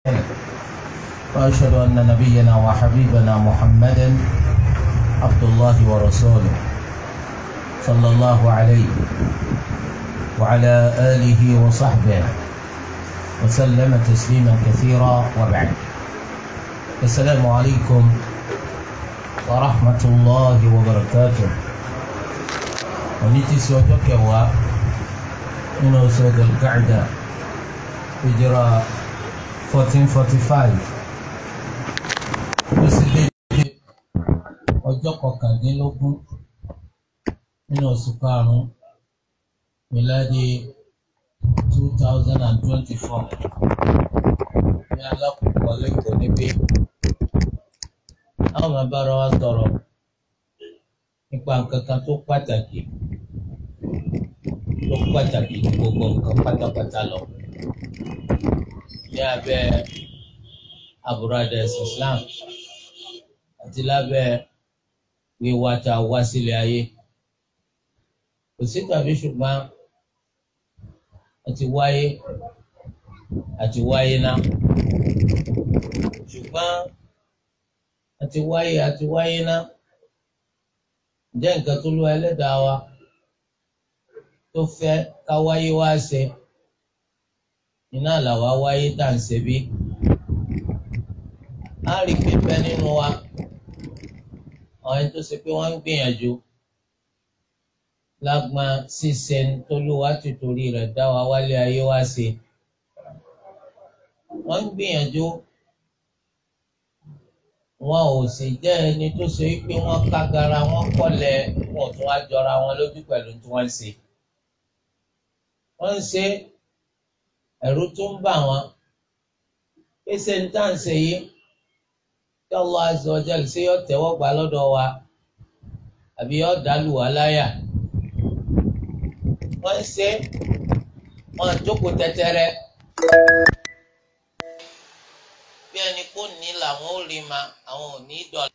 وأشهد أن نبينا وحبيبنا محمدا عبد الله ورسوله صلى الله عليه وعلى آله وصحبه وسلم تسليما كثيرا وبعد السلام عليكم ورحمة الله وبركاته ونيتي سوجك و من سود القعدة هجرة 1445 ó sì dédé ọjọ́ kọkàndínlógún nínú oṣù karùn-ún míládì two thousand and twenty-four ní alákòókò lẹ́kọ̀ọ́ níbí àwọn máa bára wa sọ̀rọ̀ nípa nǹkan kan tó pàtàkì tó pàtàkì ju gbogbo nǹkan pátápátá lọ ní abẹ́ àbúradà ẹ̀sìn Islam àti lábẹ́ wíwá tá a wá sílé ayé kò sí tàbí ṣùgbọ́n àti wáyé àti wáyé ná ṣùgbọ́n àti wáyé àti wáyé ná jẹ́ nǹkan tó lú ẹlẹ́dàá wa tó fẹ́ ká wáyé wá ṣe iná làwa wáyé tá à ń ṣe bí á rí pípẹ́ nínú wa àwọn ẹni tó ṣe pé wọ́n ń gbìyànjú lágbọn ṣíṣe tólúwa ti torí rẹ̀ dá wa wálé ayé wá ṣe wọ́n ń gbìyànjú wọn ò sì jẹ́ ẹni tó ṣe pé wọ́n kágara wọ́n kọ́lẹ̀ wọn tún wá jọra wọn lójú pẹ̀lú tí wọ́n ń ṣe wọ́n ń ṣe ẹ̀rù tó ń bà wọ́n pèsè ní tá à ń ṣe yìí tí Allah azza wa jalla ṣe yọ tẹ́wọ́ gbà lọ́dọ̀ wa àbí yọ dàlù wá láyà wọ́n ń ṣe wọ́n jókòó tẹ́tẹ́rẹ́ bí ẹni kò ní làwọn ò rí ma àwọn ò ní dọ̀là.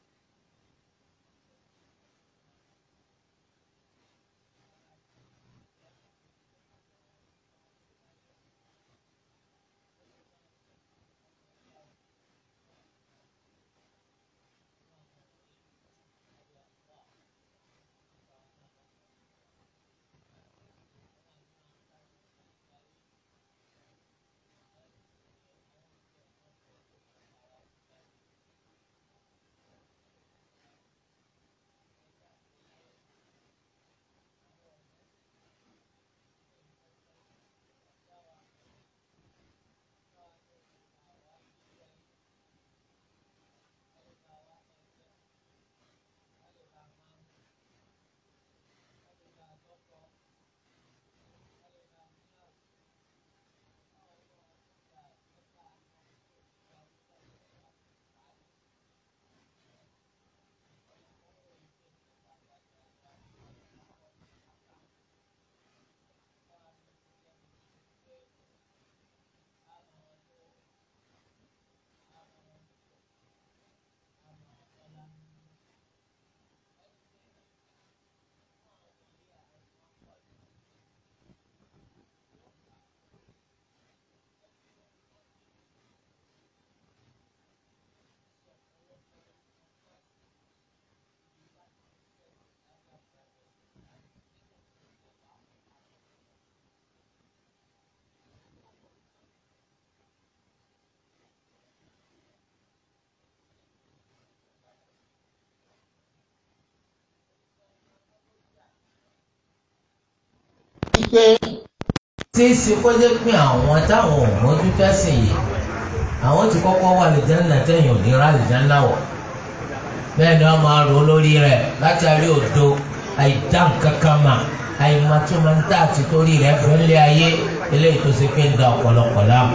pé tí í ṣe kó jẹ́ pé àwọn táwọn ò mójú tẹ́sìn yìí àwọn ti kọ́kọ́ wà lìjánná tẹ̀yìn ò ní ra lìjánná wọ̀ bẹ́ẹ̀ ni wọ́n máa rò lórí rẹ̀ látàrí òdo àìdá nǹkan kan mà àìmọ̀túmọ̀ntà àti torí rẹ̀ fẹ́lẹ́ ayé eléyìí tó ṣe pé ń da ọ̀pọ̀lọpọ̀ láàmú.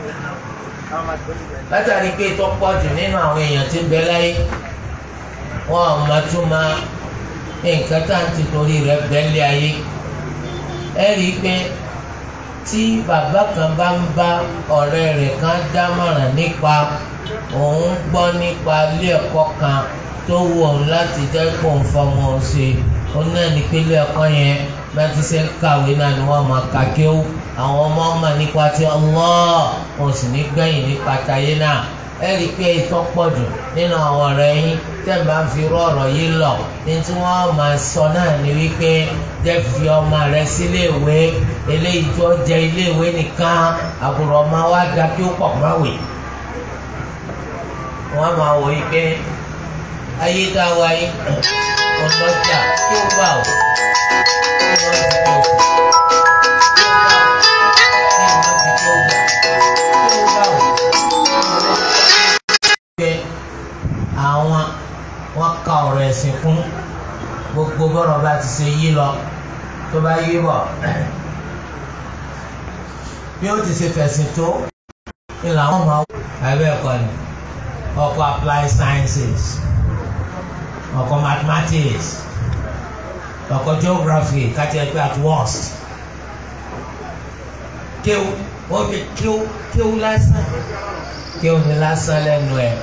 látàrí pé tó pọ̀ jù nínú àwọn èèyàn tí ń bẹ láyé wọn ò mọ̀túmọ̀ nǹkan tá à ń ti torí rẹ̀ fẹ́lẹ́ ayé ẹ rí i pé tí bàbá kan bá ń bá ọ̀rẹ́ rẹ̀ kan dámọ̀ràn nípa òun gbọ́ nípa ilé ẹ̀kọ́ kan tó wù òun láti jẹ́ pò ń fọmọ ṣe òun náà ní pé ilé ẹ̀kọ́ yẹn bá ti ṣe ń kàwé náà ni wọ́n máa ka kí ó àwọn ọmọ ọmọ nípa ti Allah wọn ò sì ní gbẹ̀yìn nípa tayé náà ẹ rí i pé ìtọ́ pọ̀ jù nínú àwọn ọ̀rẹ́ yín tẹ́ ẹ̀ máa ń fi irú ọ̀rọ̀ yìí lọ ní tí wọ́n máa sọ náà ni wípé jẹ́ fi ọmọ rẹ sílé ìwé eléyìí tó jẹ ilé ìwé nìkan àbúrò ọmọ wa dá kí ó pọ̀ máwè wọ́n máa wò yí pé ayé dá wa yín ọlọ́jà kí ó gbà ó kí wọ́n ti tó kù. àwọn wọn ka ọ̀rọ̀ ẹ̀sìn kún gbogbo bọ́rọ̀ bá ti ṣe yí lọ tó bá yí bọ̀ bí ó ti ṣe fẹ̀sìn tó ní làwọn máa wọ ẹ̀bẹ̀ ẹ̀kọ́ ni ọkọ̀ applied sciences ọkọ̀ mathematics ọkọ̀ geography káti ẹgbẹ́ at worst kéwù wọ́n fi kéwù kéwù lásán kéwù ní lásán lẹ́nu ẹ̀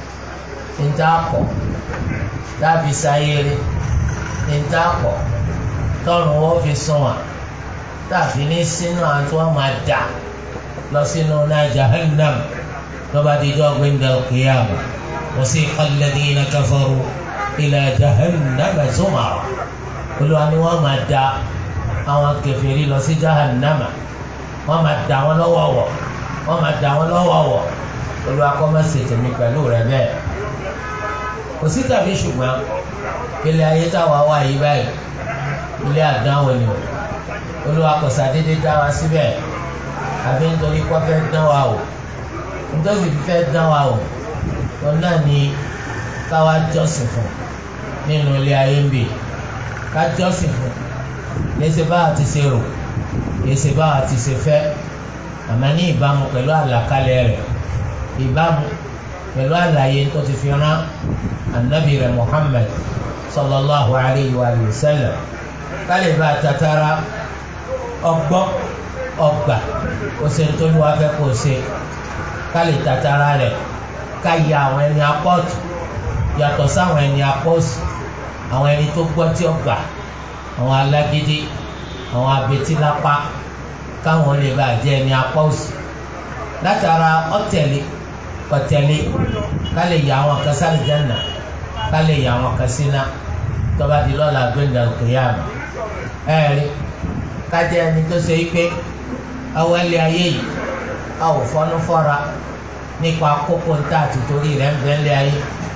ntaapọ̀ dábì sáyéré ntaapọ̀ tọrùn wọn fi sùn wà tàbí ní sínú àti wọn máa dà lọ sínú náà jahannam lọ́ba dídọ́ gbẹ̀ndẹ̀ kìyàmù wasiqa alladhina kafaru ila jahannam zumara olùwà ni wọ́n máa dà àwọn kèfèrí lọ sí jahannama wọ́n máa dà wọ́n lọ́wọ́wọ́ wọ́n máa dà wọ́n lọ́wọ́wọ́ olùwà kọ́ máa ṣètò mi pẹ̀lú rẹ bẹ́ẹ̀ kò sí tàbí ṣùgbọ́n ilé ayé táwa wà yí báyìí ilé àdánwò ni o olúwa kò sàdédé dá wa síbẹ̀ àbí nítorí kó fẹ́ dán wa o nítorí fẹ́ dán wa o wọn náà ní káwa jọ́sìn fún nínú ilé ayé ń bì ká jọ́sìn fún léṣe báwa ti ṣe rò léṣe báwa ti ṣe fẹ́ àmọ́ ní ìbámu pẹ̀lú àlàkalẹ̀ rẹ̀ ìbámu pẹ̀lú àlàyé tó ti fi rán anabi rẹ̀ Muhammad sallallahu alayhi wa sallam kálíbà tatara ọgbọ́ ọgbà òsèntólú afẹ́ kò ṣe kálí tatara rẹ̀ ká ya àwọn ẹni apọ́tù yàtọ̀ sáwọn ẹni apọ́sù àwọn ẹni tó gbọ́ tí ó gbà àwọn alágídí àwọn abetílápá káwọn lè bá jẹ́ ẹni apọ́sù látara ọ̀tẹ̀lẹ̀ ọ̀tẹ̀lẹ̀ ká lè yà àwọn kan sáré jẹ́nà ká lè yà àwọn kan síná tọ́ba di lọ́la gbẹ̀ngàn kìyàmù ẹ̀rí ká jẹ́ ẹni tó ṣe pé awọ ẹlẹ́ ayé yìí a ò fọ́nú fọ́ra nípa kókó ntá àti torí rẹ̀ ń bẹ́ ẹlẹ́ ayé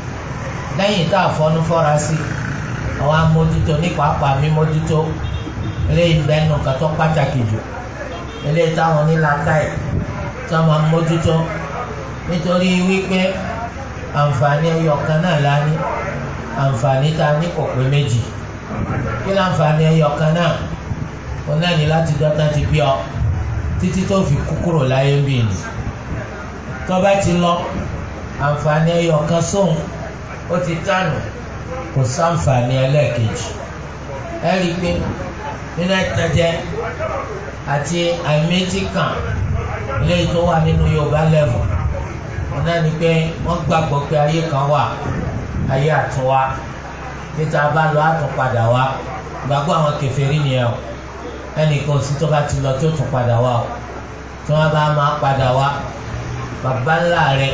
lẹ́yìn tá a fọ́nú fọ́ra sí àwọn amójútó nípa apá mímójútó eléyìí bẹ́ẹ̀ nù kàtọ́ pàtàkì jù eléyìí táwọn onílàkàyè tí wọ́n máa mójútó nítorí wípé àǹfààní ẹyọ kan náà la ní àǹfààní tá a ní kò pé méjì kí láǹfààní ẹyọ kan náà òun náà ní láti dọ́tà ti bí ọ títí tó fi kú kúrò láyé ń bì ní tó bá ti lọ àǹfààní ẹyọ kan sóhun ó ti tànù kò sáǹfààní ẹlẹ́ẹ̀kejì ẹ rí i pé nínú ẹ̀tẹ̀jẹ àti àìméjì kan eléyìí tó wà nínú Yorùbá lẹ́vù ọ̀nà ni pé wọ́n gbàgbọ́ pé ayé kan wà ayé àtúnwá níta bá lọ àtúnpadà wá gbàgbọ́ àwọn kèfèrí nìyẹn o ẹnìkan sí tó bá ti lọ tó tún padà wá o tí wọ́n bá máa padà wá bàbá ńlá rẹ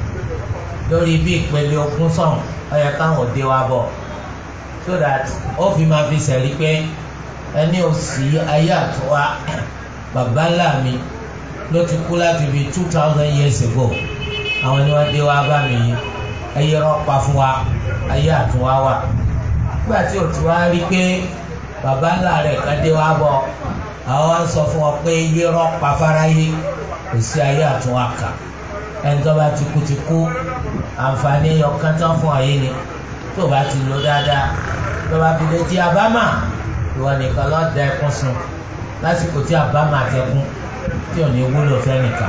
lórí bí ìpele ogún sọ̀hún ó yẹ káwọn òde wa bọ̀ so that ó fi máa fi sẹ̀rí pé ẹni ò sí ayé àtúnwá bàbá ńlá mi ló ti kú láti fi two thousand years ago àwọn ni wọ́n dé wá bá mi yìí ayé rọpa fún wa ayé àtúnwá wà nígbà tí o ti wá rí pé bàbá ńlá rẹ̀ kan dé wá bọ̀ àwọn wá ń sọ fún ọ pé ayé rọpa fáráyé kò sí ayé àtúnwá kà ẹni tó bá ti kú ti kú àǹfààní ọkàn tán fún ayé ni tó o bá ti lò dáadáa tó o bá fi lè di àbámà ìwọ nìkan lọ́ọ́ da ẹkún sun lásìkò tí àbámà tẹkún tí ò ní wúlò fẹ́ nìkan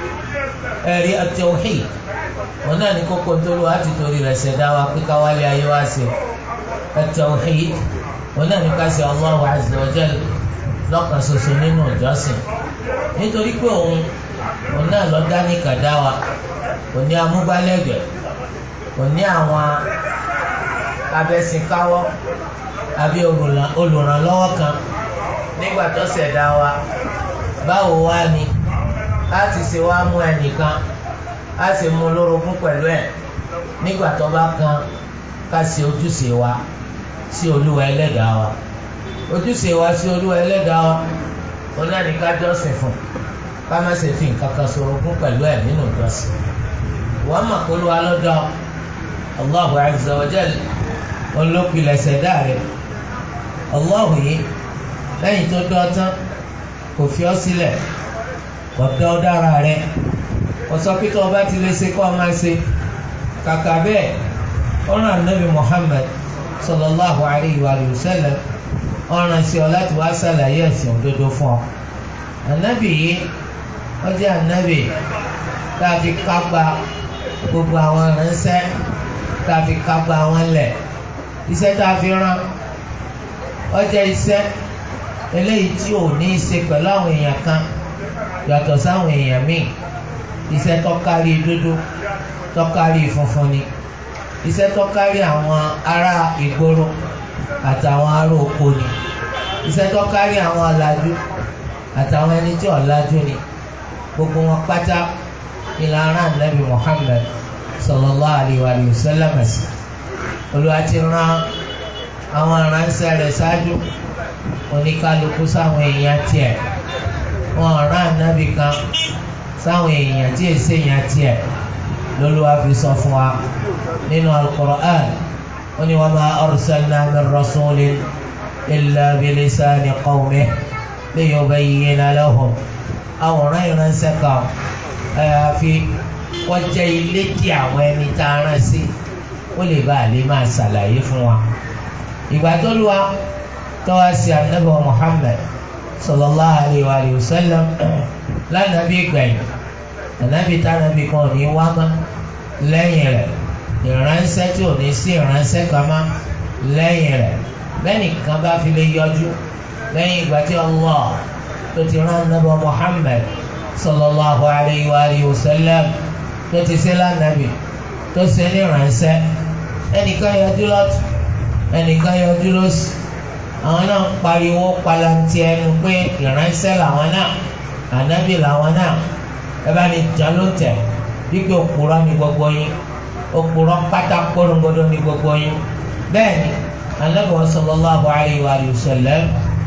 ẹ̀rí at-tawhid wọn náà ní kókó tó lọ láti torí rẹ̀ ṣẹ̀dá wa pé káwálé ayé wá sí at-tawhid wọn náà ní ká ṣe Allahu azza wa jal lọ́kàn ṣoṣo nínú ìjọsìn nítorí pé òun òun náà lọ dá ní kàdá wa kò ní amúgbálẹ́gbẹ̀ẹ́ kò ní àwọn abẹ́sìnkáwọ́ àbí olùrànlọ́wọ́ kan nígbà tó ṣẹ̀dá wa báwo wá ni á ti ṣe wá mú ẹnìkan á sì mú lórogún pẹ̀lú ẹ̀ nígbà tó bá kan ká ṣe ojúṣe wa sí olúwa ẹlẹ́dàá wa ojúṣe wa sí olúwa ẹlẹ́dàá wa òun náà ní ká jọ́sìn fún ká má ṣe fi nǹkan kan ṣorogún pẹ̀lú ẹ̀ nínú ìjọsìn wọ́n mọ̀ pé olúwa lọ́dọ̀ Allahu azza wa jal olókìlẹ̀ ṣẹ̀dá rẹ̀ Allahu yìí lẹ́yìn tó dọ́ tán kò fi ọ́ sílẹ̀ kò dọ́ dára rẹ̀ kò sọ pé tó o bá ti lè ṣe kó o máa ṣe kàkà bẹ́ẹ̀ ọ̀ràn anabi Muhammad sallallahu alayhi wa sallam ọ̀ràn sí ọ láti wá ṣàlàyé ẹ̀sìn òdodo fún ọ anabi yìí ó jẹ́ anabi tá a fi kápá gbogbo àwọn ìránṣẹ́ tá a fi kápá wọn lẹ̀ iṣẹ́ tá a fi rán ó jẹ́ iṣẹ́ eléyìí tí ò ní í ṣe pẹ̀lú àwọn èèyàn kan yàtọ̀ sáwọn èèyàn míì iṣẹ́ tó kárí dúdú tó kárí funfun ni iṣẹ́ tó kárí àwọn ará ìgboro àtàwọn ará oko ni iṣẹ́ tó kárí àwọn ọ̀làjú àtàwọn ẹni tí ọ̀làjú ni gbogbo wọn pátá ìlànà nàbì Muhammad sallallahu alayhi wa sallam Olúwa ti rán àwọn aránṣẹ́ rẹ̀ ṣáájú oníkálukú sáwọn èèyàn tiẹ̀ wọn rán ànábì kan sáwọn èèyàn tí èsì èèyàn tiẹ̀ lÓlúwa fi sọ fún wa nínú al-Qur'an ó ní wa ma arsalna min rasulin illa bilisani qawmihi liyubayyina lahum àwòrán ìránṣẹ́ kan àyàfi wọ́n jẹ́ ilé tí àwọn ẹni tá a rán sí ó lè bá a lè máa ṣàlàyé fún wa ìgbà tó lu wa tọ́wá sí anabi Muhammad sallallahu alayhi wa sallam lánàbí gbẹ̀yìn anabi tánàbí kan ò ní wá mọ́ lẹ́yìn rẹ̀ ìránṣẹ́ tí ò ní sí ìránṣẹ́ kan mọ́ lẹ́yìn rẹ̀ lẹ́yìn kan bá fi lè yọjú lẹ́yìn ìgbà tí Allah tó ti rán anabi Muhammad sallallahu alayhi wa sallam tó ti ṣe lánàbí tó ṣe ní ìránṣẹ́ ẹnìkan yọjú lọ́tún ẹnìkan yọjú lọ́sì àwọn náà ń pariwo palantí ẹnu pé ìránṣẹ́ làwọn náà ànábì làwọn náà ẹ bá ní jà ló tẹ̀ wípé òpùrọ́ ni gbogbo yín òpùrọ́ pátá kórógbódó ni gbogbo yín bẹ́ẹ̀ ni ànábì sallallahu alayhi wa sallam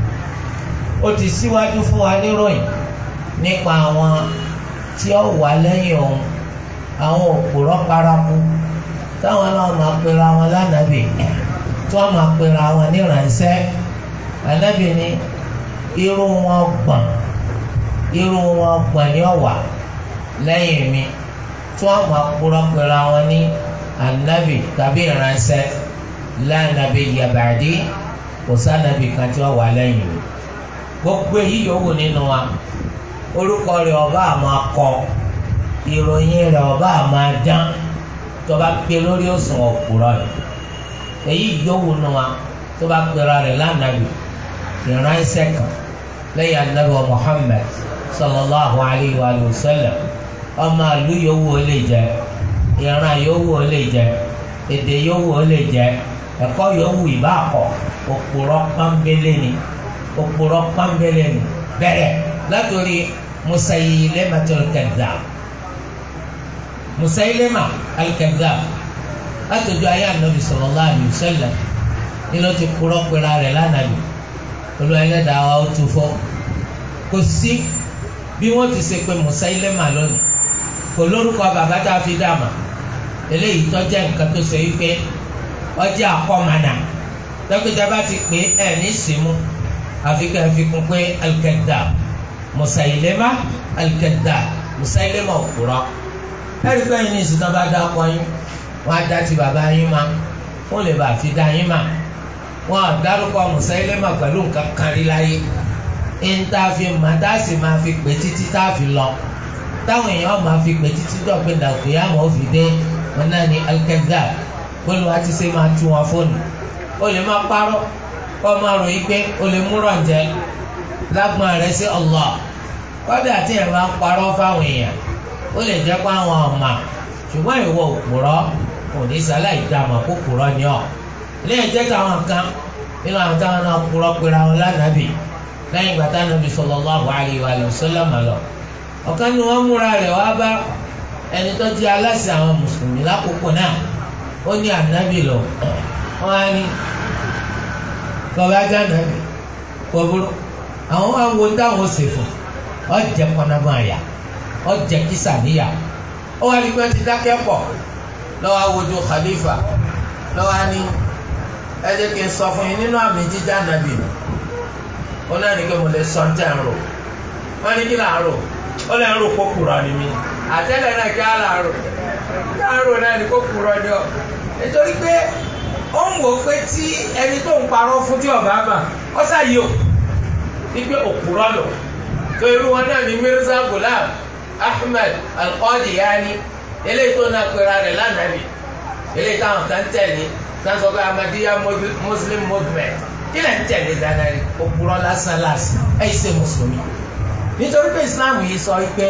ó ti síwájú fún wa níròyìn nípa àwọn tí ó wà lẹ́yìn òun àwọn òpùrọ́ paraku táwọn náà máa pera wọn lánàbì tí wọ́n máa pera wọn níránṣẹ́ ànábì ní irú wọn gbọ̀n irú wọn gbọ̀n ní ọ̀wà lẹ́yìn mi tí wọ́n máa kúrọ́ pera wọn ní ànábì tàbí ìránṣẹ́ lánàbì yabàdí kò sànàbì kan tí wọ́n wà lẹ́yìn mi gbogbo èyí yòówù nínú wa orúkọ rẹ̀ ọba àmọ́ akọ ìròyìn rẹ̀ ọba àmọ́ adán tó bá gbé lórí òsùn òpùrọ̀ rẹ̀ èyí yòówù nù wa tó bá gbéra rẹ̀ lánàbì ìránṣẹ́ kan lẹ́yìn anabi Muhammad sallallahu alayhi wa sallam ọmọ àlú yòówù ó lè jẹ ìran yòówù ó lè jẹ èdè yòówù ó lè jẹ ẹ̀kọ́ yòówù ìbá kọ òpùrọ̀ pọ́nbélé ni òpùrọ̀ pọ́nbélé ni bẹ̀rẹ̀ látòrí Musaylimatul kadhab Musaylima al-kadhab látọjú ayé anabi sallallahu alayhi wa sallam nínú ti kúrọ pera rẹ̀ lánàbì olú ẹlẹ́dàá wa ó tu fọ́ kò sí bí wọ́n ti ṣe pé Musaylima lónìí kò lórúkọ bàbá tá a fi dàmà eléyìí tọ́jà nǹkan tó ṣe wípé ọjà àkọ́mọ̀nà dókítà bá ti pè é ní símú àfi ká fi kún pé al-kadhab Musaylima al-kadhab Musaylima òkúrọ̀ ẹ̀rí pé ẹ̀yin ní ìsìn náà bá dá ọkọ yín wọn á dá ti bàbá yín ma wọn lè bá fi dá yín ma wọn á dárúkọ Musaylima pẹ̀lú nǹkan kan rí láyé níta fi mà tá a sì máa fi pè títí tá a fi lọ táwọn èèyàn máa fi pè títí dọ̀gbìn dàgbé àmọ́ fi dé wọn náà ní al-kadhab bólú wa ti ṣe máa tú wọn fóònù o lè máa parọ́ kọ́ máa ròyìn pé o lè mú rọ̀ǹjẹ́ lágbọ́n rẹ sí Allah kọ́dà tí ẹ̀ máa ń parọ́ fáwọn èèyàn ó lè jẹ́ pé àwọn ọ̀ma ṣùgbọ́n ìwọ òpùrọ́ kò ní sáláì dààmú kó pùrọ́ ni ọ́ ilé ẹ̀jẹ̀ táwọn kan nínú àwọn táwọn náà purọ́ pera wọn lánàbì lẹ́yìn ìgbà táwọn nàbì sallallahu alaihi wa sallam lọ ọ̀kan ni wọ́n múra rẹ̀ wá bá ẹni tó di aláṣẹ àwọn mùsùlùmí lákòókò náà ó ní ànábì lọ wọ́n á ní kọba ajá nàbì kọbúrú àwọn máa ń wo táwọn ṣe fún ọjẹ kọnàmọ àyà ọjẹ kísà níyà ó wá ní pé ti dákẹ́ pọ̀ lọ́wọ́ awojú khalifa lọ́wọ́ á ní ẹ jẹ́ kí n sọ fún yín nínú àmì jíjá nàbì mi ó náà ní kí mo lè sọ ní tẹ̀ ń rò wọ́n ní kí là ń rò ó lè ń rò kó kúrọ̀ ni mi àtẹ́lẹ̀ náà kí á là ń rò kí á ń rò náà ní kó kúrọ̀ ni ọ nítorí pé ó ń wò pé tí ẹni tó ń parọ́ fún tí ọba mà ọ sáyé o wípé òpùrọ́ lò tó irú wọn náà ní Mirza Ghulam Ahmed Al-Qadiani eléyìí tó náà pera rẹ̀ lánàbì eléyìí táwọn kan tẹ̀lé kan sọ pé Ahmadiyya Muslim Movement kí lè ń tẹ̀lé dáadáa rí òpùrọ́ lásán lásán ẹ̀ ṣe mùsùlùmí nítorí pé Islam yìí sọ wípé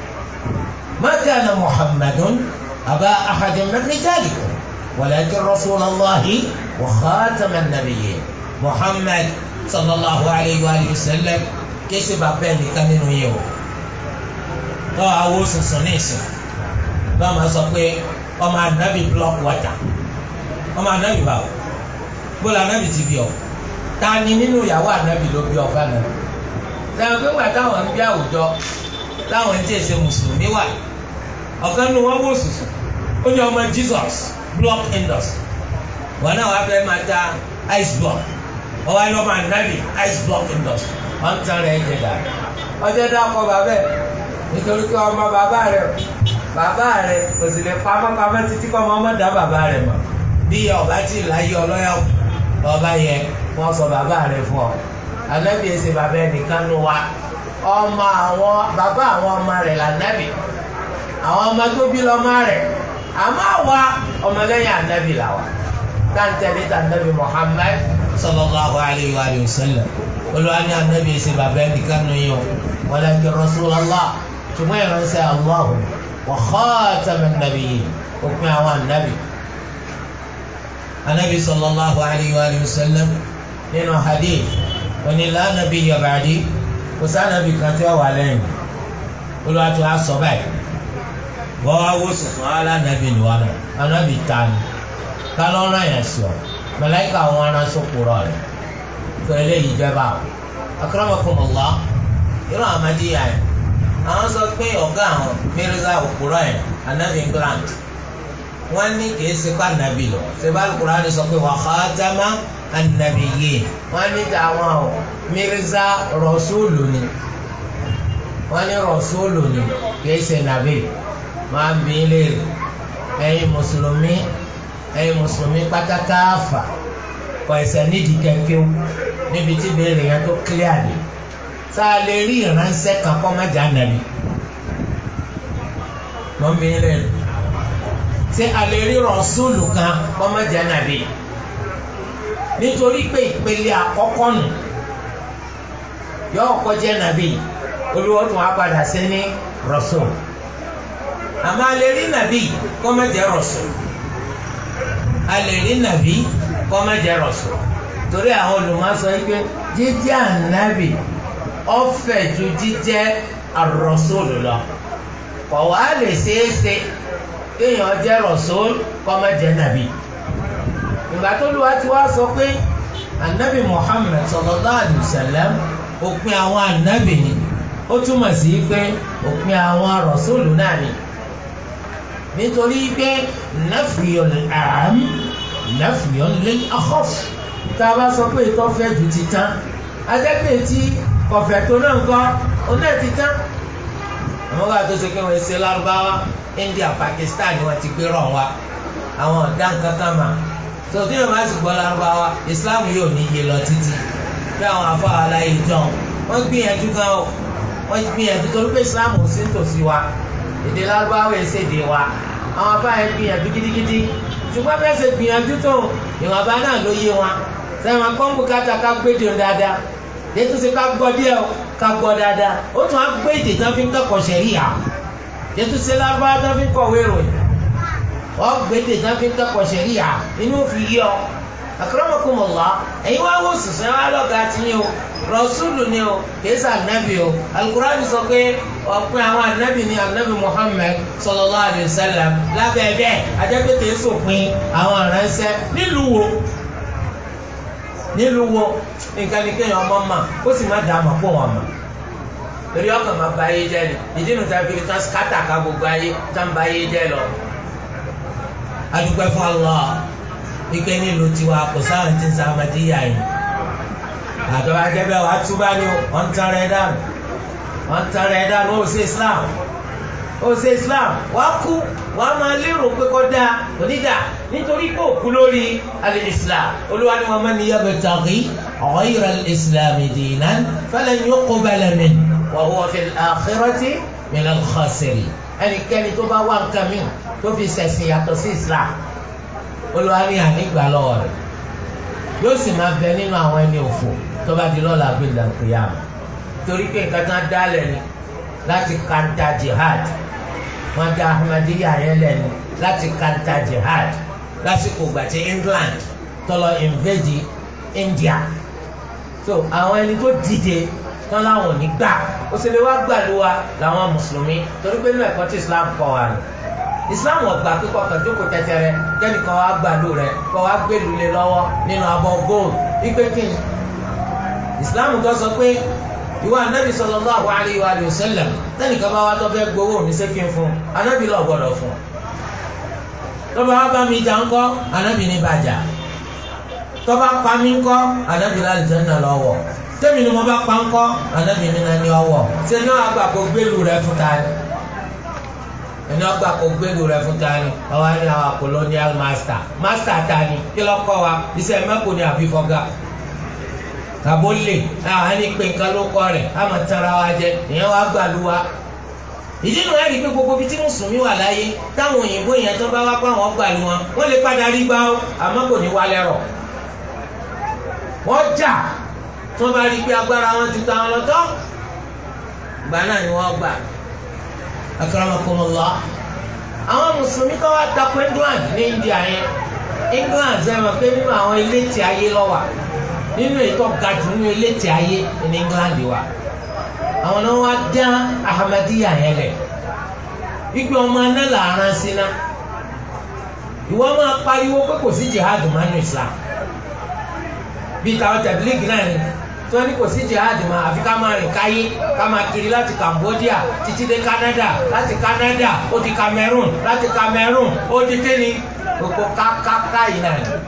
ma kana Muhammadun aba ahadin min rijalikum. ولكن رسول الله وخاتم النبيين محمد صلى الله عليه وآله وسلم kése bàbá ẹnìkan nínú yìí o lọ́wọ́ awo sùnsùn ní ìsìn lọ́wọ́ máa sọ pé ọmọ anabi block water ọmọ anabi báwo bóla anabi ti bí ọ ta ni nínú ìyàwó anabi ló bí ọba náà sẹ́wọ̀n pé wà táwọn ń bí àwùjọ táwọn ń tí èsè mùsùlùmí wà ọ̀kan nínú wọn wò sùnsùn ó ní ọmọ Jesus block industry wọn náà wàá fẹ́ máa ta ice block wọn wá lọ́mọ ànábì ice block industry wọn ń tan rẹ̀ jẹ dà ọjọ́ dákọ̀ bàbá ẹ̀ nítorí pé ọmọ bàbá rẹ̀ bàbá rẹ̀ kò sì lè pamọ́ pamọ́ títí kọ́ ọmọ dá bàbá rẹ̀ mọ̀ bí ọba tí láyé ọlọ́yà ọba yẹ wọ́n sọ bàbá rẹ̀ fún ọ ànábì ẹsẹ̀ bàbá ẹ̀ nìkan ló wá ọmọ àwọn bàbá àwọn ọmọ rẹ̀ lànábì àwọn ọmọ tó bí lọ́mọ rẹ̀ àmọ́ àwa ọmọlẹ́yìn anabi la wa táǹtẹ̀lé tànàbí Muhammad sallallahu alayhi wa sallam olùwà ní anabi ẹsẹ̀ bàbá ẹni kánú yìí o walakin Rasulullah ṣùgbọ́n ìránṣẹ́ Allah wa khataman nabiyyin òpin àwọn anabi anabi sallallahu alayhi wa sallam nínú hadith oní la nabiyya ba'di kò sí anabi kan tí wọ́n wà lẹ́yìn olùwà tó a sọ báyìí wọ́n wá wó sùsùn ala nàbì ni wọn anabi ta ni kálọ̀ ọ̀rọ̀ yẹn sọ mẹlẹ́kà àwọn aránsọ kúrọ̀ rẹ̀ tó eléyìí jẹba o akramakumullah irú amadiya yẹn àwọn sọ pé ọ̀gá àwọn Mirza òkúrọ̀ yẹn anabi England wọ́n ní kìí ṣe kó anabi lọ ṣèbá Al-Qur'ani sọ pé wa khatama an-nabiyyin wọ́n ní tàwọn o Mirza rọ̀ṣúlù ni wọ́n ní rọ̀ṣúlù ni kìí ṣe nàbì máa ń bí léèrè ẹ̀yin mùsùlùmí ẹ̀yin mùsùlùmí pátákáfà kọ ẹsẹ̀ nídìí kẹ̀kẹ́ níbi tí béèrè yẹn tó clear dé tá a lè rí ìránṣẹ́ kan kọ́ mẹ́jà nàbí mọ́ ń bí léèrè ṣé a lè rí rọ̀ṣúlù kan kọ́ mẹ́jà nàbí nítorí pé ìpele àkọ́kọ́ nù yóò kọjá nàbí olúwo tún á padà sí ní rọ̀ṣúlù àmọ́ a lè rí nàbí kó má jẹ́ rọ̀sùn a lè rí nàbí kó má jẹ́ rọ̀sùn torí àwọn olùmọ̀sọ yìí pé jíjẹ́ ànábì ọ̀fẹ́ ju jíjẹ́ àrọ̀sùn lọ kọ̀ wá lè ṣeéṣe kéèyàn jẹ́ rọ̀sùn kó má jẹ́ nàbí ìgbà tó lù wá ti wá sọ pé ànábì Muhammad sallallahu alaihi wasallam òpin àwọn ànábì ni ó túmọ̀ sí pé òpin àwọn rọ̀sùn náà ni nítorí pé nafiyul am nafiyul lil akhaf tá a bá sọ pé ìtọ́ fẹ́ ju ti tán adẹ́pẹ́ tí kọ̀fẹ́ tó náà ń kọ́ oná ti tán àwọn kan tó ṣe pé wọ́n ṣe lárúbáwá India Pakistan ni wọ́n ti gbé rọ̀ wá àwọn ọ̀dà kankan mà tó tí wọ́n bá sì gbọ́ lárúbáwá Islam yóò ní iye lọ títí bí àwọn afọ aláyé jọ wọ́n gbìyànjú gan o wọ́n gbìyànjú torí pé Islam ò sí nítòsí wa èdè lárúbáwá ẹsẹ̀ èdè wa àwọn afáàyè gbìyànjú gidigidi ṣùgbọ́n bẹ́ẹ̀ ṣe gbìyànjú tó ìwọ̀nba náà ló yé wọn sẹ́wọ̀n kọ́ńbù káta ká gbédè dáadáa ètò ṣe ká gbọ́ díẹ̀ ká gbọ́ dáadáa ó tún á gbé èdè tán fi ń kẹ́kọ̀ọ́ ṣẹ̀ríyà ètò ṣe lárúbáwá tán fi ń kọ̀wé ìròyìn wọ́n gbé èdè tán fi ń kẹ́kọ̀ọ́ ṣẹ̀ríyà inú fi yé ọ akramakumullah ẹ̀yin wá wò sùsùn ẹ̀ wá lọ́gàá tiyín o rọ̀ṣúlù ni o kìí sọ ànábì o alukurani sọ pé ọ̀pin àwọn ànábì ni ànábì Muhammad sallallahu alaihi wasallam lábẹ́ bẹ́ẹ̀ ajẹ́pẹ́ kìí sòpin àwọn aránṣẹ́ nílùú wo nílùú wo nǹkan ní kéèyàn ọmọ mà ó sì má dàá mà kó wọn mà torí ọkàn máa ba ayé jẹ́ ni ìdí nu ta fi tán kátà ká gbogbo ayé tán ba ayé jẹ́ lọ. adúpẹ́ fún Allah ike nílùú tiwa kò sáwọn tí ń sa amadíyà yìí àtọ́wá jẹ́bẹ́ wàá túbá ni wọ́n ń tan rẹ̀ dànù wọ́n ń tan rẹ̀ dànù ó ṣe Islam ó ṣe Islam wàá kú wàá máa lérò pé kọ́ da onídà nítorí pé òkú lórí al-Islam olúwa ni wọn máa ní yabtaghi ghayra al-Islam dinan falan yuqbala minhu wa huwa fil akhirati minal khasirin ẹnikẹ́ni tó bá wá nǹkan mi tó fi ṣẹ̀sìn yàtọ̀ sí Islam olúwa ní ànígbà lọ́wọ́ rẹ̀ yóò sì máa bẹ nínú àwọn ẹni òfò tó bá di lọ́la gbẹ̀dà kìyàm torí pé nǹkan tán dálẹ̀ ni láti kanta jihad wọ́n dá Ahmadiyya yẹn lẹ́nu láti kanta jihad lásìkò ìgbà tí England tọ́lọ invade India so àwọn ẹni tó dìde tán láwọn ò ní gbà ó sì lè wá gbà ló wa làwọn mùsùlùmí torí pé nínú ẹ̀kọ́ tí Islam kọ́ wa ni Islam ọgbà kíkọ kan jókòó tẹtẹrẹ kẹ́nìkan wá gbàlú rẹ kọ́ wá gbèlú lé lọ́wọ́ nínú abọ́ gold wípé kí ni Islam tó sọ pé ìwà anabi sallallahu alayhi wa sallam tẹnìkan bá wá tó fẹ́ gbowó ní sẹ́kìn fún anabi lọ gbọ́dọ̀ fún tọ́ba wá bá mi jà ńkọ́ anabi ní bàjá tọ́ba pa mí ńkọ́ anabi lálẹ́ náà lọ́wọ́ tẹ́mi ni mo bá pa ńkọ́ anabi ní nani ọwọ́ ṣe náà àgbà kó gbèlú rẹ fún ta ni ẹni ọgbà kó gbèlú rẹ fún ta ni ọwọ́ ni àwọn colonial master master ta ni kí ló kọ́ wa iṣẹ́ mẹ́kò ni àbí fọ́gà tàbó lè àwọn ẹni pé nǹkan ló kọ́ rẹ̀ á máa tara wa jẹ ìyẹn wàá gbàlú wa ìdí nu ẹ̀rí pé gbogbo bíi tí mùsùlùmí wà láyé táwọn òyìnbó yẹn tó bá wá pé àwọn gbàlú wọn wọ́n lè padà rí gbá ó àmọ́ kò ní wálẹ̀ rọ̀ wọ́n jà tí wọ́n bá rí pé agbára wọn ju táwọn lọ tán gbà náà ni wọ́n gbà akramakumullah àwọn mùsùlùmí kan wá takò England ní India yẹn England ṣe mọ̀ pé nínú àwọn ilé tí ayé lọ wà nínú ètò gàdú nínú ilé tí ayé ní England wà àwọn náà wá dá Ahmadiyya yẹn lẹ̀ wípé ọmọ aná làárán síná ìwọ máa pariwo pé kò sí jihad manu Islam bíi tàwọn tẹ̀blígì náà ni tí wọ́n ní kò sí jihad mọ́ àfi ká máa rìn káyé ká máa kiri láti Cambodia títí dé Canada láti Canada ó di Cameroon láti Cameroon ó di kéni gbogbo kákáká yìí náà ni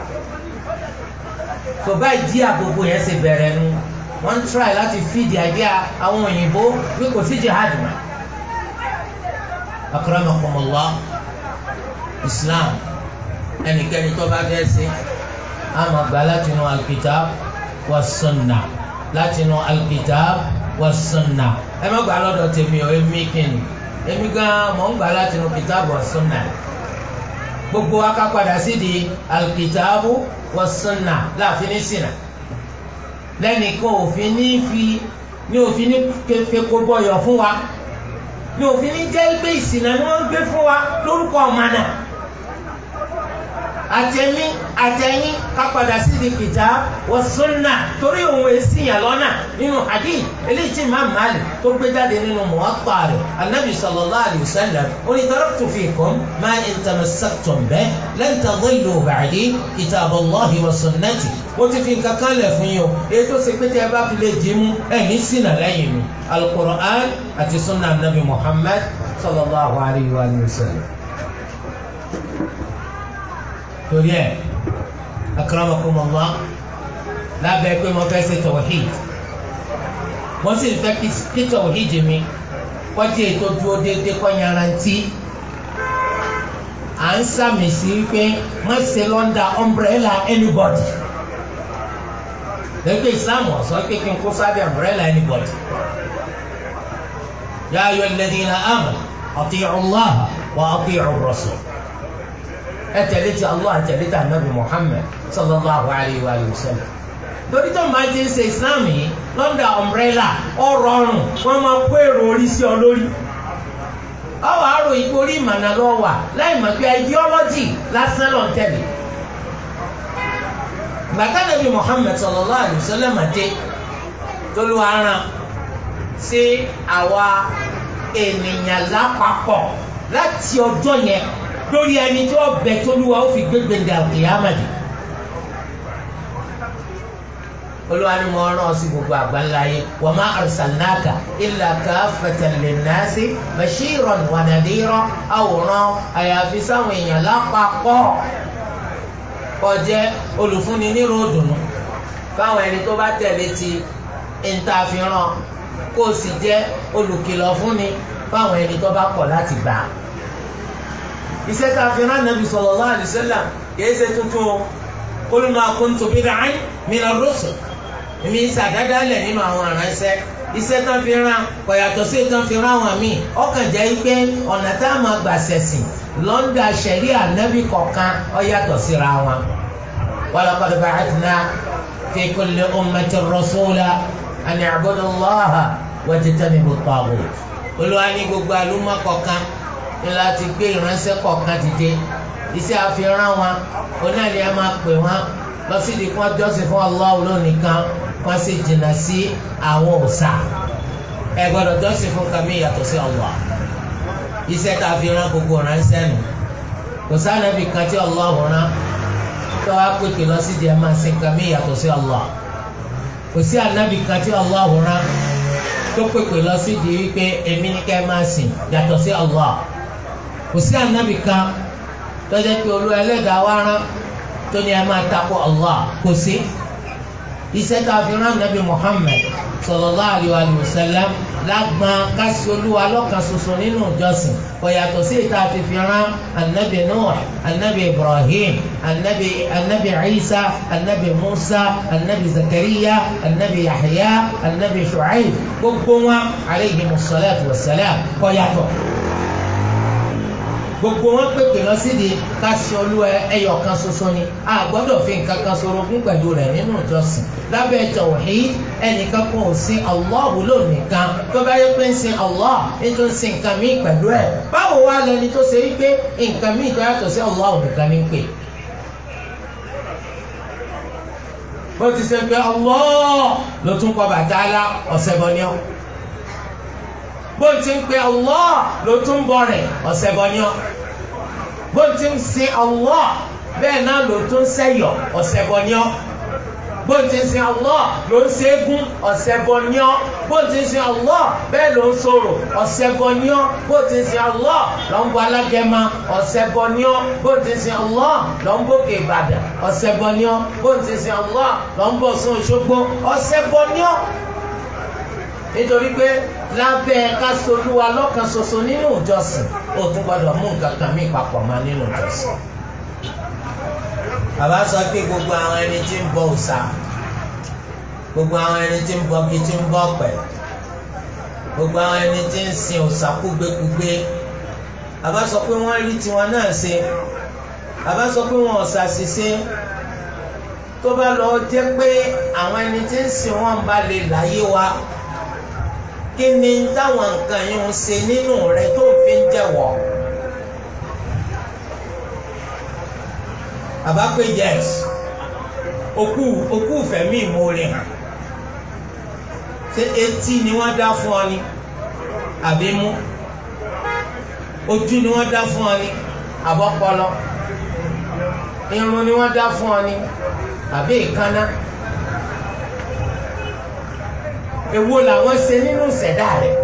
tó báyìí dí àgbogbo yẹn ṣe bẹ̀rẹ̀ nu wọ́n ń try láti feed the idea àwọn òyìnbó pé kò sí jihad mọ́ akramakumullah Islam ẹnikẹ́ni tó bá fẹ́ ṣe àmọ́ gbà láti inú alkitab wa sunna láti inú alkitab wa sunna ẹ má gbà lọ́dọ̀ tèmi o èmi kìnnì èmi gan mọ̀ ń gbà láti inú kitab wa sunna gbogbo wa ká padà sí di alkitabu wa sunna láàfin ní sinna lẹ́nìkan òfin ní fi ní òfin ní feko bọyọ̀ fún wa ní òfin ní jẹ́ pé ìsìnà ni wọ́n ń gbé fún wa lórúkọ ọ̀mánà àtẹ̀mí àtẹ̀yìn ká padà sí di kitab wa sunna torí òun èsì yàn lọ́nà nínú hadith eléyìí tí Imam Malik tó gbé jáde nínú Muwatta rẹ̀ anabi sallallahu alayhi wa sallam ó ní taraktu fikum ma in tamassaktum bihi lan tadillu ba'di kitaballahi wa sunnati ó ti fi nǹkan kan lẹ̀ fún yín o èyí tó ṣe pé tí ẹ bá fi lè dì í mú ẹ̀ ní ṣìnà lẹ́yìn mi al-Qur'an àti sunna anabi Muhammad sallallahu alayhi wa sallam torí ẹ akramakumullah lábẹ́ pé mo fẹ́ ṣe tawhid mo sì fẹ́ kí tawhid mi kọjú ètò dúró déédéé kọ́ yarantí à ń sàmì sí pé má ṣe lọ́ndà umbrella anybody lẹ́gbẹ́ islam ọ̀sán pé kí n kó sábẹ́ umbrella anybody ya ayyuhal ladhina amanu ati'u Allah wa ati'u ar-rasul ẹ tẹ̀lé ti Allah ẹ tẹ̀lé ti anabi Muhammad sallallahu alayhi wa sallam torí tó máa ti ń ṣe Islam yìí lọ́ndà umbrella ọ̀rọ̀ ọ̀rùn wọ́n máa kó èrò orí sí ọ lórí ọwọ́ àrò ìgbó orí ìmọ̀nà lọ wà láì mọ̀ pé ideology lásán lọ́n tẹ̀lé gbàtà nàbí Muhammad sallallahu alayhi wa sallam dé tólúwa rán sí àwa ènìyàn lápapọ̀ láti ọjọ́ yẹn lórí ẹni tí wọ́n bẹ tólúwa ó fi gbégbé ní àkìyámàdì olúwa ni mo rán ọ sí gbogbo àgbáńlá yìí wa ma arsalnaka illa kaffatan linnasi bashiran wa nadira àwòrán àyàfi sáwọn èèyàn lápapọ̀ kọjẹ́ olùfúnni nírò dùnú fáwọn ẹni tó bá tẹ̀lé ti ìntàfihàn kó o sì jẹ́ olùkìlọ̀ fúnni fáwọn ẹni tó bá kọ̀ láti gbà. iṣẹ́ tá a fi rán nàbì sallallahu alaihi wasallam kìí ṣe tuntun o qul ma kuntu bid'an mina rusul èmi ń sàdáadáa lẹ̀ nínú àwọn aránṣẹ́ iṣẹ́ tán fi rán kò yàtọ̀ sí tán fi rán àwọn míì ọkàn jẹ́ pé ọ̀nà tá a máa gbà ṣẹ̀sìn lọ́ndà ṣẹ̀rí ànábì kọ̀ọ̀kan ó yàtọ̀ síra wọn. walaqad ba'athna fi kulli ummatin rasula an i'budu Allaha wajtanibu at-taghut. olúwa ní gbogbo àlùmọ́ kọ̀ọ̀kan ní láti gbé ìránṣẹ́ kọ̀ọ̀kan dìde iṣẹ́ àfihàn wọn onáàlì ẹ máa pè wọn lọ sí ìdí kan jọ́sìn fún Allah lónìkan wọ́n sì jìnnà sí àwọn òòṣà ẹ gbọ́dọ̀ jọ́sìn fún kàmí yàtọ̀ sí Allah iṣẹ́ tá a fi rán gbogbo ránṣẹ́ nù kò sánàbì kan tí Allah rán tó wá pèpè lọ sí ìdí ẹ máa sin kàmí yàtọ̀ sí Allah kò sí ànábì kan tí Allah rán tó pèpè lọ sí ìdí wípé èmi ní ká ẹ máa sìn yàtọ̀ sí Allah kò sí ànábì kan tó jẹ́ pé olú ẹlẹ́dàá wá rán tó ní ẹ máa takò Allah kò sí iṣẹ́ tá a fi rán nàbí Muhammad sallallahu alayhi wa sallam lágbọn kásì olúwa lọ́kan ṣoṣo nínú ìjọsìn kò yàtọ̀ sí ìta àti fi rán anabi Nuh anabi Ibrahim anabi anabi Isa anabi Musa anabi Zakariya anabi Yahya anabi Shu'aib gbogbo wọn aleyhi musalatu wa salam kò yàtọ̀ gbogbo wọn pèpè lọ sídìí kásì olúwa ẹyọ kan ṣoṣo ni a gbọ́dọ̀ fi nǹkan kan ṣorogún pẹ̀lú rẹ̀ nínú ìjọsìn lábẹ́ tauhid ẹnìkan kan ò sin Allah ló nìkan tó bá yẹ pé ń sin Allah ètò ń sin nǹkan míì pẹ̀lú ẹ̀ báwo wá lẹni tó ṣe wípé nǹkan míì tó yàtọ̀ sí Allah nìkan ní pè. bó ti ṣe pé Allah ló tún kọ Bàtálá ọ̀sẹ̀ bọ̀ ni ọ́ bó ti ń pe Allah ló tún bọ̀ rẹ̀ ọ̀sẹ̀ bọ̀ ni ọ́ bó ti ń sin Allah bẹ́ẹ̀ náà ló tún sẹ́yọ̀ ọ̀sẹ̀ bọ̀ ni ọ́ bó ti ń sin Allah ló ń ṣẹ́gun ọ̀sẹ̀ bọ̀ ni ọ́ bó ti ń sin Allah bẹ́ẹ̀ ló ń sọ̀rọ̀ ọ̀sẹ̀ bọ̀ ni ọ́ bó ti ń sin Allah ló ń bọ̀ alágẹ̀mọ ọ̀sẹ̀ bọ̀ ni ọ́ bó ti ń sin Allah ló ń bọ̀ kébàdà ọ̀sẹ̀ bọ̀ ni ọ́ bó ti ń sin Allah ló ń bọ̀ sún Òṣogbo ọ̀sẹ̀ bọ̀ ni ọ́ nítorí pé lábẹ́ kásolúwa lọ́kan ṣoṣo nínú ìjọsìn ó tún gbọ́dọ̀ mú nǹkan kan mí papọ̀ mọ́ nínú ìjọsìn. bàbá sọ pé gbogbo àwọn ẹni tí ń bọ òòṣà gbogbo àwọn ẹni tí ń bọ kí tí ń bọ ọ̀pẹ gbogbo àwọn ẹni tí ń sin òòṣà kúgbékúgbé bàbá sọ pé wọ́n rí tiwọn náà ṣe bàbá sọ pé wọn ò ṣàṣìṣe tó bá lọ jẹ́ pé àwọn ẹni tí ń sìn wọn bá lè láyé wa kí ni táwọn nǹkan yìí ń ṣe nínú rẹ tó fi ń jẹ́wọ́. bàbá pé yes òkú òkú fẹ̀mí ìmoore hàn ṣé etí ni wọ́n dá fún ọ ni àbí mú ojú ni wọ́n dá fún ọ ni àbọ̀pọlọ irun ni wọ́n dá fún ọ ni àbí ìkànnà èwo làwọn ṣe nínú ìṣẹ̀dá rẹ̀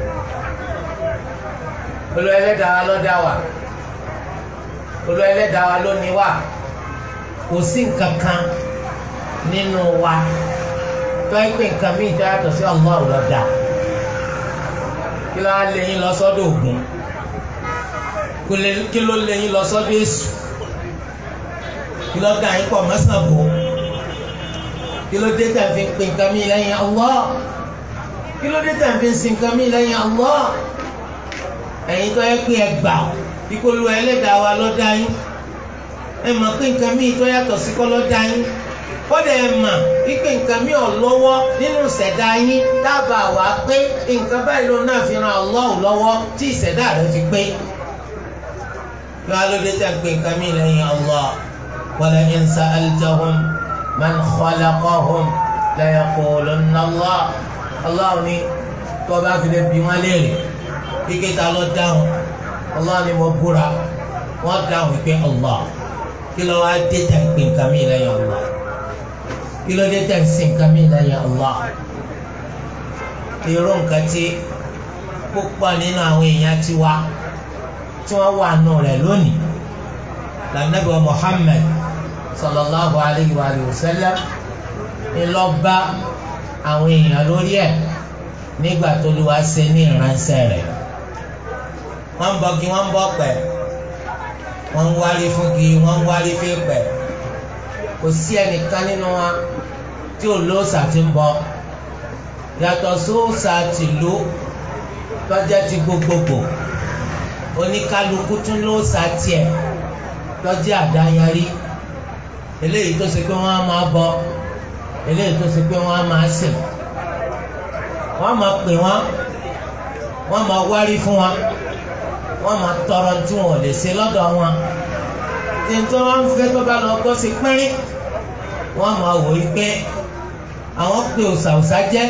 olú ẹlẹ́dàá wa ló dá wa olú ẹlẹ́dàá wa ló ní wa kò sí nǹkan kan nínú wa tó ẹ pé nǹkan míì tó yàtọ̀ sí Allah ló dá kí ló á lé yín lọ sọ́dọ̀ Ògún kí ló lé yín lọ sọ́dọ̀ Èṣù kí ló dá yín pọ̀ mọ́sàn bò kí ló dé tẹ̀ fi ń pè nǹkan míì lẹ́yìn Allah kí ló dé tẹ̀ fi ń sin nǹkan míì lẹ́yìn Allah ẹ̀yin tó yẹ pé ẹ gbà kíkó lu ẹlẹ́dàá wa ló dá yín ẹ mọ̀ pé nǹkan míì tó yàtọ̀ sí kọ́ ló dá yín kọ́dà ẹ mọ̀ wípé nǹkan míì ò lọ́wọ́ nínú ìṣẹ̀dá yín dábàá wá pé nǹkan báyìí ló náà fi ran Allah lọ́wọ́ tí ìṣẹ̀dá rẹ fi pé kí wọ́n á ló dé tẹ̀ ń pè nǹkan míì lẹ́yìn Allah wala in sa'altahum man khalaqahum la yaqulunna Allah Allah ni tó bá fi lè bí wọn léèrè ike ta ló dáhùn Allah ni mo búra wọn dáhùn pé Allah kí ló wá dé tẹ̀ ń pè nǹkan mi lẹ́yìn Allah kí ló dé tẹ̀ ń sìn nǹkan mi lẹ́yìn Allah irú nǹkan tí púpọ̀ nínú àwọn èèyàn ti wá tí wọ́n wà nù rẹ̀ lónìí lànàbí wa Muhammad sallallahu alayhi wa sallam ńlọba àwọn èèyàn lórí ẹ̀ nígbà tó lù wá ṣe ní ìránṣẹ́ rẹ̀ wọ́n ń bọgi wọ́n ń bọ pẹ̀ wọ́n ń wárí fún gi wọ́n ń wárí fún pẹ̀ kò sí ẹnìkan nínú wa tí ò lóòsà ti ń bọ yàtọ̀ sóòsà tìlú tọ́jà ti gbogbogbò oníkálukú tún lóòsà tiẹ̀ tọ́jà àdáyarí eléyìí tó ṣe pé wọ́n á máa bọ eléyìí tó ṣe pé wọ́n á máa sìn wọ́n máa pè wọ́n wọ́n máa wárí fún wọn wọ́n máa tọrọ tí wọn ò lè ṣe lọ́dọ̀ wọn tí n tó wọn fẹ́ tó bá lọ gbọ́ sí pínrín wọ́n máa wò yí pé àwọn pe òsàòsà jẹ́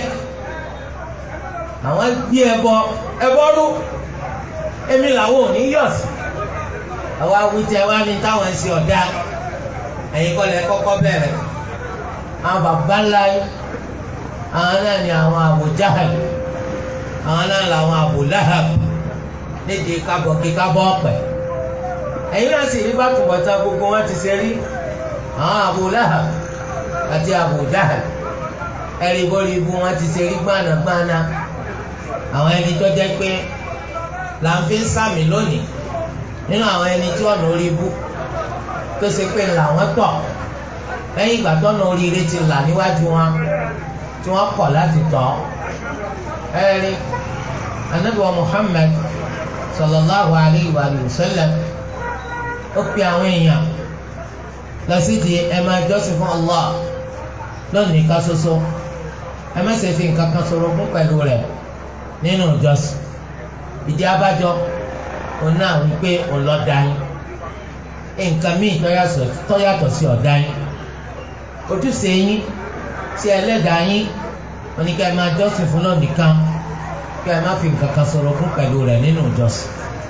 àwọn gbé ẹbọ ẹbọ rú èmi làwọn ò ní yọ̀ sí àwọn awùjẹ wa ní táwọn ń ṣe ọ̀dà ẹ̀yin kọ́ lẹ kọ́kọ́ bẹ̀rẹ̀ àwọn bàbá ńlá yìí àwọn náà ni àwọn Abu Jahal àwọn náà làwọn Abu Lahab nídìí kábọ̀ kí kábọ̀ ọ̀pẹ̀ ẹ̀yin náà sì rí bàtúbọ̀tá gbogbo wọn ti ṣe rí àwọn Abu Lahab àti Abu Jahal ẹ̀rí bórí ibu wọn ti ṣe rí gbànàgbànà àwọn ẹni tó jẹ́ pé là ń fi ń sàmì lónìí nínú àwọn ẹni tí ọ̀nà orí ibú tó ṣe pé làwọn tọ̀ lẹ́yìn ìgbà tó ọ̀nà oríire ti là níwájú wọn tí wọ́n kọ̀ láti tọ̀ ẹ̀rí anabi wa Muhammad sallallahu alayhi wa sallam ó pe àwọn èèyàn lọ sí di ẹ máa jọ́sìn fún Allah lónìí ká ṣoṣo ẹ má ṣe fi nǹkan kan sọ̀rọ̀ fún pẹ̀lú rẹ̀ nínú ìjọsìn ìdí abájọ òun náà wípé òun lọ dá yín nǹkan míì tó yàtọ̀ sí ọ̀dá yín ojúṣe yín sí ẹlẹ́dàá yín wọn ni ká ẹ máa jọ́sìn fún náà nìkan ká ẹ má fi nǹkan kan sọ̀rọ̀ fún pẹ̀lú rẹ̀ nínú ìjọsìn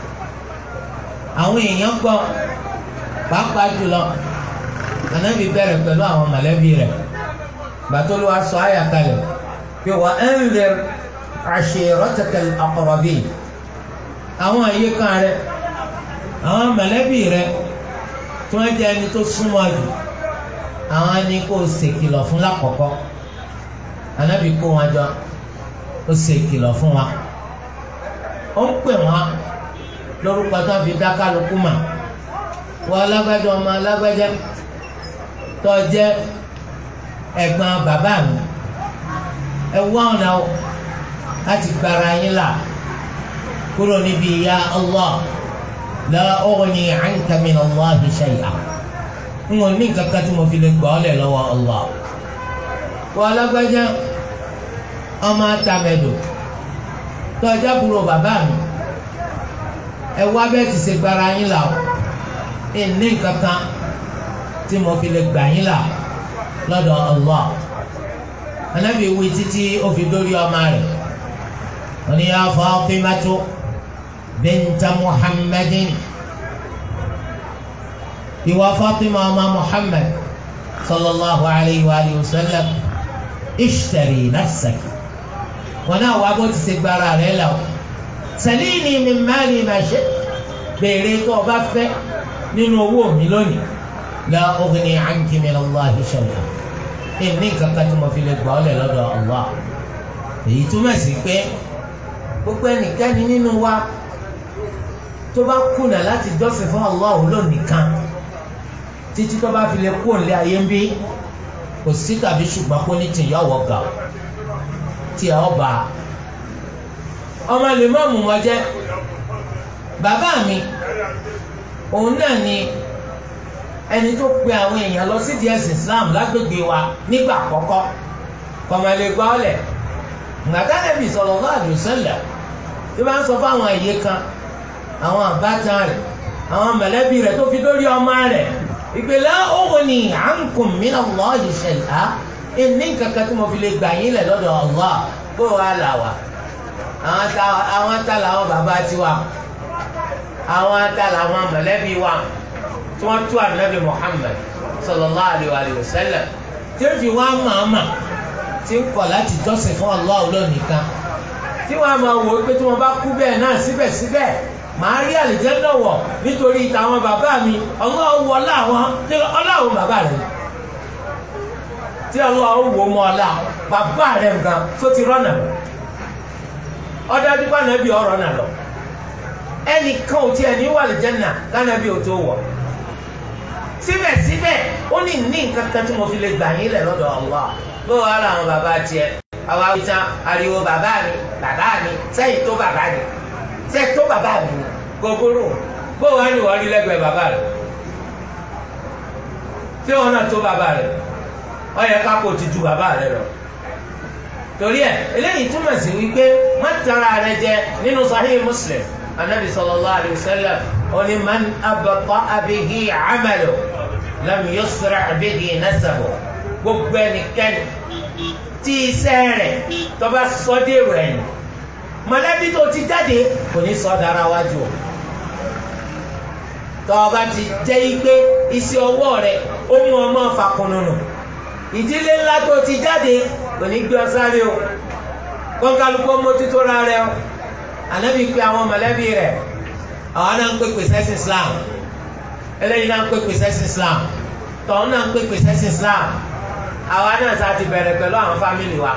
àwọn èèyàn gbọ́ pàápàá jùlọ ànábì bẹ̀rẹ̀ pẹ̀lú àwọn mọ̀lẹ́bí rẹ̀ gbàtọ́lù wa sọ àyà kalẹ̀ pé wa anzir ashiratakal aqrabin àwọn àyíká rẹ̀ àwọn mọ̀lẹ́bí rẹ̀ tí wọ́n jẹ́ ẹni tó súnmọ́ jù àwọn ni kò ṣèkìlọ̀ fún lákọ̀ọ́kọ́ ànábì kó wọn jọ ó ṣèkìlọ̀ fún wa ó ń pè wọn lórúkọ tó fi dá kálukú mà wọ́n alágbájá ọmọ alágbájá tó jẹ́ ẹ̀gbọ́n bàbá mi ẹ wá ọ̀nà láti gbára yín là kúrò níbi ìyà Allah la ughni anka min Allahi shay'a n ò ní kankan tí mo fi lè gbọ́ ọ́lẹ̀ lọ́wọ́ Allah wọ́n alágbájá ọmọ atamẹ́dò tó ọjà búrò bàbá mi ẹ wá bẹ́ẹ̀ ti ṣe gbára yín là ó ní kankan tí mo fi lè gbà yín là lọ́dọ̀ Allah anabi wí títí ó fi dórí ọmọ rẹ̀ wọ́n ní ya Fatimatu binta Muhammadin ìwà Fatima ọmọ Muhammad sallallahu alayhi wa alihi wa sallam ishtari nafsaki wọn náà wá bó ti ṣe gbára rẹ̀ là ó salini min mali ma shi béèrè tó o bá fẹ́ nínú owó mi lónìí la ughni anki min Allahi shay'a ní kankan tí mo fi lè gbà ọ́ lẹ̀ lọ́dọ̀ Allah èyí túmọ̀ sí pé gbogbo ẹnikẹ́ni nínú wa tó bá kùnà láti jọ́sìn fún Allah lónìkan títí tó bá fi lè kú òǹlẹ̀ ayé ń bí kò sí tàbí ṣùgbọ́n kó ní tìyà ọ̀wọ́ gà ó tí ẹ ọba ọmọ lè má mú wọn jẹ bàbá mi òun náà ni ẹni tó pe àwọn èèyàn lọ sí díẹ̀ Islam lágbègbè wa nígbà àkọ́kọ́ kọ̀mọ̀lẹ́ gbọ́ ọ̀lẹ̀ ngàtàlẹ́bì sallallahu alaihi wasallam tí wọ́n sọ fáwọn ẹ̀yẹ kan àwọn àbátan rẹ̀ àwọn mọ̀lẹ́bí rẹ̀ tó fi dórí ọmọ rẹ̀ ìpìlẹ̀ òun ni ankum minallahi shay'a ìní nǹkan kan tí mo fi lè gbà yín lẹ̀ lọ́dọ̀ Allah bó wàá là wá àwọn ta àwọn ta làwọn bàbá tiwa àwọn ta làwọn mọ̀lẹ́bí wa tí wọ́n tú ànábì Muhammad sallallahu alayhi wa sallam tí ó fi wá màmá tí ń kọ̀ láti jọ́sìn fún Allah lónìkan tí wọ́n á máa wò ó pé tí wọ́n bá kú bẹ́ẹ̀ náà síbẹ̀síbẹ̀ màá rí àlìjẹ́nà wọ̀ nítorí tàwọn bàbá mi ọlọ́run wọ láwọn tí ọlọ́run bàbá rẹ̀ tí ọlọ́run wò mọ́ ọlá bàbá rẹ̀ gan tó ti rọ́nà ọdájú bá nàbí ọ̀rọ̀ náà lọ ẹnìkan ò tiẹ̀ ní wà àlìjẹ́nà lánàbí ò tó wọ̀ síbẹ̀síbẹ̀ ó ní ní nǹkan kan tí mo fi lè gbà yín lẹ̀ lọ́dọ̀ Allah bó wàá làwọn bàbá tiẹ̀ àwa wíta ariwo bàbá mi bàbá mi sẹ́yìn tó bàbá mi sẹ́yìn tó bàbá mi gogoro bó wàá ní wọ́n rí lẹ́gbẹ̀ẹ́ bàbá rẹ̀ tí wọn náà tó bàbá rẹ̀ ó yẹ kápò ti ju bàbá rẹ̀ lọ torí ẹ eléyìí túmọ̀ sí wípé má tara rẹ̀ jẹ nínú Sahih Muslim anabi sallallahu alayhi wa sallam oní man abata bihi amalu lam yusra bihi nasabu gbogbo ẹnikẹ́ni tí iṣẹ́ rẹ̀ tó bá sọ dé rẹ̀ ni mọ̀lẹ́bí tó ti jáde kò ní sọ dára wájú o tó o bá ti jẹ́ pé iṣẹ́ ọwọ́ rẹ̀ ó mú ọmọ fàkùnùnù ìdílé ńlá tó ti jáde kò ní gbé ọ sáré o kọ́ńkálukọ́ mójútó ra rẹ o ànábì pé àwọn mọ̀lẹ́bí rẹ̀ àwọn náà ń pè pèsè sí Islam eléyìí náà ń pè pèsè sí Islam tọ́hún náà ń pè pèsè sí Islam àwa náà sá ti bẹ̀rẹ̀ pẹ̀lú àwọn fámìlì wa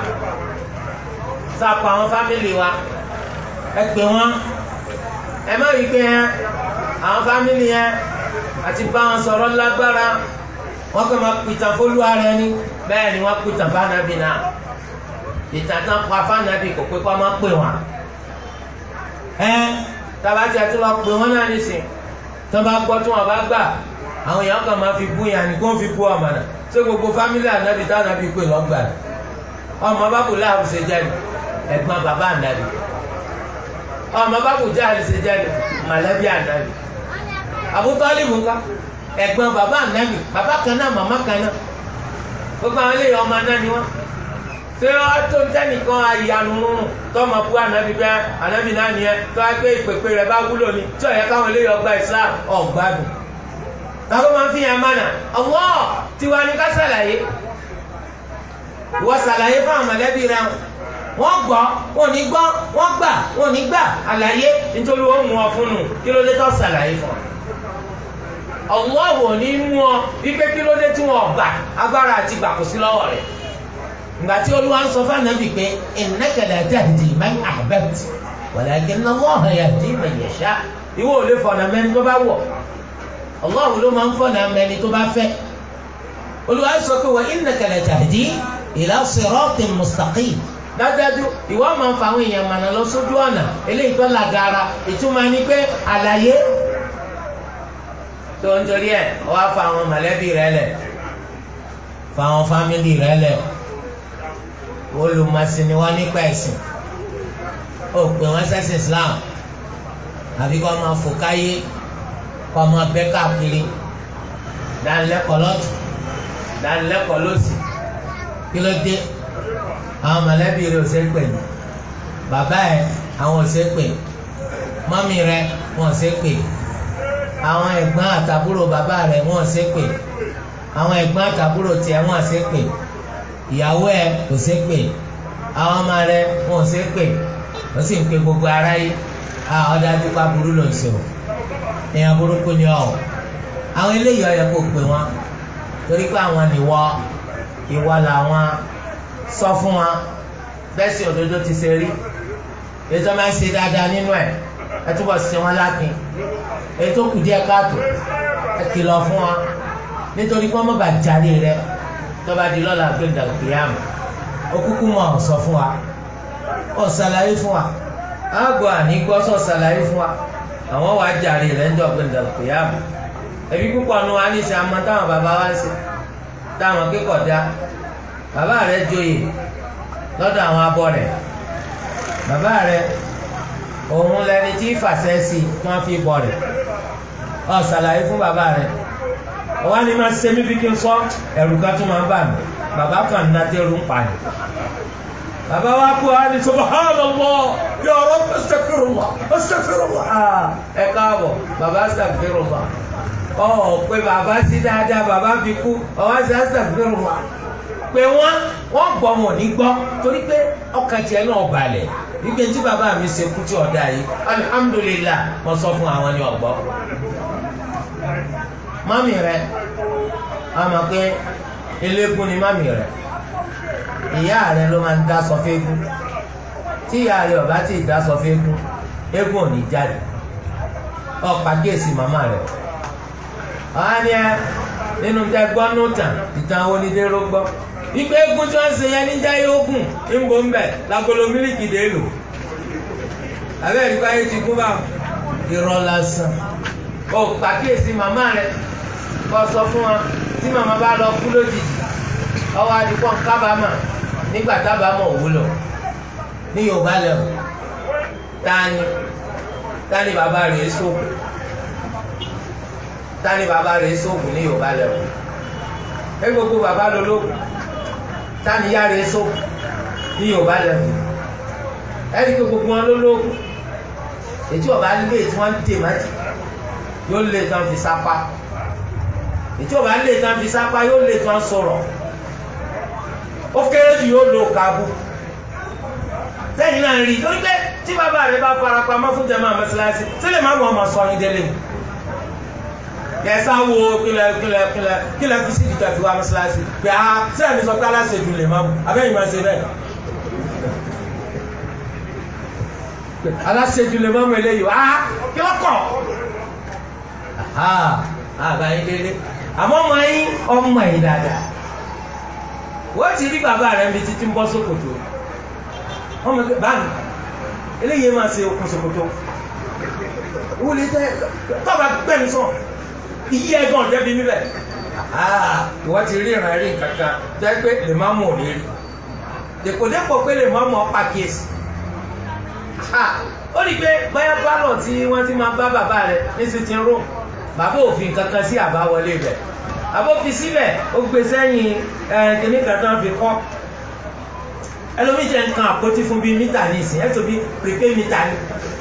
sá pa àwọn fámìlì wa ẹ pè wọ́n ẹ má rí i pé yẹn àwọn fámìlì yẹn àti bá wọn sọ̀rọ̀ lágbára wọ́n kàn máa pìtàn fólúwa rẹ ni bẹ́ẹ̀ ni wọ́n pìtàn fánàbì náà ìtàn tán pa fánàbì kò pé kó máa pè wọ́n ẹ tabati àti lọ pè wọ́n náà nísìn tó bá gbọ́ tí wọ́n bá gbà àwọn èèyàn kan máa fi bú yàn ní kó fi bú ọmọ náà ṣé gbogbo fámílì ànábì tá ànábì pè lọ́gbà rẹ̀ ọmọ bábù láàbù ṣe jẹ́ ni ẹ̀gbọ́n bàbá ànábì ọmọ bábù jáde ṣe jẹ́ ni mọ̀lẹ́bí ànábì àbútọ́lìmù ńlá ẹ̀gbọ́n bàbá ànábì bàbá kan náà màmá kan náà gbogbo àwọn eléyìí ọmọ náà ni wọ́n ṣé wọ́n tó ń tẹ́nìkan ayanu rúnrún tọ́mọ bú ànábì bẹ́ẹ̀ ànábì náà nìyẹn tó wá pé ìpèpè rẹ̀ bá wúlò ni tí ọ̀yẹ́ káwọn eléyìí ọgbà Islam ọ̀gbádùn tàbí máa fi hàn mánà ọwọ́ tiwa ni ká ṣàlàyé ìwọ ṣàlàyé fún àwọn mọ̀lẹ́bí rẹ wọ́n gbọ́ wọn ò ní gbọ́ wọ́n gbà wọn ò ní gbà àlàyé nítorí wọ́n mú ọ fún un kí ló dé tó ṣàlàyé fún ọ ọwọ́ wò ní mú ọ wípé kí ló dé tí wọ́n gbà agbára àti gbà kò sí lọ́wọ́ rẹ̀ ìgbà tí olúwa ń sọ fún ànábì pé innaka la tahdi man ahbabta walakinna Allaha yahdi man yasha ìwọ ò lè fọ̀nà mẹ́ni tó bá wọ̀ Allah ló máa ń fọ̀nà mẹ́ni tó bá fẹ́ olúwa sọ pé wa innaka la tahdi ila siratin mustaqim dájúdájú ìwọ máa ń fa àwọn èèyàn mànà lọ sójú ọ̀nà eléyìí tó làgàrà ìtumọ̀ ni pé àlàyé tó ń torí ẹ̀ wá fa àwọn mọ̀lẹ́bí rẹ lẹ̀ fa àwọn fámìlì rẹ lẹ̀ olùmọ̀sìnì wọn nípa ẹ̀sìn ó pè wọ́n sẹ́sìn Islam àbí kọ́ máa fò káyé kọ́ máa bẹ́ káàkiri dánilẹ́kọ̀ọ́ lọ́tù dánilẹ́kọ̀ọ́ lọ́sì kí ló dé àwọn mọ̀lẹ́bí rẹ̀ ò ṣe é pè ní bàbá ẹ̀ àwọn ò ṣe é pè mọ́mí rẹ̀ wọ́n ò ṣe é pè àwọn ẹ̀gbọ́n àtàbúrò bàbá rẹ̀ wọ́n ò ṣe é pè àwọn ẹ̀gbọ́n àtàbúrò tiẹ̀ wọ́n ò ṣe é pè ìyàwó ẹ̀ kò ṣe é pè àwọn ọmọ rẹ̀ wọ́n ò ṣe é pè ó sì ń pe gbogbo aráyé ọ̀dà àdúgbò aburú ló ń ṣe o èèyàn burúkú ni ọ àwọn eléyìí ọyọ kò pè wọn torí pé àwọn nìwọ ìwọ làwọn sọ fún wọn bẹ́ẹ̀ sì òdodo ti ṣe rí ètò máa ń ṣe dáadáa nínú ẹ̀ ẹ túbọ̀ ṣe wọn lákin ètò kù díẹ̀ káàtó ẹ kìlọ̀ fún wọn nítorí pé wọ́n mọ̀ bá jáde rẹ tó bá di lọ́la gbé dàgbéyàmù ó kúkú mọ̀ ọ̀ sọ fún wa ọ̀ ṣàlàyé fún wa àgọ́ àní gbọ́ sọ̀ ṣàlàyé fún wa àwọn wàá jàre rẹ̀ ń jọ pé ndàlùkìyàmù ẹbí púpọ̀ nu wa ní sẹ́ àmọ́ táwọn bàbá wa ń ṣe táwọn kékọ̀ọ́ dá bàbá rẹ̀ joyè lọ́dọ̀ àwọn abọ́ rẹ̀ bàbá rẹ̀ òun lẹni tí fàṣẹ sí tí wọ́n fi bọ̀ rẹ̀ ọ ṣàlàyé fún bàbá rẹ̀ ọwọ́ ni máa ṣe mí bí kí n sọ ẹ̀rù kan tún máa ń bà mí bàbá kan ná tẹ́rù ń pa ni bàbá wa kú wa ní subhanallah ya Rabb astaghfirullah astaghfirullah ẹ káàbọ̀ bàbá astaghfirullah ọ pé bàbá sí dáadáa bàbá fi kú ọwọ́ sí astaghfirullah pé wọ́n wọ́n gbọ́ wọn ní gbọ́ torí pé ọkàn tiẹ̀ náà balẹ̀ wípé tí bàbá mi ṣe kú tí ọ̀dà yìí alhamdulillah mo sọ fún àwọn ní ọ̀gbọ́. mami rẹ àmọ́ pé eléégún ni mami rẹ ìyá rẹ ló máa ń dá sọ fẹ́ẹ́gún tí ìyá rẹ ọ̀bá tí ì dá sọ fẹ́ẹ́gún eégún ò ní jáde ọ̀pá kéèsì màmá rẹ ọ̀hán ni ẹ nínú tẹ gbọ́ nùtàn ìtàn onídéró gbọ́ ìgbé egun tí wọ́n ṣe yẹn níjà yókùn ń bò ń bẹ̀ lágolo mílíkì dé lò abẹ́rẹ́ nípa ayé ti kú bá irọ́ lásán ó pàkíyèsí màmá rẹ kó sọ fún wa tí màmá bá lọ kú lójijì ọwọ́ adìpọ̀ kábàámà nígbà tábàámà òwúlò ní Yorùbá lẹ́wọ̀ tani tani bàbá rẹ̀ sóògùn tani bàbá rẹ̀ sóògùn ní Yorùbá lẹ́wọ̀ ẹ gbogbo bàbá lológun tani ya rẹ̀ sóògùn ní Yorùbá lẹ́wọ̀ ẹ rí gbogbo wọn lológun ètí ọba lé tí wọn dè májì yóò lé tán fi sápá ètí ọba lé tán fi sápá yóò lé tán sọ̀rọ̀ ó kéré jù yóò lo kaabu sẹ́yìn náà rí torí pé tí bàbá rẹ bá fara pamọ́ fún jẹ́mọ́ àmọ́síláṣí sílẹ̀ má mọ̀ ọmọ sọ yín délé mu kẹsà wo kílẹ̀ kílẹ̀ kílẹ̀ kílẹ̀ fi síbi tẹ̀ fi wá àmọ́síláṣí pé a sẹ́yìn mi sọ pé aláṣẹ́jú lè má mu abẹ́yìn máa ṣe bẹ́ẹ̀ aláṣẹ́jú lè má mu eléyìí a kí ló kọ̀ àbáyé délé àmọ́ ọmọ yín ọmọ yín dáadáa wọ́n ti rí bàbá rẹ̀ níbi títí ń bọ́ sókòtò wọ́n mọ̀ pé báyìí eléyìí máa ṣe okùn sókòtò wọ́n lè tẹ́ tọ́ba gbẹ̀mí sọ iye ẹ̀gbọ́n jẹ́bi níbẹ̀ wọ́n ti rí ìrìn àárín kankan jẹ́ pé lè má mú òní rí dèkòdépò pé lè má mú ọ pàkíyèsí ó rí i pé báyà bálọ̀ tí wọ́n ti máa bá bàbá rẹ̀ ní sí ti ń rò bàbá òfin kankan sí àbáwọlé rẹ̀ àbófi síbẹ̀ ó gbé sẹ́yìn kìnnì kan tó ń fi kọ́ ẹlòmíì jẹ́ nǹkan àpótí fún bíi mítà ní ìsìn ẹ̀ tó bí pèpè mítà ní.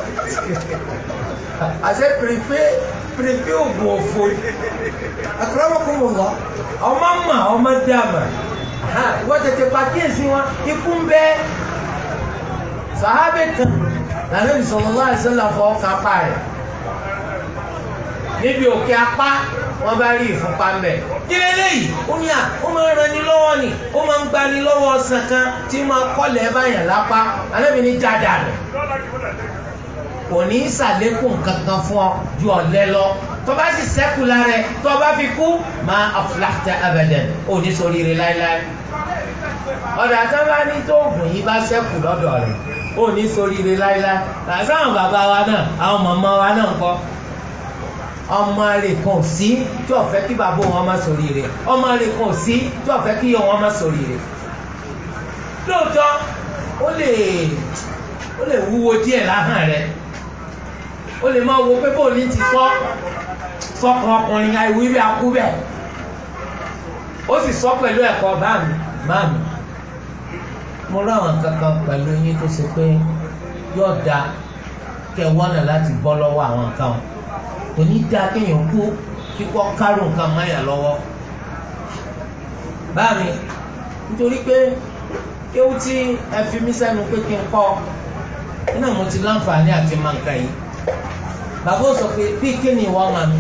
àṣẹ pèpè pèpè oògùn òfò àkàràmọ́kùnrin lọ ọmọ mà ọmọ dàmà wọ́n tètè pàkíyèsí wọn ikú ń bẹ́ sàhábẹ́ kan lànà sallallahu alaihi wasallam fọwọ́ kápá rẹ̀ níbi òkè apá wọn bá rí ìfúnpá ń bẹ kí lélẹyìí ó ní à ó máa ń ran ni lọ́wọ́ ni ó máa ń gba ni lọ́wọ́ ọsàn kan tí máa kọlẹ̀ báyàn lápá alábì ní jáda rẹ kò ní í sàlékún kankan fún ọ ju ọ̀lẹ lọ tó bá sì sẹ́kù lára ẹ tó bá fi kú máa aflahta abadan ò ní ṣoríire láéláé ọ̀dà tó bá ní tó oògùn yìí bá sẹ́kù lọ́dọ̀ rẹ̀ ò ní ṣoríire láéláé àtàwọn bàbá wa náà àwọn màmá wa náà ń kọ́ ọmọ rẹ̀ kan sí tí ó fẹ́ kí bàbá wọn má sórí rẹ̀ ọmọ rẹ̀ kan sí tí ó fẹ́ kí ìyá wọn má sórí rẹ̀ lóòótọ́ ó lè ó lè wúwo díẹ̀ láhàn rẹ̀ ó lè máa wo pé bóun ní ti sọ sọkàn ọkùnrin àìwí bí akú bẹ́ẹ̀ ó sì sọ pẹ̀lú ẹ̀kọ́ báàmì báàmì mo ráwọn kankan pẹ̀lú yín tó ṣe pé yóò da kẹ́ wọ́nà láti bọ́ lọ́wọ́ àwọn nǹkan wọn kò ní dáa kéèyàn kú kíkọ́ kárò nǹkan máyà lọ́wọ́ báàmì nítorí pé kéwú tí ẹ fi mí sẹ́nu pé kí n kọ́ iná mo ti láǹfààní àti máa ń ka yìí bàbá ó sọ pé bí kíni ìwọ ọmọ mi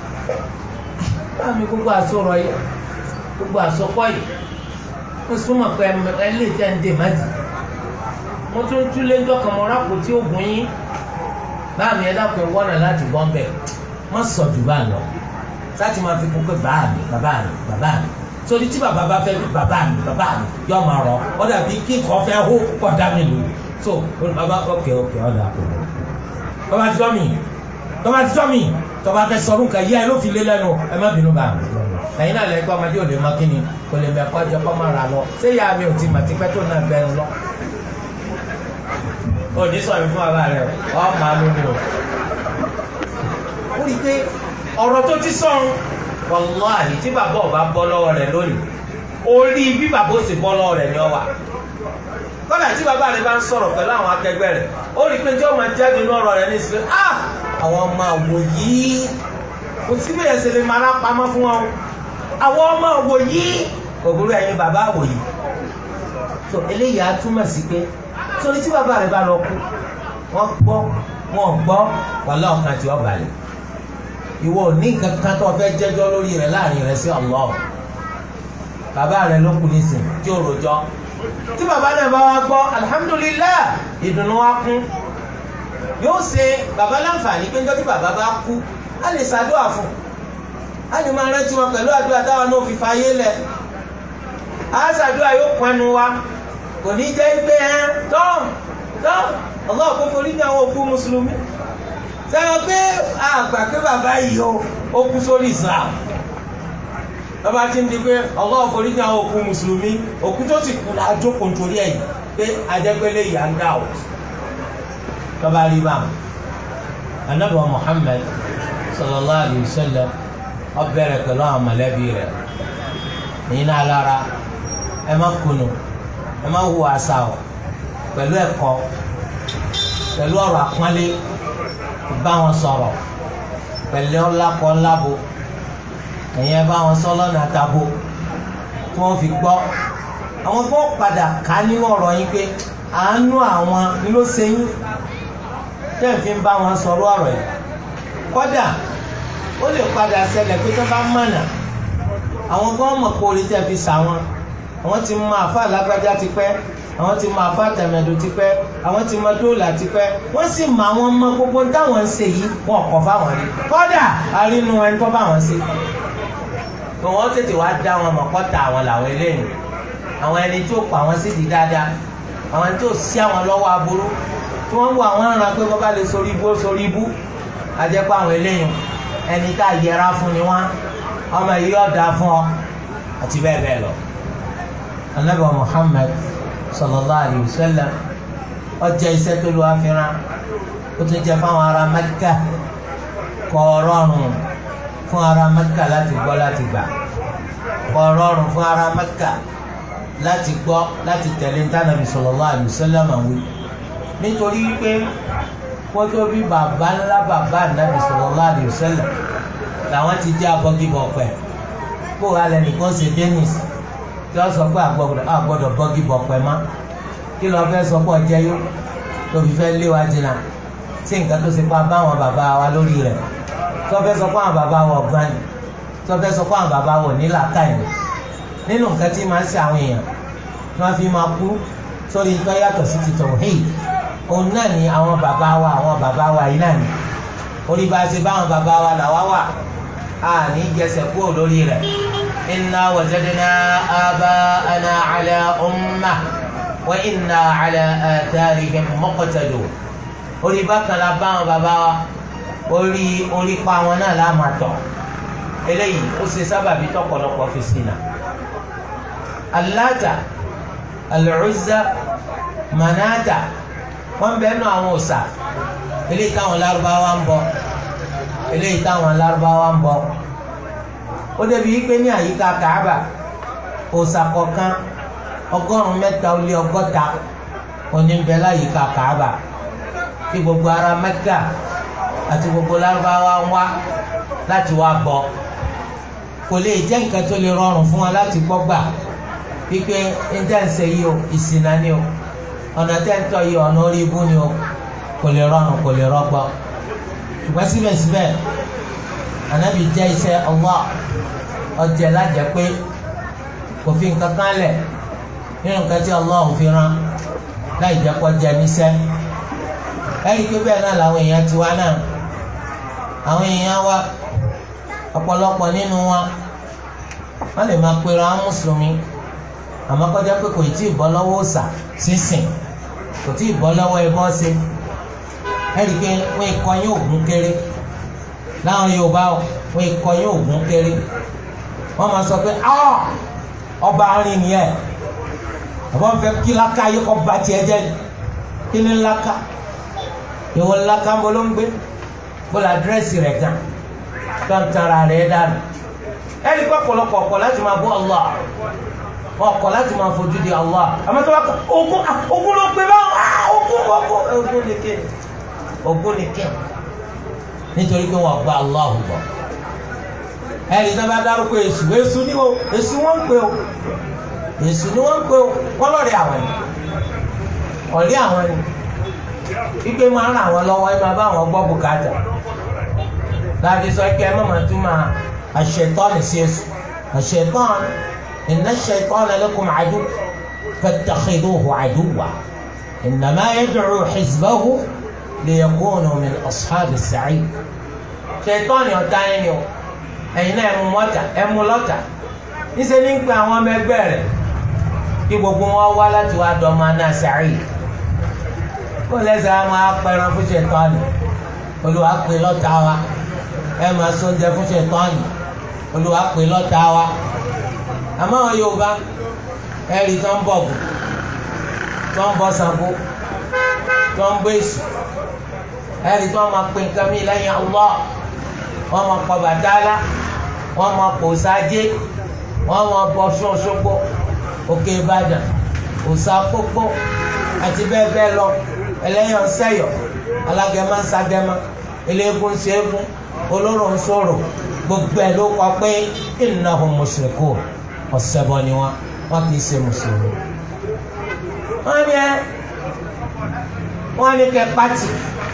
báàmì gbogbo àsọ̀rọ̀ yìí gbogbo àsọkọ́ yìí mo súnmọ́ pé ẹ lè tẹ́ ń dè má dì mo tún túlé ńjọ́ kan mo rákò tí ó gùn yín báàmì ẹ dákun ẹ wọ́nà láti bọ́ ń bẹ̀ má sọ jù bá lọ láti máa fi kún pé bàbá mi bàbá mi bàbá mi sórí tí bàbá bá fẹ́ bàbá mi bàbá mi yọ máa rọ ọ dàbí kí nǹkan fẹ́ hó kọ́ dá mi lò so bàbá ọkẹ́ ọkẹ́ ọ̀dà kò lọ. tọ́ba ti tọ́ mi tọ́ba ti tọ́ mi tọ́ba fẹ́ sọ nǹkan yíyá ẹ ló fi lé lẹ́nu ẹ má bínú bá mi. ẹ̀yin náà lẹ́gbẹ́ ọmọdé ò lè má kíni kò lè mẹ́kọ́ jẹ́ kọ́ máa rà lọ ṣé ìyá mi ò ti mà tipẹ́ tó náà gbẹnu lọ ó ní sọ̀rọ̀ fún bàbá rẹ̀ ọ́ máa lómi o. ó rí i pé ọ̀rọ̀ tó ti sọ̀rọ̀ wàláhì tí bàbá ọba bọ́ lọ́wọ́ rẹ̀ lónìí orí bí bàbá ó sì bọ́ lọ́wọ́ rẹ̀ ni ọ wà kọ́dà tí bàbá rẹ̀ bá ń sọ̀rọ̀ pẹ̀lú àwọn akẹgbẹ́ rẹ̀ ó rí i pé jọ́ máa jáde inú ọ̀rọ̀ rẹ̀ ní ìsìnkú ah àwọn ọmọ àwò yìí kò sí bí ẹsẹ̀ lè máa lápamọ́ fún wọn àwọn ọmọ àwò yìí kò burú ẹ̀yin bàbá àwò yìí tó eléyìí á túmọ̀ sí pé torí tí bàbá rẹ̀ bá lọ kú wọ́n gbọ́ wọ́n gbọ́ wàhálà ọ̀kan tí wọ́n balẹ̀ ìwọ ò ní nǹkan kan tó fẹ́ jẹ́jọ́ lórí rẹ̀ láàrin rẹ̀ sí Allah bàbá rẹ̀ ló kú nísìn tí ò rojọ́ tí bàbá náà bá wá gbọ́ alhamdulillah ìdùnnú wa kún yóò ṣe bàbá láǹfààní pé níjọ́ tí bàbá bá kú a lè ṣàdúrà fún a lè máa rántí wọn pẹ̀lú àdúrà táwọn náà fi fàyè lẹ̀ a ṣàdúrà yóò pọnú wa kò ní jẹ́ pé ẹ tọ́ tọ́ Allah kó forí ní àwọn òkú mùsùlùmí sẹ́wọ́n pé àgbà pé bàbá yìí ó kú sórí Islam bàbá ti ń di pé Allah forí ní àwọn òkú mùsùlùmí òkú tó sì kú lájókòó nítorí ẹ̀yìn pé ajẹ́pẹ́lẹ́ yà ń dà ó tọ́ba rí bá anabi Muhammad sallallahu alayhi wa sallam ó bẹ̀rẹ̀ pẹ̀lú àwọn mọ̀lẹ́bí rẹ̀ ní náà lára ẹ má kunu ẹ má hu àṣà o pẹ̀lú ẹ̀kọ́ pẹ̀lú ọ̀rọ̀ àpọ́nlé bá wọn sọ̀rọ̀ pẹ̀lú ọlákọ̀ ńlábo ẹ̀yẹn bá wọn sọ lọ́nà àtàbò tí wọ́n fi gbọ́ àwọn tó padà ká nínú ọ̀rọ̀ yín pé àánú àwọn ni ló ṣe yín tẹ́ ẹ̀ fi ń bá wọn sọ̀rọ̀ ọ̀rọ̀ yìí kódà ó lè padà ṣẹlẹ̀ pé tó bá mọ̀nà àwọn kan mọ̀ kó orí tẹ́ fi sà wọn àwọn ti mọ àfa lágbájá ti pẹ́ àwọn ti mọ àfa tẹ̀mẹ̀dù ti pẹ́ àwọn ti mọ dóòlà ti pẹ́ wọ́n sì mọ àwọn ọmọ gbogbo táwọn ń ṣe yìí wọn kọ̀ fáwọn rí kódà àrínú ẹni tó bá wọn ṣe pé wọ́n tètè wá dá wọn mọ̀ kọ́ta àwọn làwọn eléyìí àwọn ẹni tí ó pa àwọn sídìí dáadáa àwọn tí ó sí àwọn lọ́wọ́ aburú tí wọ́n wọ àwọn aràn pé bọ́bá lè sórí ibú ó sórí ibú àjẹpọ̀ àwọn eléyìí ẹni tá a yẹra fún ni wọ́n ọmọ yìí ọ̀dà fún ọ àti bẹ́ẹ̀ bẹ́ẹ̀ lọ. anabi muhammed sallallahu alayhi wa sallam ọjà iṣẹ́ tó lu àfihàn ó tún jẹ́ fáwọn ará mẹ́kà kọ́ ọ̀rọ̀rùn fún ará mẹ́kà láti gbọ́ láti gbà kọ́ ọ̀rọ̀rùn fún ará mẹ́kà láti gbọ́ láti tẹ̀lé ntànàbì sallallahu alayhi wa sallam àwí nítorí wípé wọ́n tó bí bàbá ńlá bàbá ànábì sallallahu alayhi wa sallam làwọn ti jẹ́ abọ́gibọ̀ pẹ̀ kó alẹ́ nìkan ṣe dennis tí wọ́n sọ pé àgbọ̀dọ̀ bọ́gibọ̀ pẹ̀ má kí lọ́ọ́ fẹ́ sọ pé ọjẹ́ yó tó fi fẹ́ lé wa jìnnà sí nǹkan tó ṣe pa bá àwọn bàbá wa lórí rẹ̀ tí wọ́n fẹ́ sọ pé àwọn bàbá wa ọ̀gbọ́n ni tí wọ́n fẹ́ sọ pé àwọn bàbá wa ò ní làákàyè nínú nǹkan tí máa ń ṣe àwọn èèyàn tí wọ́n fi máa kú sórí nǹkan yàtọ̀ sí ti tauhid òun náà ni àwọn bàbá wa àwọn bàbá wa yìí náà ni orí bá a ṣe bá àwọn bàbá wa làwa wà a ní jẹsẹ̀ kúrò lórí rẹ̀ inna wajadna aba'ana ala umma wa inna ala atharihim muqtadun orí bákan la bá àwọn bàbá wa orí orí pa wọn náà la máa tọ̀ eléyìí ó ṣe sábàbí tọ̀pọ̀lọpọ̀ fi ṣìnà Allata Al-Uzza Manata wọn bẹ nù àwọn òòṣà eléyìí táwọn lárúbáwá ń bọ eléyìí táwọn lárúbáwá ń bọ ó débi yí pé ní àyíká Kaaba òòṣà kọ̀ọ̀kan ọgọ́rùn mẹ́ta ó lé ọgọ́ta oníbẹ láyìíká Kaaba kí gbogbo ará Mẹ́kà àti gbogbo lárúbáwá ń wá láti wá bọ kò lè jẹ́ nǹkan tó lè rọrùn fún wa láti gbọ́ gbà wípé intanṣe yìí o ìsìnà ni o ọ̀nà tẹ́ńtọ́ yìí ọ̀nà orí ibú ni o kò lè rọrùn kò lè rọgbọ ṣùgbọ́n síbẹ̀síbẹ̀ ànábì jẹ́ iṣẹ́ Allah ọjẹ́ lájẹ́ pé kò fi nǹkan kan lẹ̀ nínú nǹkan tí Allah ò fi rán láì jẹ́ kó jẹ níṣẹ́ ẹ̀rí pé bẹ́ẹ̀ náà làwọn èèyàn ti wá náà àwọn èèyàn wa ọ̀pọ̀lọpọ̀ nínú wa wọ́n lè máa pera wọn mùsùlùmí àmọ́ kọjá pé kò tí ì bọ́ lọ́wọ́ òòṣà sísìn kò tí ì bọ́ lọ́wọ́ ẹbọ ṣe ẹ̀rí pé wọ́n ikọ̀ yín ògún kéré láwọn Yorùbá wọ́n ikọ̀ yín ògún kéré wọ́n máa sọ pé ọba arìn nìyẹn àbọ̀ fẹ́ kí laka yìí kọ́ ba tiẹ̀ jẹ́ kí ni laka ìwọ laka ń bọ́ ló ń gbé bó la dírẹ́sì rẹ̀ gan tó ń tara rẹ̀ dànù ẹ̀rí pé ọ̀pọ̀lọpọ̀ ọ̀pọ̀ láti máa bọ́ Allah wọn kọ̀ láti máa fojú di Allah àmọ́ tó bá kọ ogun ogun ló pe báwọn ogun ogun ogun ni kí ogun ni kí nítorí pé wọn gba Allah gbọ́ ẹni tó bá dárúkọ èṣù èṣù ni o èṣù wọn ń pè o èṣù ni wọn ń pè o wọn lọrẹ àwọn ni ọ̀rẹ́ àwọn ni wípé máa ń ràn àwọn lọ́wọ́ ẹ máa bá àwọn gbọ́ bùkátà láti sọ pé ẹ má máa tún máa àṣetọ́ni sí èṣù àṣetọ́ni inna ash-shaytana lakum adu fattakhidhuhu aduwwa innama yad'u hizbahu liyakunu min ashabi as-sa'id ṣetọ́ni ọ̀tá yẹn ni o ẹ̀yin náà ẹ mú mọ́tà ẹ mú lọ́tà níṣẹ́ ní ń pe àwọn ọmọ ẹgbẹ́ rẹ̀ kí gbogbo wọn wá láti wá dọ́mọ náà sàárì kó lẹ́sẹ̀ á máa pẹran fún ṣètọ́nì olùwà pè lọ́tà wa ẹ máa sóúnjẹ fún ṣètọ́nì olùwà pè lọ́tà wa àmọ́ àwọn Yorùbá ẹ̀rí tó ń bọ̀ bù tó ń bọ̀ Ṣàngó tó ń bọ̀ Èṣù ẹ̀rí tó máa pè nǹkan mi lẹ́yìn Allah wọ́n máa pọ̀ Bàtálá wọ́n máa pò sáájé wọ́n máa bọ̀ Ṣọ́ṣogbo Òkè Ìbàdàn òsà pópó àti bẹ́ẹ̀ bẹ́ẹ̀ lọ ẹlẹ́yàn sẹ́yọ̀ alágẹ̀má ń sagẹ̀má eléégún ń ṣẹ́gun olóró ń sọ̀rọ̀ gbogbo ẹ̀ ló kọ pé innahum mushrikun ọ̀sẹ̀bọ ni wọn wọn kì í ṣe mùsùlùmí. wọ́n ní ẹ wọ́n ní kẹ́ pátì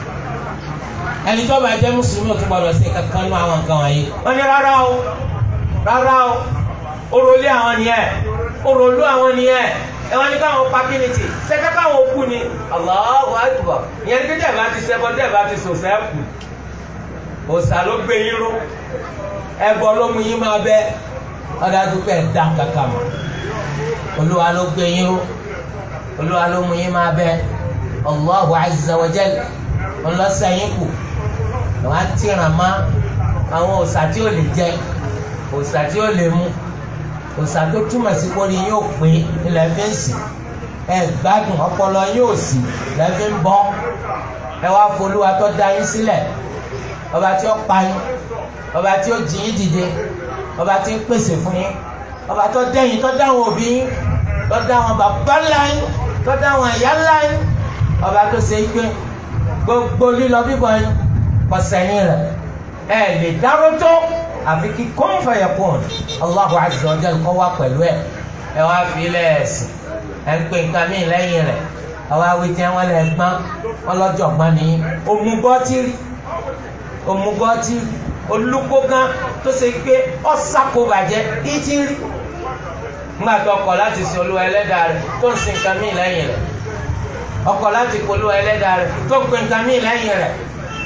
ẹni tó bá jẹ́ mùsùlùmí ò tún gbọdọ̀ sí kankan nú àwọn nǹkan wọ̀nyí. wọ́n ní rárá o rárá o orolé àwọn nìyẹn orolú àwọn nìyẹn ẹ wọ́n ní káwọn pakínìtì ṣẹ́ká káwọn òkú ni Allahu Akbar ìyẹn ní kéjì ẹ̀ bá ti ṣẹ́bọ tẹ́ ẹ̀ bá ti sòsẹ́ kù òòsà ló gbé yín ró ẹbọ ló mú yín máa bẹ ọ̀dà dúpẹ́ ẹ̀ dá kàkà mọ́ olúwa ló gbé yín ró olúwa ló mú yín máa bẹ Allahu Azza wa Jalla ọlọ́sẹ̀yìn kù àwọn àtìràn má àwọn òòsà tí ò lè jẹ òòsà tí ò lè mú òòsà tó túmọ̀ sí kórìí yóò pé ilẹ̀ fi ń sìn ẹ gbádùn ọpọlọ yóò sì ilẹ̀ fi ń bọ́ ẹ wá folúwa tó dá yín sílẹ̀ ọba tí ó pa yín ọba tí ó jí yín dìde ọba tí ń pèsè fún yín ọba tó dẹ́yìn tó dá àwọn òbí yín tó dá àwọn bàbá ńlá yín tó dá àwọn ìyá ńlá yín ọba tó ṣe é gbé gbogbo lílọ bíbọ̀ yín kò sẹ́yìn rẹ̀ ẹ lè dárò tó àfi kí kọ́ńfà yẹ kún Allahu azza wa jalla kọ́ wá pẹ̀lú ẹ̀ ẹ wá fi lẹ́ẹ̀sì ẹ ń pè nǹkan mí lẹ́yìn rẹ̀ àwọn awití wọn lè gbọ́n wọn lọ́jọ́ gbọ́n nìyí òmùgọ́tìrì òmùgọ́tìrì olùkógan tó ṣe pé ọ̀sàkó bàjẹ́ ìtì rí nígbà tó ọkọ̀ láti sin olúwa ẹlẹ́dàá rẹ̀ tó ń sin nǹkan mí lẹ́yìn rẹ̀ ọkọ̀ láti polówó ẹlẹ́dàá rẹ̀ tó ń pè nǹkan mí lẹ́yìn rẹ̀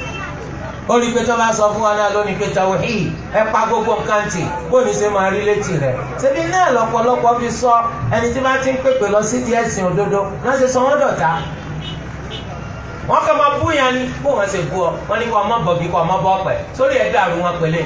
ó rí i pé tó bá sọ fún wa náà lónìí pé tawhid ẹ pa gbogbo nǹkan tì bó ní ṣe máa rí létí rẹ̀ ṣebí náà lọ́pọ̀lọpọ̀ fi sọ ẹni tí bá ti ń pèpè lọ sí díẹ̀ sìn òdodo náà ṣe sọ wọ́n dọ̀tá wọ́n kàn máa bú yẹn ni bó wọ́n ṣe bú ọ wọ́n ní kó ọmọ bọ̀ bí kó ọmọ bọ̀ pẹ̀ sórí ẹ̀ dàrú wọn pẹ̀lẹ́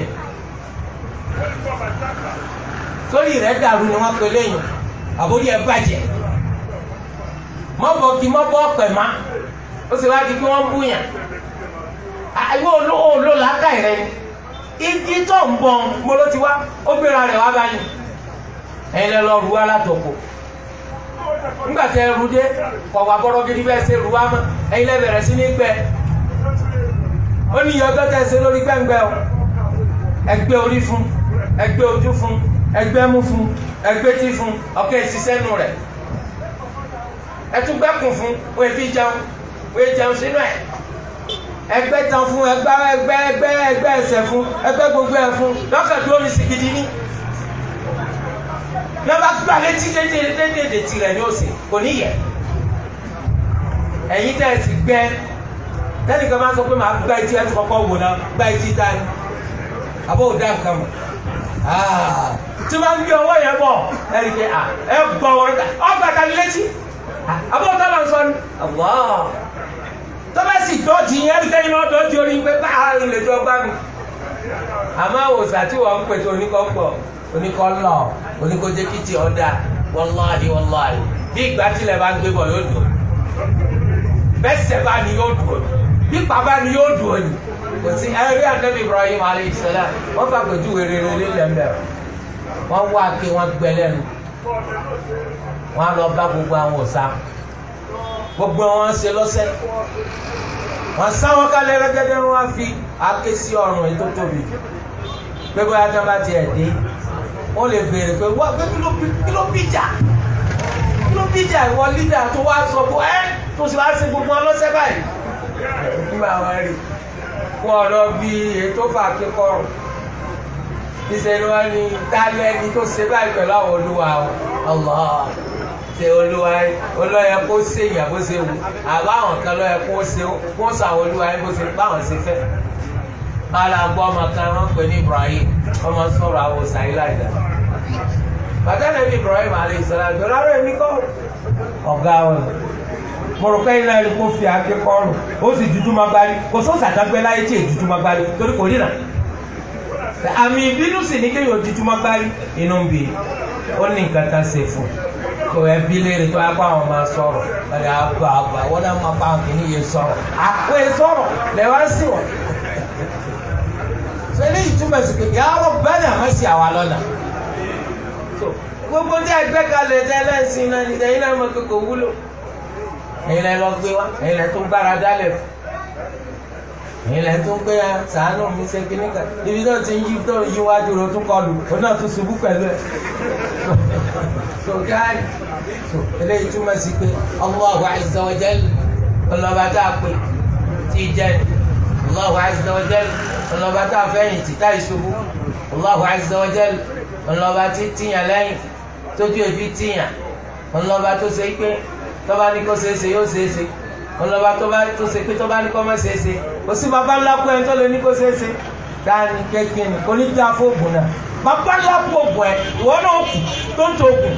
sórí rẹ̀ dàrú ni wọ́n pẹ̀lẹ́ yìí àbórí ẹ̀ bàjẹ́ mọ́bọ̀ kí mọ́bọ̀ pẹ̀ má ó sì wá di pé wọ́n bú yẹn àìwé olóò làákà rẹ ni igi tó ń bọ̀ mo ló ti wá ó gbéra rẹ̀ wá báyìí ẹ̀yin lẹ lọ ru wa látòkò nígbà tẹ ẹrù dé kọ̀wá bọ́rọ̀ gidi bẹ́ẹ̀ ṣe ru wa mọ́ ẹ̀yin lẹ bẹ̀rẹ̀ sí ní gbẹ ó ní iye ọjọ́ tẹ ṣe lórí gbẹ̀ngbẹ̀ o ẹgbẹ́ orí fún ẹgbẹ́ ojú fún ẹgbẹ́ mú fún ẹgbẹ́ tí fún ọ̀kẹ́ ìṣiṣẹ́ nù rẹ̀ ẹtúgbẹ́kùn fún wọ́n fi jẹun wọ́n jẹun sínú ẹ̀ ẹgbẹ́ tan fún ẹgbẹ́ ẹgbẹ́ ẹgbẹ́ ẹgbẹ́ ẹsẹ̀ fún ẹgbẹ́ gbogbo ẹ̀ fún lọ́kàn tó ní sí gidi ní. lọ́ba gbà létí dédédédé tirẹ̀ ní òsè kò ní yẹ. ẹ̀yin tẹ́ ẹ ti gbẹ́ tẹ́nìkan máa ń sọ pé màá gbá etí ẹ̀ tó kọ́kọ́ wò náà gbá etí dání àbó ò dá nǹkan mọ̀ tí wọ́n ń gbé ọwọ́ yẹn bọ̀ ẹ̀ rí i pé ẹ gbọ́ ọgbà tani létí àbó ò tọ́lọ̀ sọ ni tọ́ba sì dọ́ọ̀tì yẹn ẹ̀rí kẹ́yìn náà dọ́ọ̀tì orí pé bá a lè jọ gbá mi. àmọ́ àwòsàn tí wọ́n ń pèsè oníkọ́ pọ̀ oníkọ́ lọ oníkọ́ jẹ́kìtì ọ̀dà wàláhì wàláhì bí ìgbà tilẹ̀ bá ń gbé bọ̀ yóò dùn bẹ́sẹ̀ bá ní yóò dùn bí bàbá ní yóò dùn òní kò sí ẹ̀rí ànábì Ibrahim alayhi salam wọ́n fà pẹ̀jú rere lélẹ̀ mbẹ́ wọ́n wá ké wọ́n gbẹ lẹ́nu wọn á lọ bá gbogbo àwọn òòṣà gbogbo wọn ṣe lọ́sẹ̀ wọn sáwọn kálẹ̀ rẹ́gẹ́dẹ́ wọn á fi àáké sí ọrùn ètò tóbi pé bóyá tí wọn bá tiẹ̀ dé wọn lè béèrè pé wọ́n pé kí ló bí jà kí ló bí jà ìwọ lídà tó wá sọ bó ẹ́ tó sì wá ṣe gbogbo wọn lọ́sẹ̀ báyìí nígbà wọn rí wọn lọ bí ètò fà kíkọrùn ìṣẹ̀lẹ̀ wọn ni dálẹ́ ni tó ṣe báyìí pẹ̀lú àwọn olúwa Allah ṣe olúwa olóyè kó ṣèyàn bó ṣe wù àbáwọn kan lóyè kó ṣe kó sọ àwọn olúwa bó ṣe báwọn ṣe fẹ́ bára gbọ́ ọmọ kan wọ́n pè ní Ibrahim ọmọ sọ̀rọ̀ àwọn òṣàyílá ìdá bàtà náà ní Ibrahim alayhi salam tó rárá èmi kọ́ ọ̀gá wọn mo rò pé iná ẹni kó fi àáké kọrùn ó sì dúdú máa gbárí kò sóòsì àdágbé láyé tí èyí dúdú máa gbárí torí kò ríran àmì ìbínú sì ní kéèyàn dúdú máa gbárí inú ń bì ó ní nǹkan kan ṣe fún kò ẹbí léèrè tó yàgbọ́ àwọn máa sọ̀rọ̀ ẹ̀ àgbà àgbà wọ́n náà máa bá àwọn kìíní yẹn sọ̀rọ̀ àpò ẹ̀ sọ̀rọ̀ lẹ́wọ́n sì wọ̀ so eléyìí túmọ̀ sí pé yàrá bẹ́ẹ̀ ni àmọ́ sí àwa lọ́nà gbogbo tí a gbé kalẹ̀ tẹ́ lẹ́sìn náà ní ẹ̀yin náà mọ̀ pé kò wúlò ẹ̀yin lẹ́ lọ gbé wa ẹ̀yin lẹ́ tó ń gbára dálẹ̀ fún ẹ̀yin lẹ́ tó ń gbé ya sàánù mi ṣe kíní kan ibi tó ti ń yí tó ń yí wájú rẹ̀ tó kọlù ó náà tún ṣubú pẹ̀lú ẹ̀ so gáàrí so eléyìí túmọ̀ sí pé Allahu azza wa jalla ọlọ́ba tá a pè tí jẹ́ Allahu azza wa jalla ọlọ́ba tá a fẹ́yìn tì tá ìṣubú Allahu azza wa jalla ọlọ́ba tí tìyàn lẹ́yìn tójú èfi tìyàn ọlọ́ba tó ṣe pé tọ́ba ní kó ṣeéṣe yóò ṣeéṣe ọlọ́ba tó ṣe pé tọ́ba ní kó má ṣeéṣe kò sí bàbá ńlá kú ẹ tó lè ní kó ṣeéṣe dání kékeré ni kò ní dá fóògùn náà bàbá ńlá kú ògùn ẹ ìwọ náà kù tó ń tó ògùn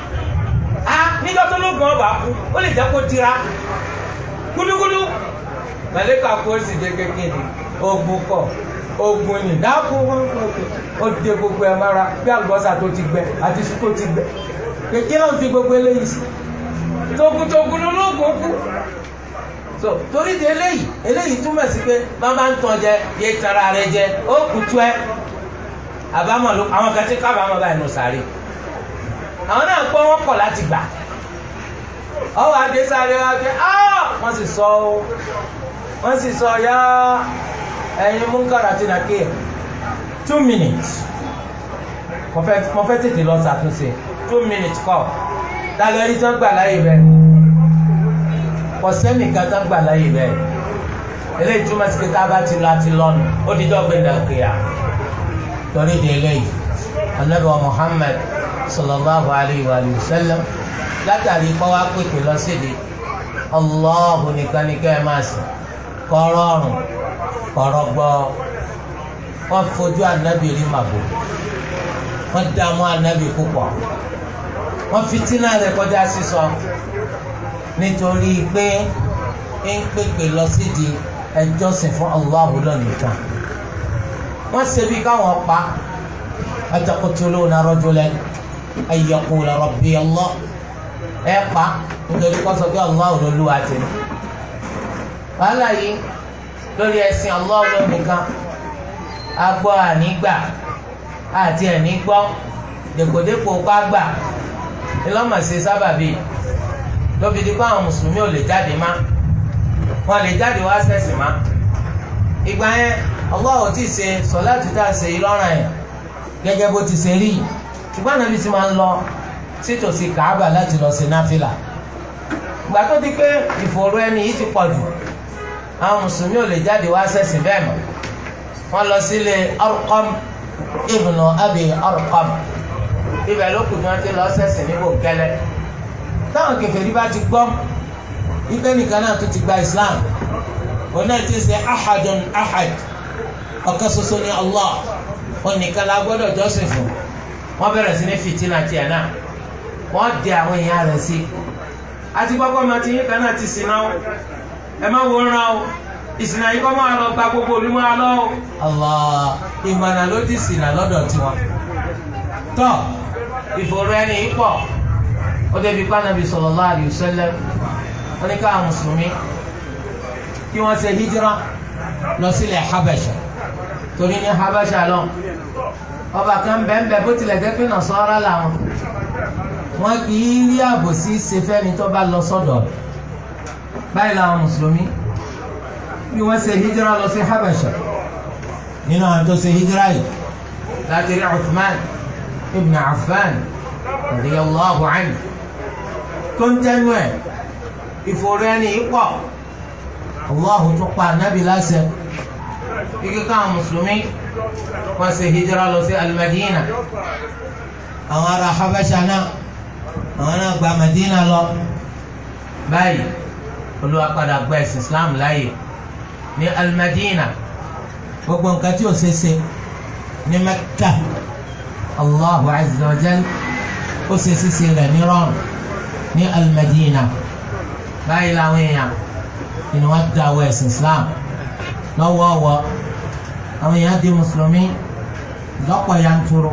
a nígbà tó lóògùn ọba kú ó lè jẹ́ kó tira gúdúgúdú màlẹ́kà kú ó sì dé kékeré ogun kọ ogun ni dákú ó dé gbogbo ẹ mára bí àlùbọ́sà tó ti gbẹ àti iṣu tó ti gbẹ kékeré náà fi gbogbo eléyìí sí togun-togun ológun kú so torí di eléyìí eléyìí túmọ̀ sí pé bá bá ń tàn jẹ yé tara rẹ jẹ ó kù tú ẹ àbámọ̀ ló àwọn kan tí kábàámọ̀ báyìí nù sáré àwọn náà gbọ́ wọ́n kọ̀ láti gbà ọwọ́ adé sáré wa pé wọ́n sì sọ ó wọ́n sì sọ ya ẹ̀yin múnkàrà tí nàkè two minutes mo fẹ́ tètè lọ ṣàtúnṣe two minutes kọ́ lálẹ́ rí tán gbà láyè bẹ́ẹ̀ kò sẹ́nìkan tán gbà láyè bẹ́ẹ̀ eléyìí túmọ̀ sí pé tá a bá ti lọ àti lọ́nu ó di dọ́gbẹ́ dàgbéyà torí di eléyìí anabi wa Muhammad sallallahu alayhi wa sallam látàrí kọ́ wá pèpè lọ sídi Allahu nìkan ní ká ẹ máa sìn kọ́rọ́ ọ̀rùn kọ́rọ́ gbọ́ wọ́n fojú anabi rí màbò wọ́n dààmú anabi púpọ̀ wọ́n fitinà rẹ̀ kọjá sísọ nítorí pé ń pèpè lọ sídi ẹjọ́sìn fún Allahu lọ́nìkan wọ́n ṣe bí káwọn pa ataqtuluna rajulan ay yaqula rabbi Allah ẹ pa nítorí kọ́ sọ pé Allahu lolúwa tẹ̀lé wàhálà yìí lórí ẹ̀sìn Allahu lọ́nìkan agbọ́ ànígbà àti ẹ̀ní gbọ́ dèkòdèkò pàgbà ìlọ́mọ̀ọ́sẹ sábàbí lóbi dípò àwọn mùsùlùmí ò lè jáde má wọn lè jáde wá sẹ́sìn má ìgbà yẹn Allah ò tí ì ṣe sọ̀láàtì tá a ṣe yìí lọ́rùn yẹn gẹ́gẹ́ bó ti ṣe rí yìí ṣùgbọ́n ànábi ti máa ń lọ sítòsí Kàábà láti lọ ṣe náfìlà ìgbà tó di pé ìfòòró ẹni yìí ti pọ̀ jù àwọn mùsùlùmí ò lè jáde wá sẹ́sìn bẹ́ẹ̀ mọ́ wọ́n lọ sílé Arqam ibnu Abi Arqam ibẹ̀ ló kù ní wọ́n ti lọ sẹ́sìn ní bòńkẹ́lẹ́ táwọn kèfèrí bá ti gbọ́ ike nìkan náà tó ti gba Islam òun náà ti ṣe ahadun ahad ọ̀kan ṣoṣo ní Allah òun nìkan la gbọ́dọ̀ jọ́sìn fún wọ́n bẹ̀rẹ̀ sí ní fìtínà tiẹ̀ náà wọ́n dẹ àwọn èèyàn rẹ̀ sí àti gbọ́gbọ́ máa ti yín kan náà ti sìn náà ẹ má wo ràn o ìsìn náà yìí kọ́ máa lọ gba gbogbo olúmọ́ alọ́ o. Allah ìmọ̀nà ló ti sìn náà lọ́dọ̀ tiwọn tọ́ ìfòrò ẹni yìí pọ̀ ó débi pànàbí sallallahu alaihi wasallam wọ́n ní káwọn mùsùlùmí kí wọ́n ṣe hijira lọ sílẹ̀ Habasha torí ní habasha lọ ọba kan bẹ́ẹ̀ bó tilẹ̀ jẹ́ pé nàṣọ́ra làwọn wọn kì í rí àbòsí ṣe fẹ́ni tó bá lọ sọ́dọ̀ rẹ̀ báyìí làwọn mùsùlùmí bí wọ́n ṣe hijira lọ sí habasha nínú àwọn tó ṣe hijira yìí láti rí Uthman ibn Affan radiyallahu anhu tó ń tẹnu ẹ̀ ìfòrò ẹni pọ̀ Allahu tún pa ànábì láṣẹ ike káwọn mùsùlùmí wọ́n ṣe hijira lọ sí al-Madina àwọn ará habasha náà àwọn náà gba Madina lọ báyìí Olúwa padà gba ẹ̀sìn Islam láàyè ní al-Madina gbogbo nǹkan tí o ṣe ṣe ní Mẹ́kà Allahu azza wa jal ó ṣe ṣíṣe rẹ̀ ní rọrùn ní al-Madina báyìí làwọn èèyàn ni wọ́n da wọ ẹ̀sìn Islam lọ́wọ́ọ̀wọ́ àwọn èèyàn di mùsùlùmí lọ́pọ̀ yanturu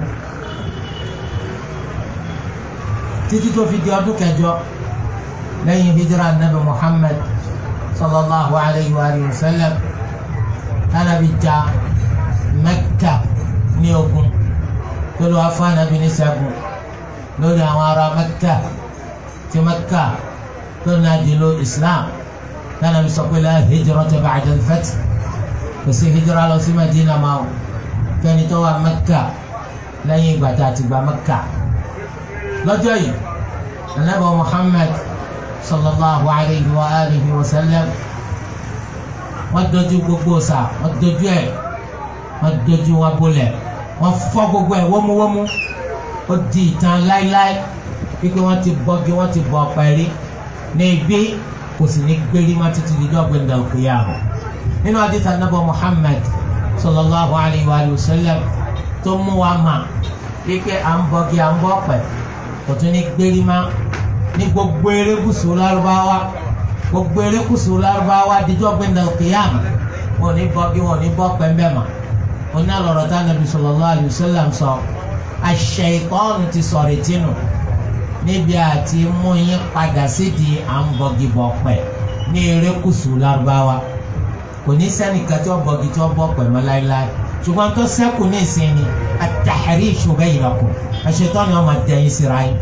títí tó fi di ọdún kẹjọ lẹ́yìn hijira nabi Muhammad sallallahu alayhi wa sallam anabi ja Mẹ́kà ní ogun tó lọ́wọ́ fún anabi ní ṣẹ́gun lórí àwọn ará Mẹ́kà tí Mẹ́kà tó náà di lo Islam anabi sọ pé la hijrata ba'da al-fath kò sí hijira lọ sí Madina máa o fẹ́ni tó wà Mẹ́kà lẹ́yìn ìgbà tá a ti gba Mẹ́kà lọ́jọ́ yìí anabi Muhammad sallallahu alayhi wa alihi wa sallam wọ́n dojú gbogbo sa wọ́n dojú ẹ̀ wọ́n dojú wọn bolẹ̀ wọ́n fọ́ gbogbo ẹ̀ wọ́múwọ́mú ó di ìtàn láíláí wípé wọ́n ti bọ́gi wọ́n ti bọ́ pẹ̀rí ní ibi kò sì ní gbérí má títí di dọ́gbìn dàlùkìyàmù nínú àdìsá nàbọ Muhammad sallallahu alayhi wa sallam tó mú wa mà wípé à ń bọ́gi à ń bọ́ pẹ̀ kò tún ní gbérí má ní gbogbo erékùsù lárúbáwá gbogbo erékùsù lárúbáwá díjọ́ gbẹ̀ndẹ̀ kìyàm wọn ní bọ́gí wọn ní bọ́ pẹ́ńbẹ́ mà wọn ní àlọ́rọ̀ tá nàbí sallallahu alayhi wa sallam sọ àṣeyìkọ́ọ̀nù ti sọ̀rọ̀ ìtinú níbi àti mú yín padà sídìí à ń bọ́gí bọ́ pẹ́ ní erékùsù lárúbáwá kò ní sẹ́nìkan tí wọ́n bọ́gí tí wọ́n bọ́ pẹ́ mọ́ láéláé ṣùgbọ́n tó sẹ́kù ní ìsinmi at-tahrish bainakum àṣetọ́ni wọn máa dẹ́yìn síra yín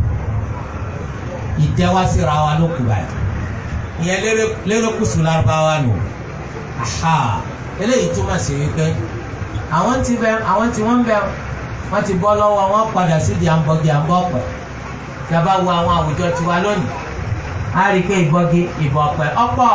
ìdẹ́wà síra wa ló kù báyìí ìyẹn lérò kùsù lárúbáwá nù aha eléyìí túmọ̀ sí wípé àwọn ti bẹ àwọn tí wọ́n bẹ wọ́n ti bọ́ lọ́wọ́ wọn padà sí di àǹbọ̀gì àǹbọ̀pẹ̀ tí a bá wo àwọn àwùjọ tiwa lónìí a rí i pé ìbọ̀gì ìbọ̀pẹ̀ ọ̀pọ̀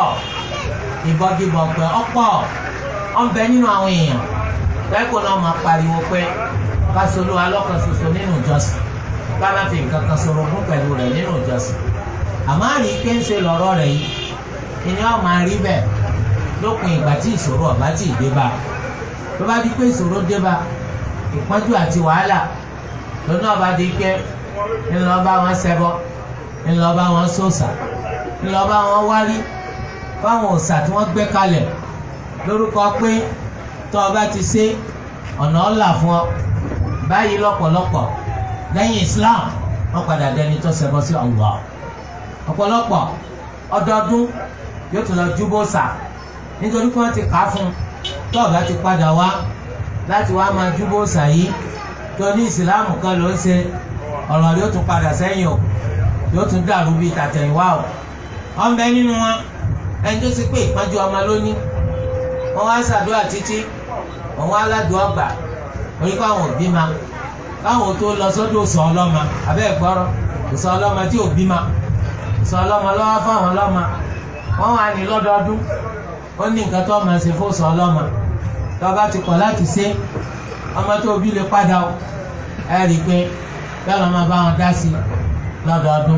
ìbọ̀gì ìbọ̀pẹ̀ ọ̀pọ̀ ọ̀nbẹ nínú àwọn èèyàn lẹ́kọ̀ọ́ náà máa pariwo pé kásolú alọ́kan ṣoṣo nínú ìjọsìn ká má fi nǹkan kan sọ̀rọ̀ fún pẹ̀lú rẹ̀ nínú ìjọsìn àmọ́ àrí pé ń ṣe lọ́rọ̀ rẹ̀ yìí ìní ọ̀ máa rí bẹ́ẹ̀ lópin ìgbà tí ìṣòro ọ̀bá tí ì dé bá tó bá di pé ìṣòro dé bá ìpọ́njú àti wàhálà lónà ọba di pé ńlọ bá wọn ṣẹbọ ńlọ bá wọn sòòṣà ńlọ bá wọn wárí fáwọn òòṣà tí wọ́n gbé kalẹ̀ lórúkọ pé tó ọba ti ṣe ọ̀nà ọ̀là fún ọ báyìí lọ́pọ̀lọpọ̀ lẹ́yìn Islam wọ́n padà dẹni tó ṣẹbọ sí Allah ọ̀pọ̀lọpọ̀ ọdọọdún yóò tún lọ júbọ sà nítorí pé wọ́n ti kà á fún un tó ọ̀gá ti padà wá láti wá máa júbọ sà yìí tó ní ìsìláàmù kan ló ń ṣe ọ̀rọ̀ yóò tún padà sẹ́yìn o yóò tún dàrú bíi tàtẹ̀yìnwá o wọ́n bẹ nínú wọn ẹni tó ti pé ìpọ́njú ọmọ lónìí wọ́n wá ṣàdúrà títí wọ́n wá aládùn ọgbà orí káwọn òbí ma káwọn tó lọ sọ́dọ̀ sọ ọlọ́mọ abẹ́ ìgbọ́rọ̀ sọ ọlọ́mọ tí òbí ma sọ ọlọ́mọ lọ́wọ́ fáwọn ọlọ́mọ wọ́n wà ní lọ́dọọdún ó ní nǹkan tó máa ṣe fún sọ ọlọ́mọ tó bá ti kọ̀ láti ṣe ọmọ tó bí lè padà ó ẹ rí i pé bẹ́ẹ̀ lọ́ máa bá wọn dá sí lọ́dọọdún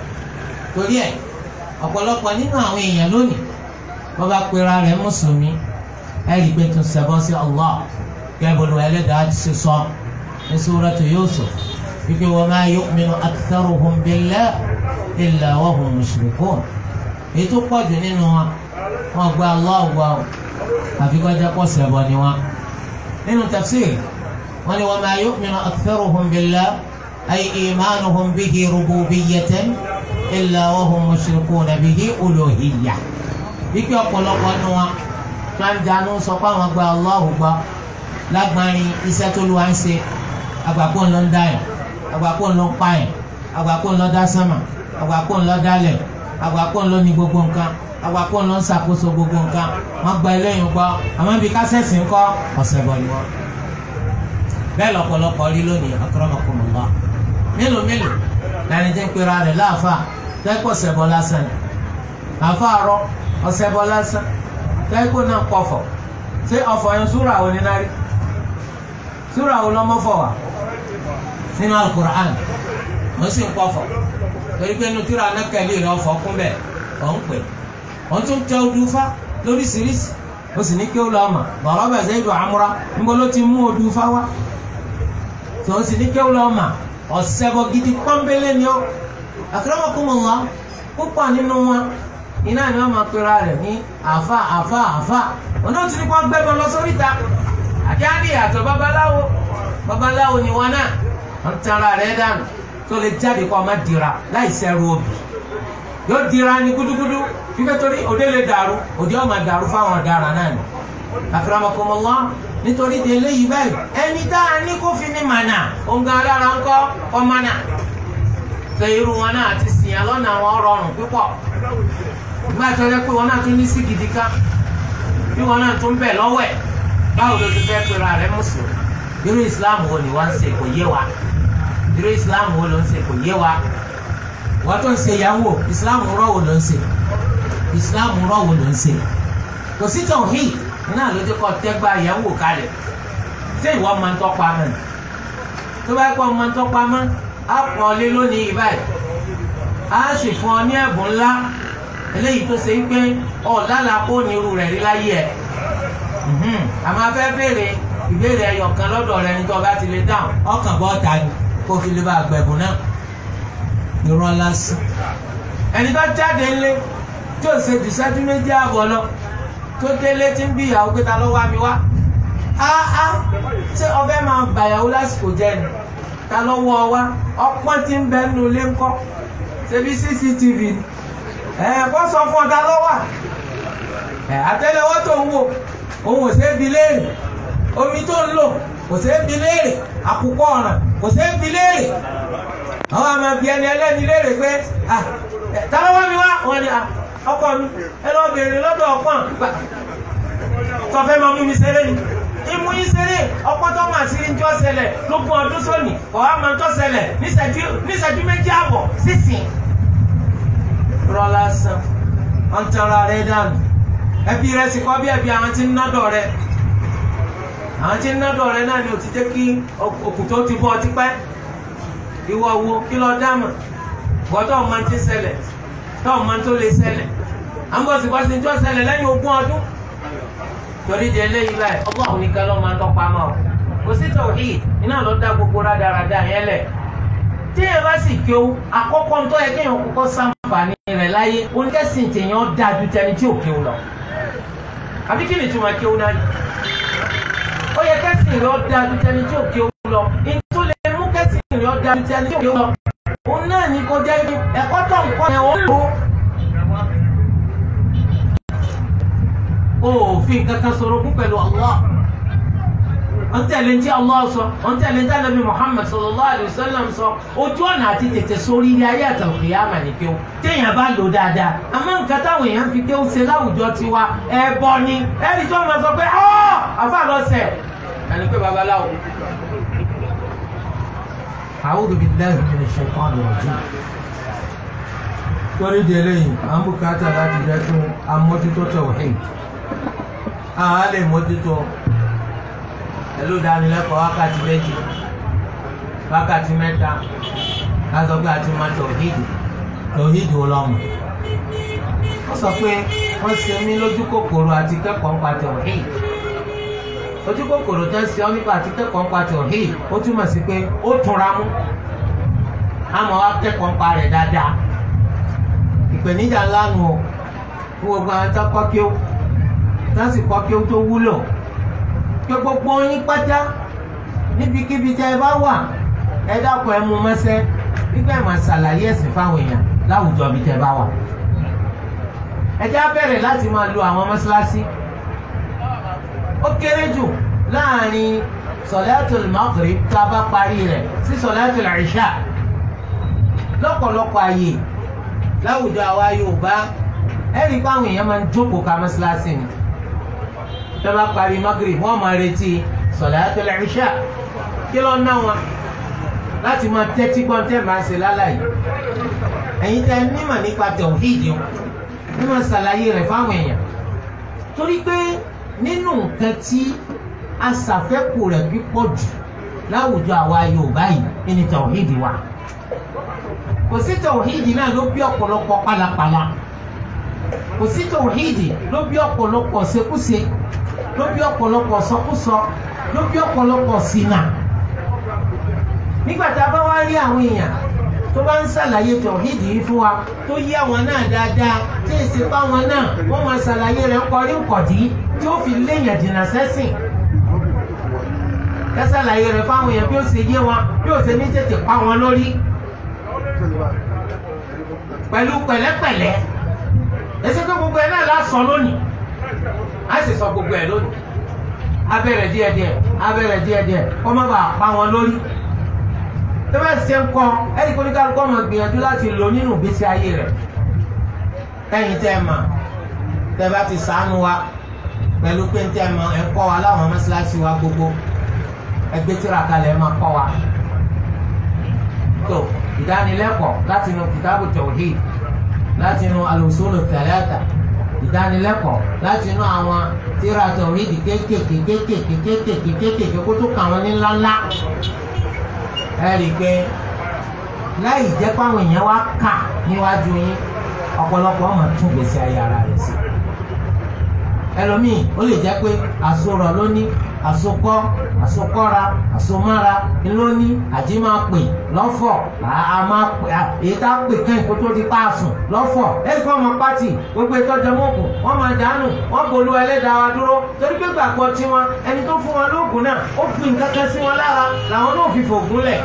torí ẹ̀ ọ̀pọ̀lọpọ̀ nínú àwọn èèyàn lónìí wọ́n bá pera rẹ̀ mùsùlùmí ẹ rí i pé tó ṣẹbọ sí Allah kẹ́bùrù ẹlẹ́dàá ti ṣe sọ ní suratu Yusuf wípé wa ma yu'minu aktharuhum billahi illa wa hum mushrikun èyí tó pọ̀ jù nínú wọn wọn gba Allah gbọ́ ọ àfi kọjá pọ̀ ṣẹbọ ni wọn. nínú tafsir wọn ni wa ma yu'minu aktharuhum billahi ay imanuhum bihi rububiyyatan illa wa hum mushrikuna bihi uluhiyyah. wípé ọ̀pọ̀lọpọ̀ nínú wọn máa ń jánu sọ pé àwọn gba Allah gbọ́ lágbárin iṣẹ́ tó lù wá ń ṣe àgbàpọ̀ ńlọ ń dá yẹn àgbàpọ̀ ńlọ ń pa yẹn àgbàpọ̀ ńlọ dá sánmà àgbàpọ̀ ńlọ dálẹ̀ àgbàpọ̀ ńlọ ní gbogbo nǹkan àgbàpọ̀ ńlọ ń ṣàkóso gbogbo nǹkan wọ́n gba eléyìí gbọ́ àmọ́ ibi kásẹ̀sì ń kọ́ ọ̀sẹ̀ bọ̀ ni wọ́n. bẹ́ẹ̀ lọ́pọ̀lọpọ̀ rí lónìí akramakumullah mélòó mélòó lẹni tí ń pera rẹ̀ láàfà tẹ́kọ̀ ṣẹbọ lásán ni àfa àrọ ọ̀ṣẹbọ lásán tẹ́kọ̀ náà pọ̀fọ̀ ṣé ọ̀fọ̀ yẹn súrà wo ni náà rí súrà wo lọ́mọ fọ̀ wá nínú alukur'an wọ́n sì ń pọ̀fọ̀ torí pé inú tíra anákẹ́lẹ́ rẹ̀ ọ̀fọ̀ kún bẹ́ẹ̀ ọ̀ ń pè wọ́n tún tẹ odùfá lóríṣiríṣi ó sì ní kí ó lọ ọmọ bọ̀rọ̀ bẹ̀ Zaidu amúra níbo ló ti mú odùfá wá tó ó sì ní kí ó lọ ọmọ ọ̀sẹ̀bọ̀ gidi pọ́nbélé ni ó akramakumullah púpọ̀ nínú wọn iná ni wọ́n máa pera rẹ̀ ní àfa àfa àfa ọ̀nà tí kò gbẹ́bọ̀ lọ sórí ta àti àdì àtọ̀ babaláwo babaláwo ni wọn náà wọ́n tara rẹ̀ dànù tó lè jáde kó ọmọ dira láì sẹ́rù obì yóò dira ní gúdúgúdú fífẹ́ torí òde lè dàrú òde ọmọ dàrú fáwọn ọ̀daràn náà ni akramakumullah nítorí di eléyìí báyìí ẹni tá a ní kó fi ní mànà òǹgà alára ńkọ́ ọmọnà tó irú wọn náà ti sìn yàn lọ́nà àwọn rọrùn púpọ̀ nígbà tó yẹ pé wọn náà tún ní sí gidi ká bí wọn náà tún bẹ̀ lọ́wọ́ ẹ̀ báwo ló ti fẹ́ pera rẹ̀ mùsùlùmí irú ìsìláàmù wo ni wọ́n ń ṣe kò yé wa irú ìsìláàmù wo ló ń ṣe kò yé wa wọ́n tó ń ṣe yahoo ìsìláàmù rọ̀ wo ló ń ṣe ìsìláàmù rọ̀ wo ló ń ṣe kò sí tọ̀hìn iná ló ti kọ́ tẹ́gbà yẹ̀wò kalẹ̀ ṣé ìwọ máa ń tọ́pa mọ́ ni tó bá kọ́ máa ń tọ́pa mọ́ á pọ̀ ọ lé lónìí yìí báyìí á sì fún ọ ní ẹ̀bùn ńlá eléyìí tó ṣe pé ọ̀dàlà kó ní irú rẹ̀ rí láyé ẹ̀ àmọ́ afẹ́ béèrè ìbéèrè ẹyọ kan lọ́dọ̀ rẹ ní tó o bá ti lè dáhùn ọkàn bọ́ ta ni kó o fi lè bá gbẹ̀bùn náà irọ́ lásán ẹni tó jáde ńlé tí ò ṣe jù méjì àbọ̀ lọ tó délé tí ń bí ìyàwó pé ta ló wá mi wá áá ṣé ọbẹ̀ máa bàyàwó lásìkò jẹ́ ni ta ló wọ́ ọ wá ọpọ́n tí ń bẹ nínú ilé ńkọ́ ṣebí cctv ni ẹ̀ kó sọ fún ọ ta ló wà ẹ̀ àtẹ́lẹwọ́ tó ń wò òun ò ṣeé bi léèrè omi tó ń lò kò ṣeé bi léèrè àkùkọ ọ̀ràn kò ṣeé bi léèrè àwọn àmọ́ bí ẹni ẹlẹ́ni léèrè pé ta ló wá mi wá wọ́n ni ọkọ mi ẹ lọ bèèrè lọ́dọ̀ ọpọ́n gbà tọfẹ máa mú mi ṣeré ni ìmú yín ṣeré ọpọ́n tó máa ṣeré ń jọ ṣẹlẹ̀ lógún ọdún sóní ọwọ máa ń tọ ṣẹlẹ̀ níṣẹ́jú méjì àbọ̀ sísìn. rọlá san wọn tẹnra rẹ dànù ẹbí rẹ sì kọ bí ẹbí àwọn tí ń nọdọ rẹ àwọn tí ń nọdọ rẹ náà ni ò ti jẹ́ kí òkùtò ti bọ ọtí pẹ́ ìwọ wo kí lọ dáàmà gbọ́dọ̀ máa ti ṣẹlẹ̀ tọ́ọ̀ máa tó lè ṣẹlẹ̀ àmbọ̀sibọ́sí tó ṣẹlẹ̀ lẹ́yìn ogún ọdún torí di eléyìí báyìí ọgbọ́n nìkan ló máa ń tọ́pa mọ́ ọ kò sí tauhid iná ló dá gbogbo rádaràda yẹn lẹ̀ tí ẹ bá sì kí o àkọ́kọ́ ń tọ́ yẹ kéèyàn kọ́kọ́ sàǹfààní rẹ̀ láyé oníkẹ́sìn tèèyàn dáa ju tẹni tí ò kí o lọ àbí kí ni túmọ̀ kí o náà yìí ó yẹ kẹ́sìn rẹ̀ ọ́ dáa ju tẹni tí ò kí o lọ ìtú lè mú kẹ́sìn rẹ̀ ọ́ dáa ju tẹni tí ò kí o lọ òun náà ní kó jẹ́ ẹ̀kọ́ tó ń kọ́ yẹn ó lò ó. òfin kankan sọ̀rọ̀ kún pẹ̀lú Allah wọ́n tẹ̀lé ní tí Allah sọ wọ́n tẹ̀lé ní tí Ànábì Muhammad sallallahu alayhi wa sallam sọ ojú ọ̀nà àti tètè sórí ilé ayé àtàlùkìyàmà ní kéwù téèyàn bá lò dáadáa àmọ́ nǹkan táwọn èèyàn fi kéwù ṣe láwùjọ tiwa ẹbọ ni ẹni tó máa sọ pé ọ́ àfa lọ́sẹ̀ ẹni pé babaláwo. A'udhu billahi minash shaitani rajim torí di eléyìí à ń bùkátà láti jẹ́ kí amójútó tauhid àá lè mójútó pẹ̀lú ìdánilẹ́kọ̀ọ́ wákàtí méjì wákàtí mẹ́ta lásọ pé àti máa tauhid tauhid wò lọ́mọ. wọ́n sọ pé wọ́n ṣe mí lójú kòkòrò àti kẹ́kọ̀ọ́ nípa tauhid ojú kòkòrò tó ń ṣe ọ́ nípa àti kẹ́kọ̀ọ́ nípa tauhid ó túmọ̀ sí pé ó túnra mú àmọ́ wá kẹ́kọ̀ọ́ nípa rẹ̀ dáadáa ìpèníjà ńlá nu o fún gbogbo àwọn tó kọ́ kí ó tó sì kọ́ kí ó tó wúlò pé gbogbo yín pátá níbikíbi tẹ́ ẹ bá wà ẹ dákun ẹ mú mọ́sẹ́ nígbà ẹ̀ máa ṣàlàyé ẹ̀sìn fáwọn èèyàn láwùjọ bí tẹ́ ẹ bá wà. ẹ já bẹ̀rẹ̀ láti máa lo àwọn mọ́ṣáláṣí ó kéré jù láàrin sọ̀láàtùl maghrib tá a bá parí rẹ̀ sí sọ̀láàtùl ìṣà lọ́pọ̀lọpọ̀ àyè láwùjọ àwa Yorùbá ẹ̀rí pé àwọn èèyàn máa ń jókòó ká mọ́ṣáláṣí ni tó bá parí maghrib wọ́n máa retí sọ̀láàtùl ìṣà kí ló ń ná wọn láti máa tẹ́tí gbọ́n tẹ́ máa ṣe lálàyé ẹ̀yin tẹ́ nímọ̀ nípa tẹ̀wíìdì ní máa ṣàlàyé rẹ̀ fáwọn èèyàn torí pé nínú nǹkan tí aṣàfẹ́kù rẹ̀ pípọ̀ jù láwùjọ àwa Yorùbá yìí ní tẹ̀wíìdì wa kò sí tẹ̀wíìdì náà ló bí ọ̀pọ̀lọpọ̀ pálapàla kò sí tẹ̀wíìdì ló bí ọ̀pọ̀lọpọ̀ ṣekúṣe ló bí ọ̀pọ̀lọpọ̀ sọkúsọ ló bí ọ̀pọ̀lọpọ̀ ṣìnà nígbà tá a bá wá rí àwọn èèyàn tó bá ń ṣàlàyé tọ̀hídì yìí fún wa tó yí àwọn náà dáadáa tí èsì pa wọn náà wọ́n máa ṣàlàyé rẹ̀ kọrí nkọ̀dí tí ó fi léèyàn jìnnà sẹ́sìn ká ṣàlàyé rẹ̀ fáwọn èèyàn bí ó ṣe yé wọn bí ó ṣe ní tètè pa wọn lórí pẹ̀lú pẹ̀lẹ́pẹ̀lẹ́ èsì pé gbogbo ẹ̀ náà lásán lónìí á sì sọ gbogbo ẹ̀ lónìí abẹ́rẹ́ díẹ̀díẹ̀ abẹ́rẹ́ díẹ̀díẹ̀ kọ́ má bàa pa wọn lórí tó bá ṣe ń kọ́ ẹni kó ní kálukọ́ máa gbìyànjú láti lò nínú ìgbésí ayé rẹ̀ ẹ̀yin tẹ́ ẹ mà tẹ́ bá ti sànú wa pẹ̀lú pé ń tẹ́ ẹ mọ̀ ẹ kọ́ wa láwọn mọ́ṣáláṣí wa gbogbo ẹgbẹ́ tíra kalẹ̀ ẹ máa kọ́ wa tó ìdánilẹ́kọ̀ọ́ láti inú kìtàbù tawhid láti inú al-usulu thalatha ìdánilẹ́kọ̀ọ́ láti inú àwọn tíra tawhid kéékèèké kéékèèké kéékèèké kéékèèké kó tó kà wọ́n ní ńláńlá ẹ rí i pé láì jẹ́ páwọn èèyàn wá kà níwájú yín ọ̀pọ̀lọpọ̀ ọmọ tún gbèsè ayé ara rẹ̀ sí. ẹlòmíì ó lè jẹ́ pé àsorọ̀ ló ní àsokọ́ àsokọ́ra àsomára ló ní àjímápè lọ́fọ̀ àmàpè èyí tá a pè kẹ́yìn kó tó di páàsùn lọ́fọ̀ ẹ̀rí kọ́ ọmọ pátì gbogbo ìtọ́jú mọ́kù wọ́n máa dànù wọ́n bolú ẹlẹ́dàá wa dúró torí pé gbàgbọ́ tiwọn ẹni tó fún wọn lóògùn náà ó fi nǹkan kan sí wọn lára làwọn náà fi fògùn lẹ̀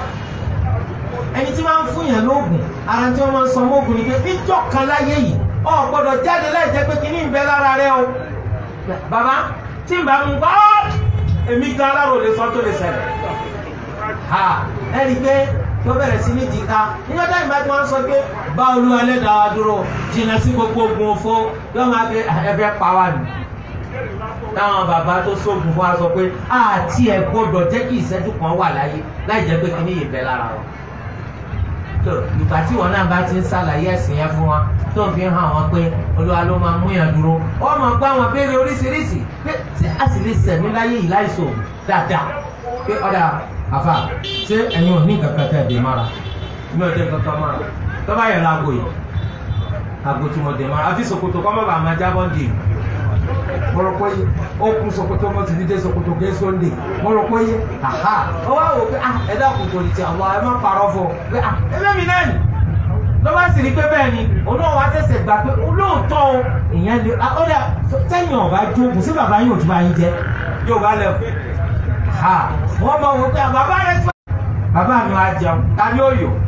ẹni tí wọ́n fún yẹn lóògùn ara tí wọ́n máa ń sọ mọ́ògùn ni pé níjọ́ kan láyé yìí o gbọ́dọ̀ jáde láì jẹ́ pé kíní ń bẹ lára rẹ o bàbá tí n bá mú gbọ́ èmi gan aláró lè sọ tó lè ṣẹlẹ̀ ha ẹni pé tó bẹ̀rẹ̀ sí ní jìká níjọ́ táyì bá tí wọ́n sọ pé bá olúwa ẹlẹ́dàá wa dúró jìnnà sí gbogbo ogun òfo yóò máa gbé ẹfẹ́ pa wá nù táwọn bàbá tó sóògùn fún wa sọ pé àti ẹ̀ gbọ́dọ̀ jẹ́ kí ìṣẹ́jú kan wà láyé láì jẹ́ pé kíní yìí bẹ lára wa tó ìgbà tí wọn náà bá ti ń ṣàlàyé ẹ̀sìn yẹn fún wa tó ń fi hàn wọn pé olúwa ló máa mú yàn dúró wọn máa gbọ́ àwọn béèrè oríṣiríṣi pé tí a sì lè sẹ̀mí láyé yìí láìsò dáadáa pé ọ̀dà àfà ṣé ẹ̀yin ò ní kankan tẹ̀ dé mara mi ò dé kankan mara tó bá yẹ láago yìí àgbo tí mo dé mara àfi ṣòkòtò kọ́ mọ́ bàá máa jábọ́ dì mo rò pé ó kún ṣòkòtò mo ti dídé ṣòkòtò ké sóńdè mo rò pé aha ó wá wò pé ah ẹ dákun tó ní ti àwọn ẹ má parọ́ fún ọ pé ah ẹgbẹ́ mi náà nì ló bá sì rí pé bẹ́ẹ̀ ni òun náà wá ṣẹ̀ṣẹ̀ gbà pé olóòótọ́ o ìyẹn lè ó dà sẹ́yìn ọ̀bá jókòó sí bàbá yóò tún bá yín jẹ yóò bá lẹ̀ ha wọ́n máa wò pé bàbá rẹ̀ tó bàbá mi wá jẹun ta ni ó yò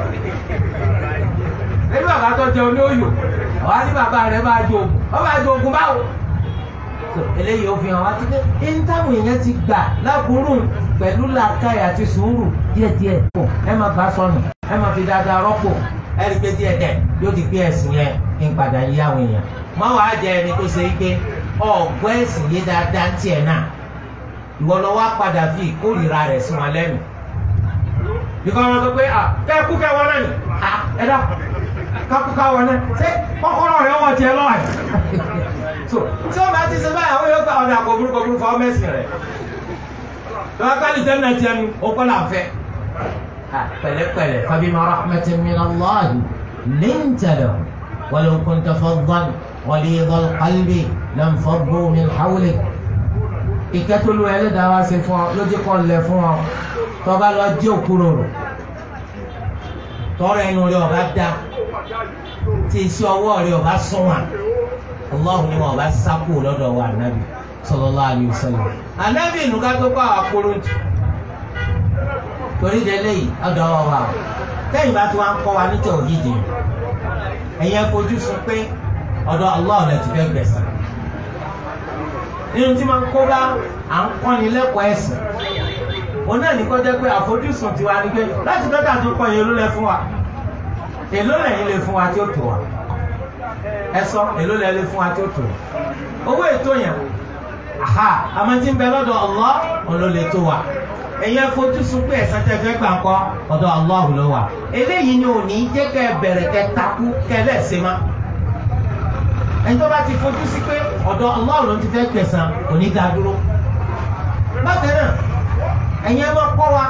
ẹbí bàbá tó jẹun ní ó yò ọ̀hán ní bàbá rẹ̀ bá jó ogun ọ bá jó ogun báwo eléyìí ó fi hàn wá títí ẹni táwọn èèyàn ti gbà lákùúrú pẹ̀lú làákàyè àti sùúrù díẹ̀díẹ̀ pọ̀ ẹ máa gbà sọnù ẹ máa fi dáadáa rọ́pò ẹ rí i pé díẹ̀díẹ̀ yóò di pé ẹ̀sìn yẹn ń padà yí àwọn èèyàn má wàá jẹ ẹni tó ṣe é pé ọ̀gbọ́ ẹ̀sìn yé dáadáa ń tiẹ̀ náà ìwọ lọ wá padà fi ìkórìíra rẹ̀ sí wọn lẹ́nu bíkọ́ wọn sọ pé à kẹ́ ẹ kú kẹ́ wọn náà nì ẹ dá kákú ká wọn náà ṣé kọ́kọ́rọ́ rẹ̀ wọ́n tiẹ̀ lọ́wọ́ so tí wọn bá ti ṣe báyìí àwọn yóò gba ọ̀dà kò burúkú burúkú fún ọmọ ẹ̀sìn rẹ̀ lọ́wọ́ ká lè jẹ́ náà tiẹ̀ nu ó kọ́ là ń fẹ́. pẹ̀lẹ́pẹ̀lẹ́ fabima rahmatin min Allahi linta lahum walau kunta faddan ghalidhal qalbi lanfaddu min hawlik. ìkẹ́tùlù ẹlẹ́dàá wá sí fún ọ lójú kọ́ lẹ̀ fún ọ tọ́ba lọ jí òkúrò rò tọrọ ẹnu rẹ ọba dá tí iṣẹ́ ọwọ́ rẹ ọba sunwọ̀n Allahu ni wọn bá sákò lọ́dọ̀ wa anabi sallallahu alayhi wa sallam anabi nuka tó kọ àwọn akóròntù torí délé yìí ọ̀dọ̀ wa wà tẹ̀yìn bá tí wọn kọ́ wa ní tauhidi ẹ̀yẹ fojú sùn pé ọ̀dọ̀ Allah rẹ ti fẹ́ gbẹ̀san nínú tí máa ń kó bá à ń kọ́ni lẹ́kọ̀ọ́ ẹ̀sìn òun náà ní kó jẹ́ pé àfojúsùn tiwa ni pé láti dọ́tà tó kọ́ yẹn èló lẹ fún wa èló lẹ́yìn lè fún wa tí ó tó wa ẹ sọ èló lẹ lè fún wa tí ó tó wa owó ètò yẹn aha àmọ́ tí ń bẹ lọ́dọ̀ Allah òun ló lè tó wa ẹ̀yin àfojúsùn pé ẹ̀san tẹ́ fẹ́ gbà ńkọ́ ọ̀dọ̀ Allah ló wà eléyìí ni ò ní jẹ́ kẹ́ bẹ̀rẹ̀ kẹ́ takú kẹ́ lẹ́sẹ̀ má ẹni tó bá ti fojú sí pé ọ̀dọ̀ Allah ló ti fẹ́ gbẹ̀san kò ní dá dúró bákan náà ẹ̀yin ẹ máa kọ́ wa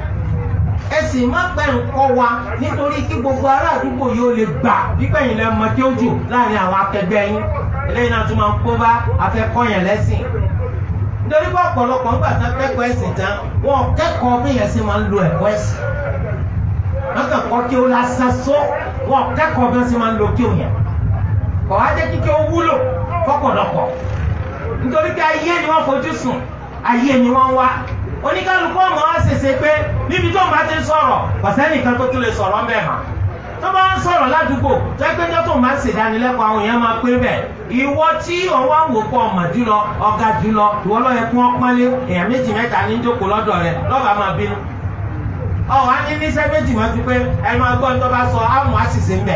ẹ sì má pẹ́ ń kọ́ wa nítorí kí gbogbo ará àdúgbò yóò lè gbà wípé ẹ̀yin lẹ mọ kí ó jù láàrin àwọn akẹgbẹ́ yín eléyìí náà tún máa ń kó bá afẹ́kọ́yàn lẹ́sìn nítorí pé ọ̀pọ̀lọpọ̀ ń gbà tán kẹ́kọ̀ọ́ ẹ̀sìn tán wọn kẹ́kọ̀ọ́ bí yẹn ṣe máa ń lo ẹ̀kọ́ ẹ̀sìn wọn kàn kọ́ kí ó lásán só wọn kẹ́kọ̀ọ́ bí wọ́n ṣe máa ń lo kí ó yẹn kọ̀ wá jẹ́ kíkẹ́ ó wúlò fọ́pọ̀lọpọ̀ nítorí pé ayé ni wọ́n fojú sùn ayé ni wọ́n wá oníkálukú ọmọ wa ṣèṣe pé níbi tó ń bá ti sọ̀rọ̀ ọ̀sẹ́ nìkan tó tún lè sọ̀rọ̀ ń bẹ̀ mà tó bá ń sọ̀rọ̀ ládùúgbò tó ẹgbẹ́ tó tó ń bá ń ṣèdánilẹ́kọ̀ọ́ àwọn èèyàn máa pé bẹ̀ ìwọ tí ọwọ́ ń wò pọ̀ ọmọ jùlọ ọ̀gá jùlọ ìwọ ló yẹ kí wọ́n pọ́nlé èèyàn méjì mẹ́ta ní jókòó lọ́dọ̀ rẹ lọ́ba máa bínú ọ̀ wá ní níṣẹ́ méjì máa fi pé ẹ máa gbọ́ ní tó bá sọ àmọ́ àṣìṣe ń bẹ̀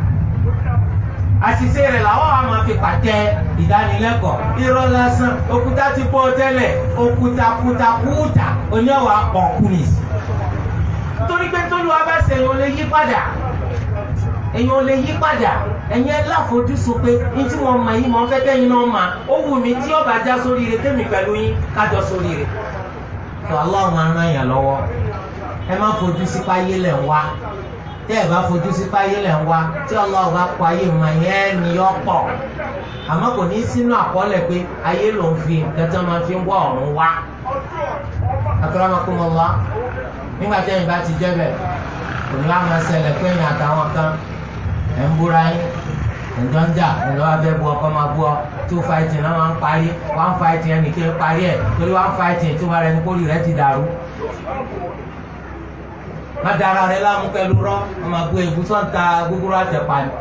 àṣìṣe rẹ̀ làwọn àwọn máa fi pàtẹ ìdánilẹ́kọ̀ọ́ irọ́ lásán òkúta ti bọ́ tẹ́lẹ̀ òkúta kúta kúta oníwà ọ̀kùnrin nítorí pé tó lu abẹ́sẹ̀ èèyàn ò lè yí padà èèyàn ò lè yí padà ẹ̀yin ẹ láfojúsùn pé ní tí wọ́n mọ yìí mọ̀ ń fẹ́ kẹ́yìn náà mà ó wù mí tí ọba já sórí rẹ̀ tẹ́mi pẹ̀lú yín kájọ sórí rẹ̀ tó aláwọn aràn yàn lọ́wọ́ ẹ má fojú sí páyé lẹ̀ ń wá tẹ́ ẹ̀ bá fojú sí páyé lẹ̀ ń wá tí ọlọ́run bá kọ ayé mọ̀ yẹn ni yọ pọ̀ àmọ́ kò ní sínú àkọọ́lẹ̀ pé ayé ló ń fi nǹkan tí wọ́n máa fi ń wá ọ̀run wá. akramakumullah nígbà tí ẹ̀yin bá ti jẹ́ bẹ̀ kò ní wá máa ṣẹlẹ̀ pé ẹ̀yin àtàwọn kan ẹ̀ ń búra yín ẹ̀jọ́ ń jà ẹ̀jọ́ wa fẹ́ bu ọkọ máa bú ọ two fighting náà máa ń parí one fighting ẹnì kí n parí ẹ̀ torí one fighting tó bá rẹ ní kórìí rẹ ti dàrú má dara rẹ láàmú pẹ̀lú rọ wọn máa gbé egun tó ń ta gbogbo àtẹ̀pá ni.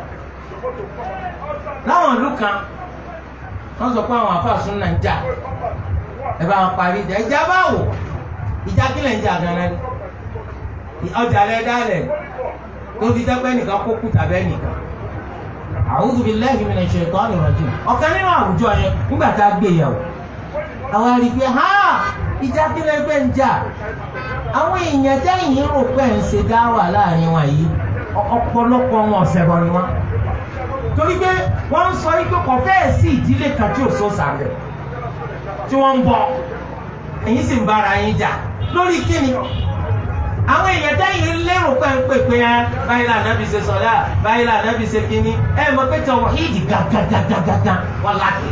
láwọn ìlú kan wọ́n sọ pé àwọn afáàsùn náà ń jà ẹ bá wọn parí ìjà ìjà báwò ìjà kílẹ̀ ń jà gan-an ni ọjà rẹ dálẹ̀ tó fi dẹ́pẹ́ nìkan kó kú tàbẹ́ nìkan. A'udhu billahi minash shaitani rajim ọ̀kan nínú àwùjọ yẹn nígbà tá a gbé yẹ̀wò àwọn àrígbé ha ìjà kílẹ̀ gbẹ̀ ń jà àwọn èèyàn tẹ́yìn rò pé ń ṣe dá wà láàrin wọn yìí ọ̀pọ̀lọpọ̀ wọn ọ̀sẹ̀ bọ̀ ni wọn. torí pé wọ́n ń sọ wípé kò fẹ́ẹ̀ sí ìdílé kan tí ò so sàbẹ̀ tí wọ́n ń bọ̀ ẹ̀yin sì ń bára yín jà lórí kíni. àwọn èèyàn tẹ́yìn lérò pé ń pè pé báyìí là nábì ṣe sọ̀dá báyìí là nábì ṣe kíní ẹ̀ mọ̀ pé tawhídì gàgàgàgàgà wọn láti.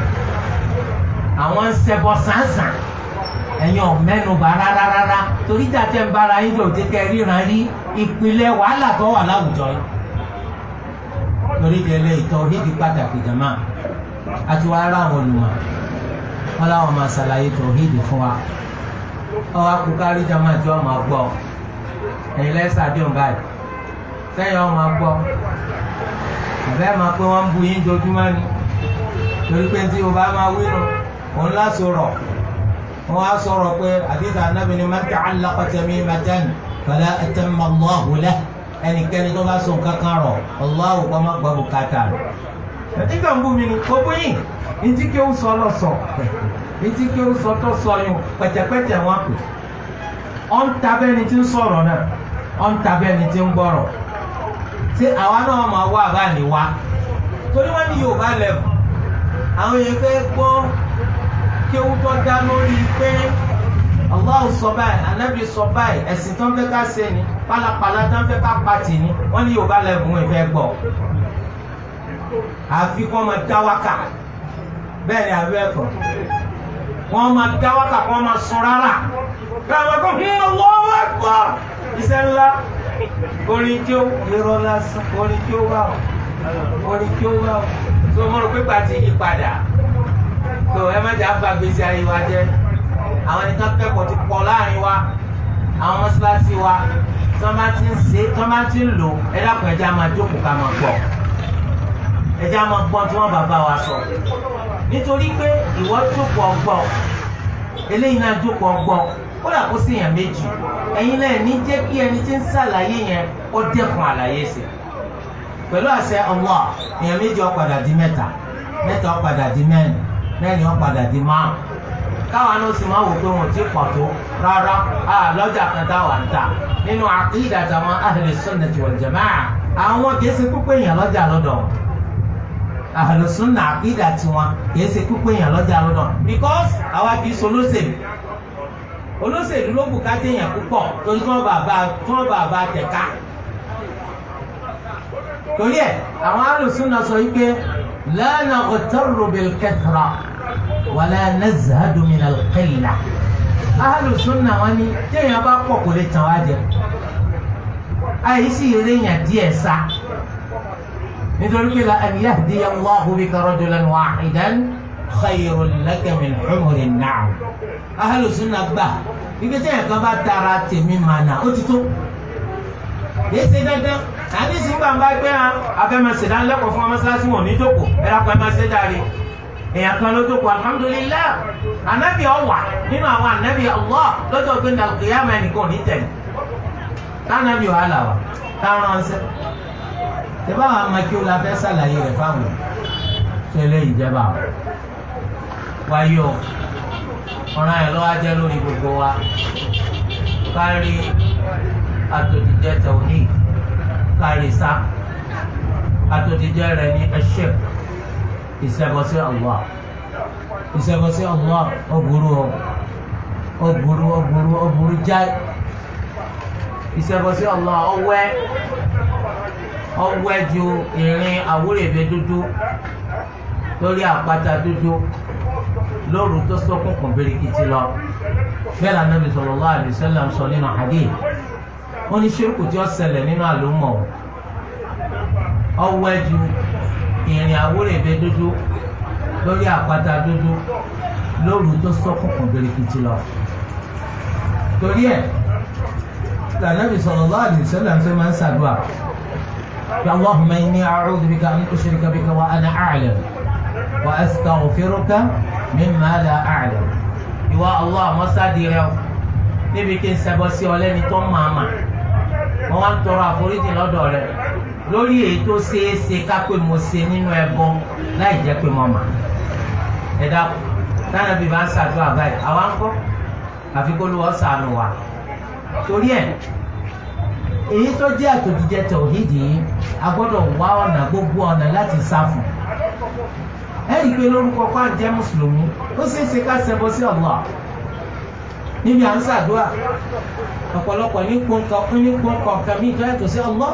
àwọn ń ṣẹbọ sàǹsàn ẹ̀yin ọ̀mẹ́nuba rárá rárá torí jàjẹ́ ń bára yín lòdì kẹ́ ríran rí ìpìlẹ̀ wàhálà tó wà láwùjọ yìí. torí délé tauhídì pàtàkì jàmá àti wàá rà àwọn olùmọ̀ wọn láwọn máa ṣàlàyé tauhídì fún wa. ọwọ́ akúkárí jàmá tí wọ́n máa gbọ́ ẹ̀yin lẹ́sà dùn báyìí sẹ́yìn wọ́n máa gbọ́ àbẹ́ máa pé wọ́n ń bu yín dojúmọ́ ni torí pé tí o bá máa wí nù òun lásòrọ̀ wọ́n á sọ̀rọ̀ pé àdìsá anábì ni man ta'allaqa tamimatan fala atamma Allahu lahu ẹnikẹ́ni tó bá so nǹkan kan rọ̀ Allahu kọ́ má gbọ́ bùkátà rẹ̀. nígbà ń bú mi ni gbogbo yìí ní tí kí ó sọ lọ sọ ní tí kí ó sọ tó sọ yìí pẹ̀tẹ̀pẹ̀tẹ̀ wọn pè. ọ̀ ń tabẹ́ ni tí ń sọ̀rọ̀ náà ọ̀ ń tabẹ́ ni tí ń gbọ́rọ̀. ṣé àwa náà máa wá àbá ni wá torí wọ́n ní Yorùbá lẹ́bù àwọn yẹn fẹ́ gbọ́ kí ó tọ́ dá lórí pé Allah sọ báyìí anabi sọ báyìí ẹ̀sìn tó ń fẹ́ ká ṣe ni pálapàla tó ń fẹ́ ká pàtì ni wọ́n ní yorùbá lẹ́bùn ìfẹ́ gbọ́ àfi kí wọ́n máa dá wákà bẹ́ẹ̀ ni àbẹ́ ẹ̀kọ́ wọ́n máa dá wákà kí wọ́n máa sun rárá káwọn kò hún Allahu Akbar iṣẹ́ ńlá orin tí ó irọ́ lásán orin tí ó wà orin tí ó wà tó mọ̀ rò pé pàtì yí padà tó ẹ má jẹ́ àgbà gbèsè ayé wa jẹ́ àwọn ẹni tó kẹ́kọ̀ọ́ ti pọ̀ láàrin wa àwọn mọ́ṣáláṣí wa tí wọ́n bá ti ń ṣe tí wọ́n bá ti ń lò ẹ dákun ẹ jẹ́ á máa jókòó ká máa gbọ́ ẹ jẹ́ á máa gbọ́ tí wọ́n bàbá wa sọ nítorí pé ìwọ jókòó ọgbọ́ eléyìí náà jókòó ọgbọ́n kódà kó sí èèyàn méjì ẹ̀yin náà ní jẹ́ kí ẹni tí ń ṣàlàyé yẹn ó dẹ́kun àlàyé sí pẹ̀lú àṣẹ Allah èèyàn méjì ó padà di mẹ́ta mẹ́ta ó padà di mẹ́rin mẹ́rin ó padà di márùn káwa náà sì máa wò pé wọn ò tí pọ̀ tó rárá a lọ́jà kan táwa ń tà nínú àkídà tàwọn ahli sunnati wal jamaa àwọn kìí ṣe púpọ̀ èèyàn lọ́jà lọ́dọ̀ wọn ahli sunna àkídà tiwọn kìí ṣe púpọ̀ èèyàn lọ́jà lọ́dọ̀ because àwa kìí ṣe olóṣèlú olóṣèlú ló bùkátà èèyàn púpọ̀ torí tí wọ́n bá bá tí wọ́n bá bá tẹ̀ka torí ẹ̀ àwọn ahli sunna sọ yìí pé la naghtarru bil kathra wala nazhadu min al-qillah ahlu sunna wọn ni téèyàn bá pọ̀ kò lè tàn wá jẹ àyíṣì eréyàn díẹ̀ sá nítorí pé la an yahdiya Allahu bika rajulan wahidan khayrun laka min humuri na'am ahlu sunna gbà ibi téèyàn kan bá tara tèmi mànà ó ti tó yé ṣe dandan àdìsí gbàgbà gbé hàn afẹ́mẹsẹ̀dánlẹ́kọ̀ọ́ fún ọmọ sáà sí wọn ní jókòó ẹ̀rọ apẹ́ máa ṣe dáre èèyàn kan ló jókòó alhamdulilayi anabi ọwà nínú àwọn anabi allah lọ́jọ́ pé ní alùpùpù ẹnìkan ní tẹ̀lé tànàbí wàhálà wa táwọn ọ̀sẹ̀ tẹ́bá àwọn amákíw la fẹ́ sàlàyé rẹ̀ fáwọn ṣe lè ìjẹba wáyé o ọ̀ràn yẹn lọ́wọ́ ajẹ́ lórí gbogbo wa kárí àtòjíjẹ tẹ̀wọ́nì kárí sá àtòjíjẹ rẹ̀ ní ẹ̀ṣẹ̀ ìṣẹ́bọsí Allah ìṣẹ́bọsí Allah ó burú o ó burú ó burú ó burú jáì ìṣẹ́bọsí Allah ọwẹ́ ọwẹ́ ju ìrìn àwúrẹ̀bẹ dúdú lórí àpáta dúdú lóru tó ṣókùnkùn birikiti lọ bẹ́ẹ̀ la Nabi sallallahu alaihi wasallam sọ nínú hadith wọ́n ní ṣírkù tí ó ṣẹlẹ̀ nínú àlùmọ̀ ọwẹ́ ju ìrìn àwúrẹ̀bẹ dúdú lórí àpáta dúdú lóru tó ṣókùnkùn birikiti lọ. torí ẹ̀ Ànábì sallallahu alaihi wasallam ṣe máa ń ṣàdúrà ya Allahumma inni a'udhu bika an ushrika bika wa ana a'lam wa astaghfiruka mimma la a'lam. ìwà Allah mọ́sádìí rẹ o níbi kí n ṣẹbọ sí ọ lẹ́ni tó máa mà wọ́n wá ń tọrọ àforíjì lọ́dọ̀ rẹ lórí èyí tó ṣeé ṣe ká pé mo ṣe nínú ẹbọ láì jẹ́ pé mo mà ẹ dákun táwọn ẹbí bá ń ṣàdúrà báyìí àwa ń kọ́ àfi kó ló wọ́n ṣàánú wa torí ẹ̀ èyí tó jẹ́ àtòjíjẹ tọ̀hídì yìí a gbọ́dọ̀ wá ọ̀nà gbogbo ọ̀nà láti sá fún ẹ rí i pé lórúkọ pa jẹ́ mùsùlùmí ó ṣeé ṣe ká ṣẹbọ sí Allah níbi à ń ṣàdúrà ọ̀pọ̀lọpọ̀ ní pọ́nkọ ní pọ́nkọ kàmí ìjọ yàtọ̀ sí Allah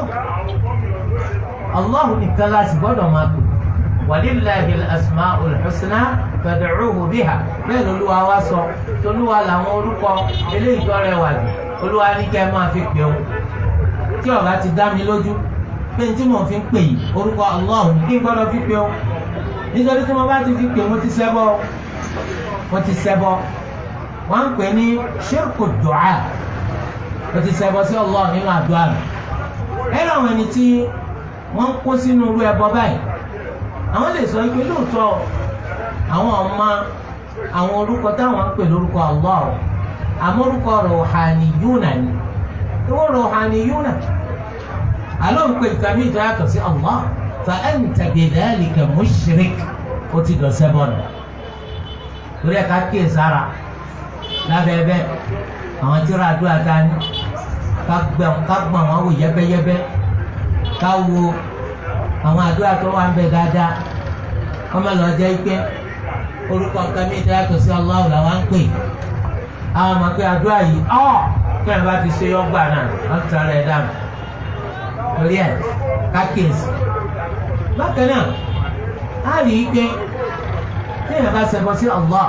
Allah nìkan láti gbọ́dọ̀ máa pè walillahi al-asma'ul husna fad'uhu biha bẹ́ẹ̀ lolúwa wá sọ tolúwa làwọn orúkọ eléyìí tó rẹwà jù olúwa ní kẹ́ ẹ máa fi pè ó tí ọ̀gá ti dá mi lójú pé tí mo fi ń pè yìí orúkọ Allah ní kí n gbọ́dọ̀ fi pè ó nítorí tí mo bá ti fi pè mo ti ṣẹbọ mo ti ṣẹbọ wọ́n ń pè ní ṣírkù dùá o ti ṣẹbọ sí Allah nínú àdúrà rẹ̀ ẹ làwọn ẹni tí wọ́n ń kó sínú irú ẹbọ báyìí àwọn lè sọ pé lóòótọ́ àwọn ọmọ àwọn orúkọ táwọn ń pè lórúkọ Allah àmọ́ orúkọ ruhaniyuna ni ìwọ ruhaniyuna àlọ́ ń pè nǹkan mìíràn yàtọ̀ sí Allah fa anta bidhalika mushrik ó ti dọ̀ ṣẹbọ nù torí ẹ̀ ká kíyè sára lábẹ́ bẹ́ẹ̀ àwọn tí ra àdúrà ta ni ká gbọ̀n wọn wò yẹ́bẹ́yẹ́bẹ́ ká wo àwọn àdúrà tó wà ń bẹ dáadáa wọ́n máa lọ jẹ́ pé orúkọ nǹkan mi ìdá yàtọ̀ sí Allah làwọn ń pè àwọn ọmọ pé àdúrà yìí ọ́ kí ẹ̀ bá ti ṣe yọ́gbà náà wọ́n ti tara ẹ̀ dànù torí ẹ̀ kákìsì bákan náà á rí i pé tí èèyàn bá ṣẹbọ sí Allah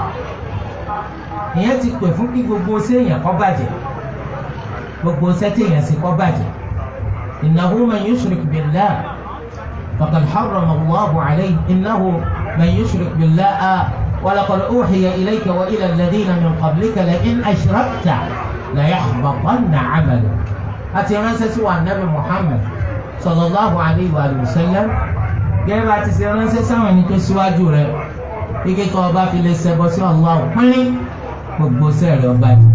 èèyàn ti pè fún kí gbogbo séèyàn kó bàjẹ́ gbogbo sẹ́tẹ̀yàn sì kó bàjẹ́ innahu man yushrik billah faqad harrama Allahu alayhi innahu man yushrik billah wa laqad uhiya ilayka wa ila alladhina min qablika la in ashrakta la yahbatanna 'amaluka àti ránṣẹ́ sí wa nabi Muhammad sallallahu alayhi wa sallam gẹ́gẹ́ bá ti ṣe ránṣẹ́ sáwọn ẹni tó síwájú rẹ̀ ike tó ọba fi lè ṣẹbọ sí Allah pínrín gbogbo sẹ́ẹ̀rì ọba jù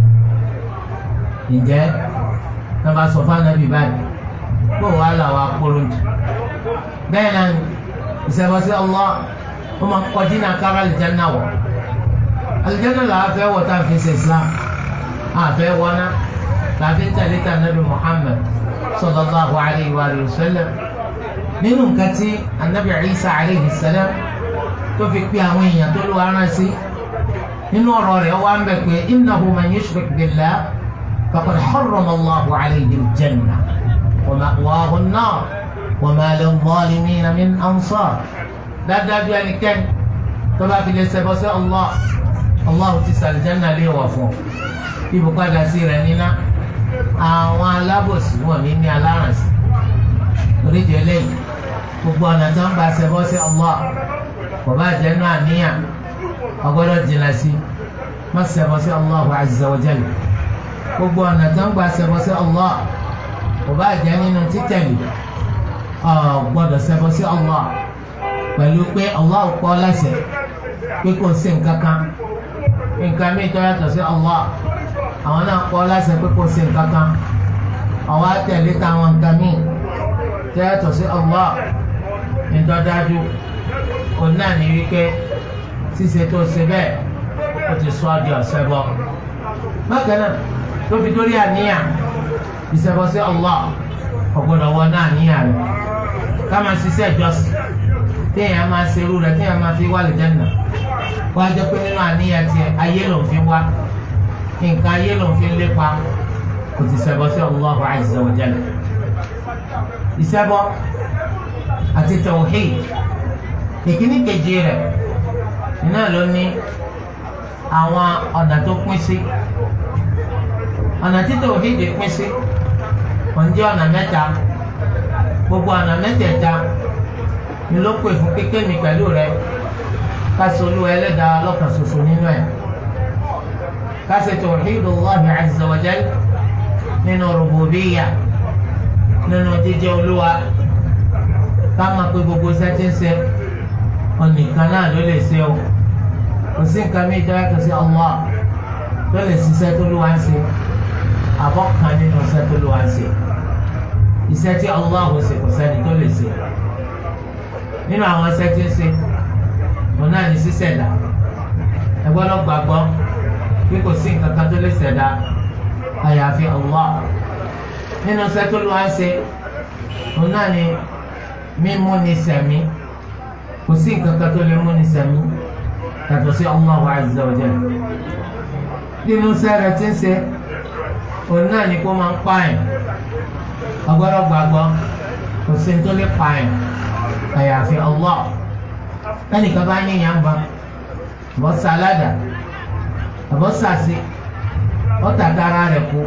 ǹjẹ́ náà bá sọ fún anabi báyìí kó wàá là wà kúrò jù bẹ́ẹ̀ náà ìṣẹ̀bọ̀sí Allah ó máa kọ́ dínà kára àlìjáná wọ̀ àlìjáná làá fẹ́ wọ̀ tá a fi ṣe Islam àfẹ́ wọná tàbí tẹ̀lé tà nàbì Muhammad sallallahu alayhi wa sallam nínú nǹkan tí anabi Isa alayhi salam tó fi pé àwọn èèyàn tó lù ara sí nínú ọ̀rọ̀ rẹ̀ wá ń bẹ̀ pé innahu man yushrik billah faqad harrama Allahu alayhi al-janna wa ma'wahu an-nar wa ma lil-zalimina min ansar dáadáa ẹnikẹ́ni tó bá fi lè ṣẹbọ sí Allah Allah ti sàlìjánná lè wọ̀ fún ibùpadà sí rẹ̀ níná àwọn alábòsí wọn ní ní alárànsì oríṣi eléyìí gbogbo ọ̀nà tó ń bá ṣẹbọ sí Allah kò bá jẹ́ nú àníyàn ọgbọ́dọ̀ jìnnà sí má ṣẹbọ sí Allah azza wa jalla gbogbo ọ̀nà tó ń bá ṣẹbọ sí Allah kò bá jẹ́ nínú títẹ̀lé ọ̀gbọ́dọ̀ ṣẹbọ sí Allah pẹ̀lú pé Allah pọ̀ láṣẹ pé kò sí nǹkan kan nǹkan mi tó yàtọ̀ sí Allah àwọn náà pọ̀ láṣẹ pé kò sí nǹkan kan àwọn àtẹ̀lé táwọn nǹkan mi tó yàtọ̀ sí Allah ìdọ́dájú kò náà ní wípé ṣíṣe tó ṣe bẹ́ẹ̀ ó ti sọ ọ́ di ọ̀sẹ̀ bọ́ bákan náà tó fi dórí àníyàn ìṣẹ̀bọ̀ sí Allah ọ̀gbọ́dọ̀ wọ náà níyàn rẹ̀ ká máa ṣiṣẹ́ ìjọsìn téèyàn máa ṣerú rẹ̀ téèyàn máa fi wá lè jẹ́nà wá jẹ́ pé nínú àníyàn tiẹ̀ ayé ló ń fi wá nǹkan ayé ló ń fi lépa kò ti ṣẹbọ sí Allahu azza wa jalla ìṣẹbọ àti tawhid ìkíní kejì rẹ̀ iná ló ní àwọn ọ̀nà tó pín sí ọ̀nà tí tawhid pín sí òǹjẹ́ ọ̀nà mẹ́ta gbogbo ọ̀nà mẹ́tẹ̀ẹ̀ta ni ló pè fún kékeré mi pẹ̀lú rẹ kásì olúwa ẹlẹ́dàá lọ́kàn ṣoṣo nínú ẹ̀ kásì tawhidullahi azza wa jal nínú rububiyya nínú jíjẹ́ olúwa ká máa pé gbogbo sẹ́tí ń ṣe ọ̀nìkan náà ló lè ṣe o kò sí nǹkan mi ìjọba kò sí Allah ló lè ṣiṣẹ́ tó lúwa ń ṣe àbọ̀ kan nínú iṣẹ́ tó lúwa ń ṣe iṣẹ́ tí Allah ò ṣe kò sẹ́ni tó lè ṣe nínú àwọn ẹsẹ tí ń ṣe òun náà ní ṣíṣẹ̀dá ẹ gbọ́dọ̀ gbàgbọ́ bí kò sí nǹkan kan tó lè ṣẹ̀dá àyàfi Allah nínú ẹsẹ tó lọ́wọ́ ṣe òun náà ní mímú ní sẹ̀mí kò sí nǹkan kan tó lè mú ní sẹ̀mí yàtọ̀ sí Allah azza wa jalla nínú ẹsẹ rẹ tí ń ṣe òun náà ní kó máa ń pààyàn ọgbọ́dọ̀ gbàgbọ́ kò sí ní tó lè pààyàn àyàfi Allah ẹnìkan bá ní yàn bá bọ́ sàládà àbọ̀ sàṣì ọ̀tà dára rẹ̀ kú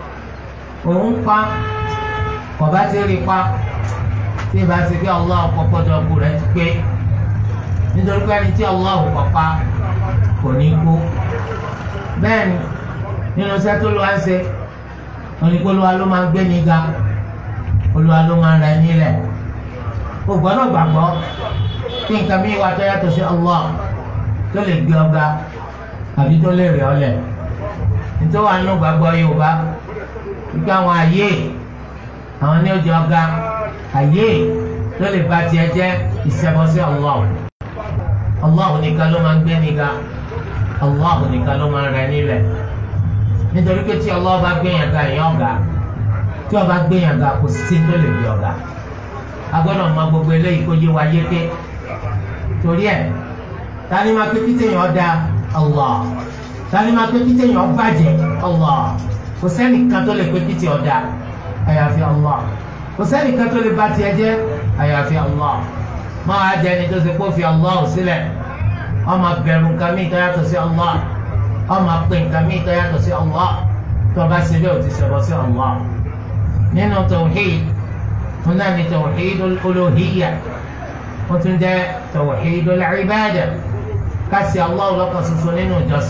òun pa kọ̀bá ti rí pa tí ìbá ti fi Allah kọ́kọ́dọ̀ kú rẹ̀ ti pé nítorí pé ẹni tí Allah kọ̀ pa kò ní kú bẹ́ẹ̀ ni nínú sẹ́tò ló wá ń ṣe oníkólúwa ló máa ń gbé ní ga olúwa ló máa ń rẹ̀ nílẹ̀ o gbọ́dọ̀ gbàgbọ́ kí nǹkan mi wà tó yàtọ̀ sí Allah tó lè gbé ọba àbí tó lè rẹ̀ ọlẹ̀ nítorí wà nínú gbàgbọ́ Yorùbá wípé àwọn àyè àwọn ní ojú ọga àyè tó lè ba tiẹ̀ jẹ́ ìṣẹ́bọ sí Allah Allah nìkan ló máa ń gbé níga Allah nìkan ló máa ń rẹ̀ nílẹ̀ nítorí pé tí Allah bá gbé yàn ga èèyàn ọ̀gá tí ọba gbé yàn ga kò sí tó lè gbé ọ̀gá agbọ́dọ̀ mọ gbogbo eléyìí kó yé wa yéké torí ẹ̀ tani ma pé kítéèyàn da Allah tani ma pé kítéèyàn bàjẹ́ Allah kò sẹ́nìkan tó lè pé kíté ọ̀dà àyàfi Allah kò sẹ́nìkan tó lè bà tiẹ̀ jẹ́ àyàfi Allah máa jẹ́ ẹni tó ṣe kó fi Allah sílẹ̀ ọmọ bẹ̀rù nǹkan mi tó yàtọ̀ sí Allah ọmọ pé nǹkan mi tó yàtọ̀ sí Allah tó bá ṣe bẹ́ẹ̀ ò ti ṣẹbọ sí Allah nínú tawhid هنا توحيد الألوهية وتنجى توحيد العبادة كاسي الله لك سسنين وجس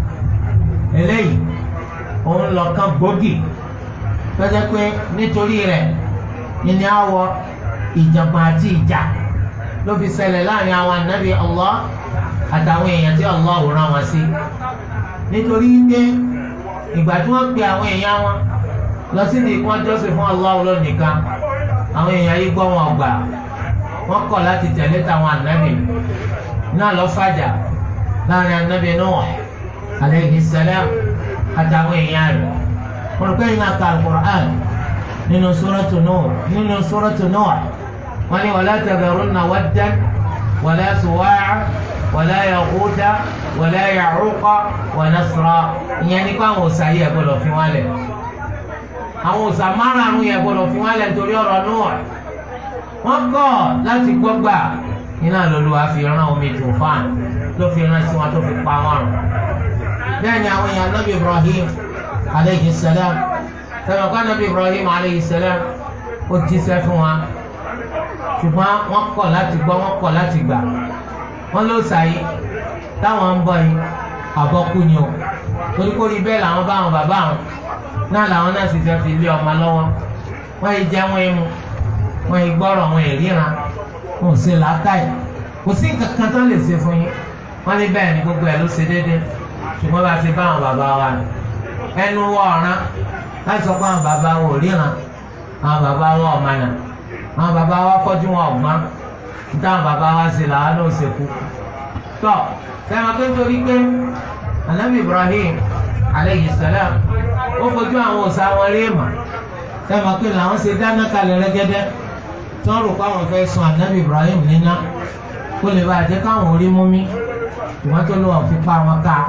إلي òun lọ́kàn gbòógì lọ́jọ́ pé nítorí rẹ̀ ìní àwọ̀ ìjàngbọ̀n àti ìjà ló fi ṣẹlẹ̀ láàrin àwọn ànábì Allah àtàwọn èèyàn tí Allah rán wọn sí nítorí pé ìgbà tí wọ́n pe àwọn èèyàn wọn lọ sí ní ìkún ọjọ́sìn fún Allah lónìkan àwọn èèyàn yìí gbọ́ wọn gbà wọ́n kọ̀ láti tẹ̀lé táwọn ànábì náà lọ fàjà láàrin ànábì Nuh alayhi salam àtàwọn èèyàn rẹ̀ wọ́n rò pé iná ka al-Qur'an nínú suratu Nuh nínú suratu Nuh wọ́n ní wala tadharunna waddan wala suwa'a wala yaghutha wala ya'uqa wa nasra ìyẹn nípa àwọn òòṣà yìí ẹ̀ gbọ́dọ̀ fi wọ́n lẹ̀ àwọn òòṣà márùn-ún yẹn gbọ́dọ̀ fi wọ́n lẹ̀ nítorí ọ̀rọ̀ Nuh wọ́n kọ̀ láti gbọ́ gbà iná lọ́lọ́wọ́ fi rán omi tòfán ló fi rán sí wọn tó fi pa wọn rùn bẹ́ẹ̀ ni àwọn èèyàn nabi Ibrahim aleyhi salam sẹ́wọ̀n kọ́ nabi Ibrahim aleyhi salam ó jíṣẹ́ fún wa ṣùgbọ́n wọ́n kọ̀ láti gbọ́ wọ́n kọ̀ láti gbà wọ́n ló sàyí táwọn ń bọ̀ yìí àbọ̀kú ni o torí kó rí bẹ́ẹ̀ làwọn bá wọn bàbá wọn náà làwọn náà sì fẹ́ fi lé ọmọ lọ́wọ́ wọ́n yìí jẹ́ wọ́n mu wọ́n yìí gbọ́rọ̀ wọ́n yìí ríran wọ́n ò ṣe làákàyè kò sí nǹkan kan tó lè ṣe fún yín wọ́n ní bẹ́ẹ̀ ni gbogbo ẹ̀ ló ṣe déédéé ṣùgbọ́n bá ti bá àwọn bàbá wa ni ẹnu wọ ọ̀ràn láti sọ pé àwọn bàbá wa ò ríran àwọn bàbá wa ò mànà àwọn bàbá wa fọ́jú wọn ọ̀gbọ́n nítawọn bàbá wa ṣe làwọn náà ṣe kú tọ́ sẹ́wọ̀n pé nítorí pé anabi Ibrahim aleyhi salam ó fojú àwọn òòṣà wọn rí èèmọ̀ sẹ́wọ̀n pé làwọn ṣe dáná kalẹ̀ rẹ́gẹ́dẹ́ tí wọ́n rò pé àwọn fẹ́ sun anabi Ibrahim níná kó lè bàjẹ́ káwọn orí mú mi ìwọ́n tó lọ́wọ́ fi pa wọn ká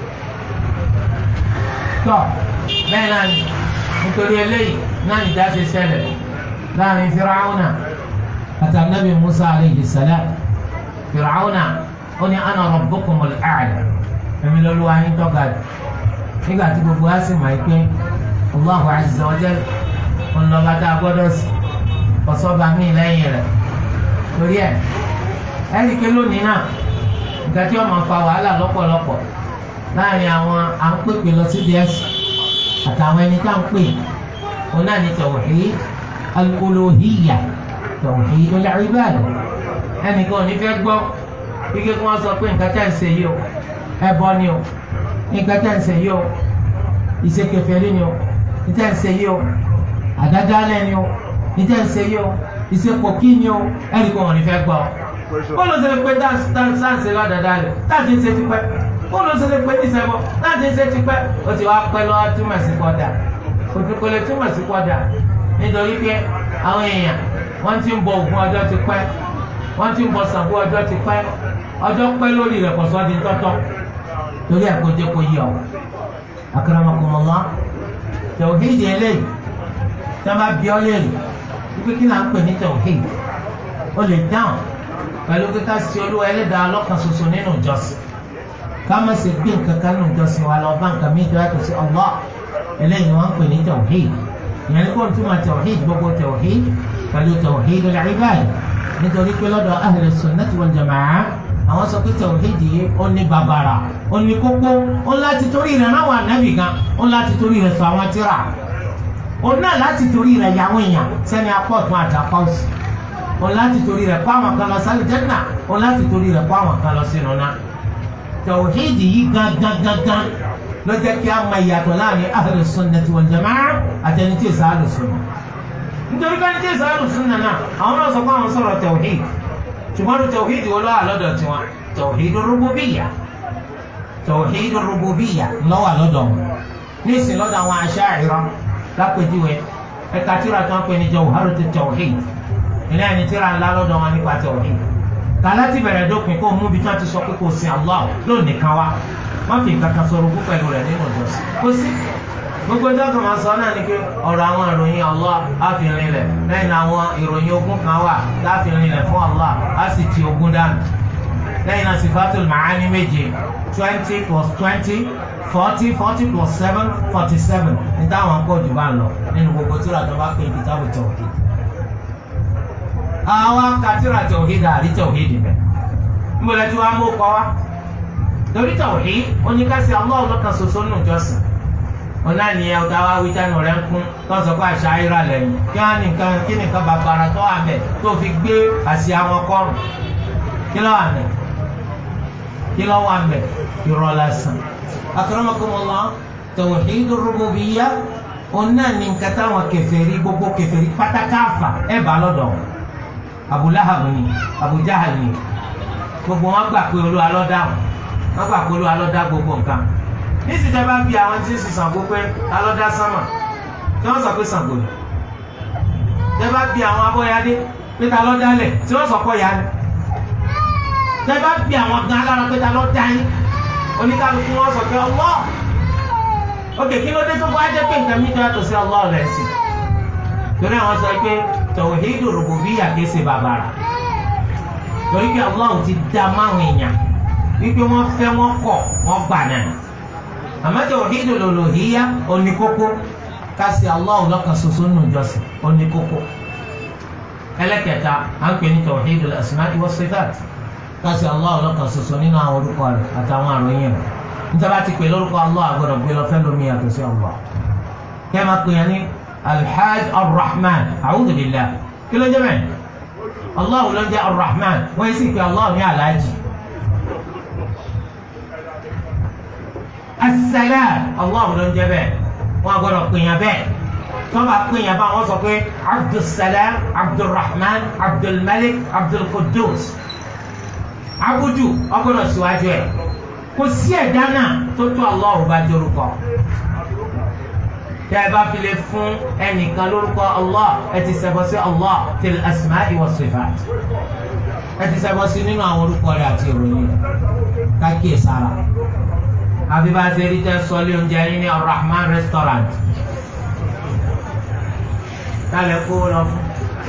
tọ́ bẹ́ẹ̀ náà ni nítorí eléyìí náà nìjà ṣe ṣẹlẹ̀ láàrin Fir'auna àti anabi Musa aleyhi salam Fir'auna ó ní ana rabbukumul a'la èmi lọ́lọ́wọ́ ayé tọ́ga rẹ̀ nígbà tí gbogbo wa sì máa ń pín Allahu azza wa jalla ńlọba tá a gbọ́dọ̀ sí ọ̀sọ́ba míì lẹ́yìn rẹ̀ torí ẹ̀ ẹ̀ríkẹ́ lónìí náà nǹkan tí wọ́n máa fa wàhálà lọ́pọ̀lọpọ̀ láàrin àwọn à ń pèpè lọ sí díẹ̀ àtàwọn ẹni tá à ń pè wọn náà ní tawhid al-uluhiyya tawhid al-ibadah ẹnìkan ò ní fẹ́ gbọ́ ike kí wọ́n sọ pé nǹkan tẹ̀ ń ṣe yìí o ẹbọ ni o nǹkan tẹ̀ ń ṣe yìí o ìṣekèfèrí ni o nǹkan tẹ̀ ń ṣe yìí o àdádálẹ̀ ni o nǹkan tẹ̀ ń ṣe yìí o ìṣepòkí ni o ẹnìkan ò ní fẹ́ gbọ́ bọ́ọ̀lù ṣe lè pe dáǹsì ládàádálẹ̀ táàtì ń ṣe ti pẹ́ bọ́ọ̀lù ṣe lè pe níṣẹ́bọ̀ táàtì ń ṣe ti pẹ́ o ti wá pẹ́ lọ́wọ́ túmọ̀ sí kọ́dà kò lè túmọ̀ sí kọ́dà nítorí pé àwọn èèyàn wọ́n ti ń bọ Ògún ọjọ́ ti pẹ́ wọ́n ti ń bọ Ṣàngó ọjọ́ ti pẹ́ ọjọ́ pẹ́ lórí rẹ̀ kọ̀sọ́ di tọ́tọ́ torí ẹ̀ kó jẹ́ kó yí ọ. akramakumullah tawhid eléyìí tí wọ́n bá bí ọ léèrè wípé kí náà ń pè ní tawhid ó lè dáhùn pẹ̀lú kíkà sí olúwa ẹlẹ́dàá lọ́kàn ṣoṣo nínú ìjọsìn ká má ṣe gbé nǹkan kan nínú ìjọsìn wa lọ bá nǹkan mi tó yàtọ̀ sí Allah eléyìí wọ́n ń pè ní tawhid ìyẹn ní kó n túmọ̀ tawhid gbogbo tawhid pẹ̀lú tawhid al-ibad nítorí pé lọ́dọ̀ ahlu sunnati wal jamaa àwọn sọ pé tawhid yìí ó ní bàbàrà ó ní kókó ó láti torí rẹ̀ náà wà nábì gan ó láti torí rẹ̀ sọ àwọn tíra ó náà láti torí rẹ̀ yàwọn èèyàn sẹ́ni apọ̀tún àtàkọ́sì ó láti torí rẹ̀ kó àwọn kan lọ sálẹ̀ jẹ́nà ó láti torí rẹ̀ kó àwọn kan lọ sínú náà tawhid yìí gangan gangan ló jẹ́ kí a mọ ìyàtọ̀ láàrin ahlu sunnati wal jamaa àtẹni tí èsì ahlu sunna nítorí ká ní tí èsì ahlu sunna náà àwọn náà sọ pé àwọn sọ̀rọ̀ tawhid ṣùgbọ́n ní tawhid wo lọ́wọ́ àlọ́dọ̀ tiwọn tawhid rububiyya tawhid rububiyya lọ́wọ́ àlọ́dọ̀ wọn ní ìsìn lọ́dọ̀ àwọn Asha'ira lápèjúwe ẹ̀ka tíra tó ń pè ní jawharat tawhid ilé ẹni tíra ńlá lọ́dọ̀ wọn nípa tawhid kàlá ti bẹ̀rẹ̀ dópin kó mú bí tí wọ́n ti sọ pé kò sin Allah lónìí kan wá wọ́n fi nǹkan kan sọ̀rọ̀ púpọ̀ ẹ̀rọ rẹ̀ nínú ìjọsìn kò sí gbogbo dọ́kàn máa sọ náà ni pé ọ̀rọ̀ àwọn ìròyìn Allah á fi rinlẹ̀ lẹ́yìn àwọn ìròyìn ogun kan wà láfi rinlẹ̀ fún Allah á sì ti ogun dànù lẹ́yìn náà sifatul ma'ani méje twenty plus twenty forty forty plus seven forty seven ní táwọn kó jù bá ń lọ nínú gbogbo tíra tó bá pè ní kitabu tawhid. àwọn katira tawhid àrí tawhid bẹ̀ ń bọ̀lẹ̀ tí wọ́n á mú kọ́ wa torí tawhid oníkàsí Allah lọ́kàn ṣoṣo nù jọ́sìn ọ̀nà nìyẹn ọ̀tá wa wí tánu rẹ̀ ń kún lọ́sọ̀ pé àṣà ayéra lẹ́yìn kí wọ́n nìkan kí nìkan bàbàrà tó wà bẹ̀ tó fi gbé àṣì àwọn kọ́rùn kí ló wà bẹ̀ kí ló wà mẹ́ irọ́ lásán. akramakumullah tawhidu rububiyya òun náà ní nǹkan táwọn kèfèrí gbogbo kèfèrí pátákáfà ẹ̀ bá lọ́dọ̀ Abu Lahab ni Abu Jahal ni gbogbo wọn gbà pé Olúwa ló dá wọn gbà pé Olúwa ló dá gbogbo nǹkan nísìsiyìí tẹ́ bá bí àwọn tí ń sìn Ṣàngó pé ta ló dá sánmà tí wọ́n sọ pé Ṣàngó ni tẹ́ bá bí àwọn abọ́yadé pé ta ló dálẹ̀ tí wọ́n sọ pé ya ni tẹ́ bá bí àwọn gan alára pé ta ló dá yín oníkálukú wọn sọ pé Allah ok kí ló dé tó bá jẹ́ pé nǹkan mi tó yàtọ̀ sí Allah lẹ́sìn torí àwọn sọ pé tawhidu rububiyya kìí ṣe bàbàrà torí pé Allah ti dá máwọn èèyàn wípé wọ́n fẹ́ wọ́n kọ̀ wọ́n gbà náà àmọ́ tawhidu uluhiyya oníkókó kasi Allah lọ́kan ṣoṣo nù jọ́sìn oníkókó ẹlẹ́kẹta à ń pè ní tawhidul asma'i was sifat kasi Allah lọ́kan ṣoṣo nínú àwọn orúkọ rẹ̀ àtàwọn àròyìn rẹ̀ níta ti pè lórúkọ Allah àgbọ̀dọ̀ gbé lọ fẹ́ lómi yàtọ̀ sí Allah kẹ́ máa pè yẹn ní alhaj arrahman a'udhu billah kí ló jẹ́ bẹ́ẹ̀ Allah ló ń jẹ́ arrahman wọ́n yẹ sì pé Allah ní alhaji asalaam Allah ló ń jẹ́ bẹ́ẹ̀ wọ́n àgbọ̀dọ̀ pè yẹn bẹ́ẹ̀ tọ́ba pè yẹn bá wọ́n sọ pé abdulsalam abdulrahman abdulmalik abdulkudus abudu ọgbọ́dọ̀ síwájú ẹ̀ kò sí ẹ̀dá náà tó tó Allah bá jórúkọ tẹ́ ẹ bá fi lè fún ẹnìkan lórúkọ Allah ẹ ti ṣẹbọ sí Allah fil asma'i was sifat ẹ ti ṣẹbọ sí nínú àwọn orúkọ rẹ̀ àti ìròyìn rẹ̀ kákìí sára àbí bá a ṣe rí tẹ́ sọ́lé oúnjẹ yín ní Ar-Rahman restaurant kálẹ̀ kó lọ fún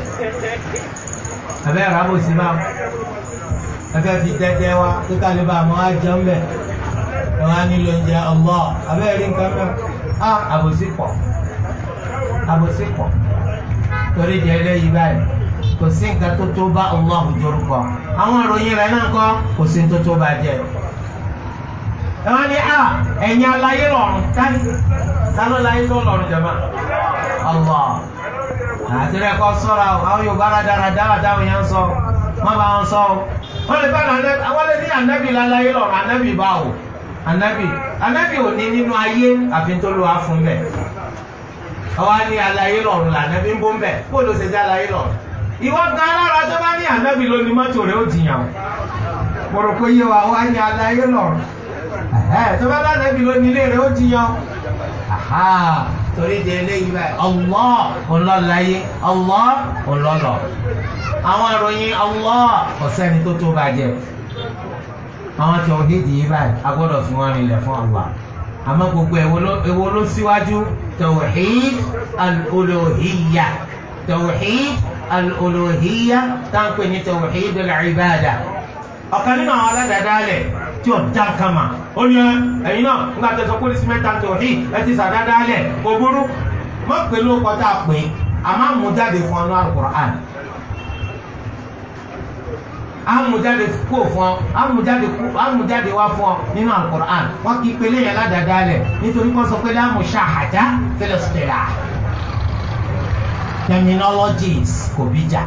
abẹ́ ìrábò sí bá ẹfẹ́ fi tẹ́tẹ́ wa kí kálí bá a mọ́ á jẹun bẹ̀ ẹ wá nílò oúnjẹ Allah abẹ́ rí nǹkan mẹ́rin á àbòsí pọ̀ àbòsí pọ̀ torí di eléyìí báyìí kò sí nǹkan tó tó bá Allah jórúkọ àwọn ìròyìn rẹ̀ náà kọ́ kò sí tó tó bá jẹ́ ẹ wá ní à ẹ̀yin aláyé lọ́rùn tani tani láyé tó lọ́rùn jẹ̀mọ́ Allah àti rẹ̀ kọ́ sọ́ra o àwọn Yorùbá rádaràdá àdáwọn yẹn ń sọ má bá wọn sọ o wọ́n lè bá àwọn lè ní ànábì láláyé lọ́rùn ànábì báwo anabi anabi ò ní nínú ayé àfi tó ló wá fún bẹ ọwọ ní alayé lọ́run là anabi ń bó ń bẹ kó ló ṣe jẹ alayé lọ́run ìwọ gan alára tó bá ní anabi ló ní mọ́tò rẹ̀ ó jiyàn o mo rò pé yé wa wá ní alayé lọ́run tó bá bá anabi ló ní ilé rẹ̀ ó jiyàn torí di eléyìí báyìí Allah ọlọ́láyé Allah ọlọ́lọ́ àwọn ìròyìn Allah ọ̀sẹ́ni tó tó bàjẹ́ àwọn tawhidi yìí báyìí a gbọ́dọ̀ fi wọn rinlẹ̀ fún Allah àmọ́ gbogbo èwo ló síwájú tawhid al-uluhiyya tawhid al-uluhiyya táǹpẹ̀ ní tawhid al-ibada ọ̀kan nínú àwọn aládàádáalẹ̀ tí ó dá kama ó ní ẹ̀yin náà nígbà tó sọ pé oríṣi mẹ́ta tawhid ẹ ti sàdáadáalẹ̀ kò burú mọ́ pẹ̀lú kọ́tà pé a máa mú jáde fún ọnú al-Qur'an amújáde kó fún ọ amújáde kó amújáde wá fún ọ nínú alukur'an wọn kì í pélé yẹn ládàáda lẹ nítorí kó sọ pé láàmú ṣáhàjá fẹlẹsítẹlá terminologies kò bí jà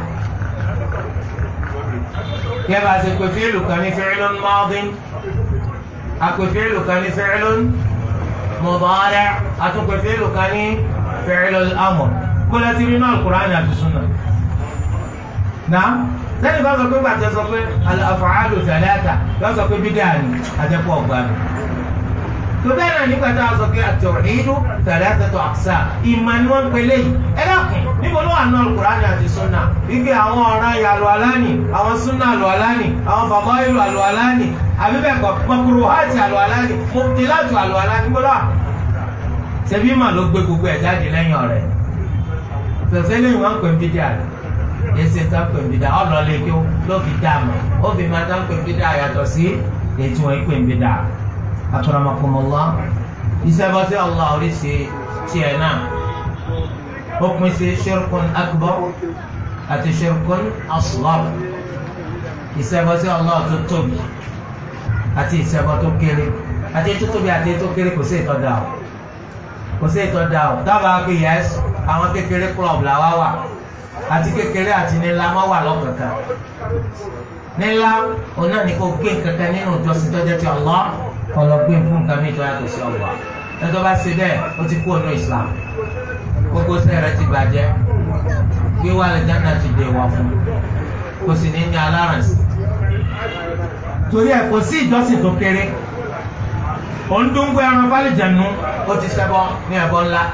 kí ẹ bá ṣe pé fíìlù kan ní fi'lun madin àpè fíìlù kan ní fi'lun mudari' àtúpè fíìlù kan ní fi'lul amr kó lẹ́tí rí náà alukur'an àti sunna náà sẹ́ni bá sọ pé gbàtẹ́ sọ pé al-af'alu thalatha yọ sọ pé bídà ni àtẹ́kọ̀ ọ̀gbà mi. tó bẹ́ẹ̀ náà nígbà tá a sọ pé at-tawhidu thalathatu aqsam ìmọ̀ ni wọ́n ń pelé yìí. ẹ dákun níbo ló wà ní al-Qur'ani àti sunna ike àwọn ọ̀ràn yà lọ aláni àwọn sunna lọ aláni àwọn fadailu àlọ aláni àbí bẹ́ẹ̀ kọ́ makruhati àlọ aláni mubtilatu àlọ aláni níbo ló wà. ṣebí mà ló gbé gbogbo ẹ̀ jáde lẹ́yìn ọ̀rẹ́ fẹ̀fẹ́ lẹ́yìn wọn pè ń bídà rẹ̀ yẹsẹ tá pè ń bí da ọlọlẹ kí ló fi dá mọ ó fi máa tá pè ń bí da yàtọ̀ sí ètò wọn pè ń bí da akramakumullah ìṣẹ́bọ̀sí Allah oríṣi tiẹ̀ náà ó pín sí shirkun akbar àti shirkun asghar ìṣẹ́bọ̀sí Allah tó tóbi àti ìṣẹ́bọ̀ tó kéré àti ètò tóbi àti ètò kéré kò sí ìtọ́da o kò sí ìtọ́da o dábàá pé yẹs àwọn kékeré club làwa wà àti kékeré àti nílá má wà lọ́kọ̀ọ̀kan nílá òun náà ní kó gbé kankan nínú ìjọsìn tó jẹ́ ti Allah kó lọ gbé fún nǹkan mi tó yàtọ̀ sí Allah ẹjọ́ bá ṣe bẹ́ẹ̀ ó ti kú ọ̀nà Islam gbogbo sẹ́rẹ̀ ti bàjẹ́ gbé wà lẹ́jọ́ náà ti dè wá fún kò sì ní ní aláràǹsì torí ẹ̀ kò sí ìjọsìn tó kéré òun dún gbé ẹran fálìjẹ̀nu ó ti ṣẹbọ ní ẹbọ ńlá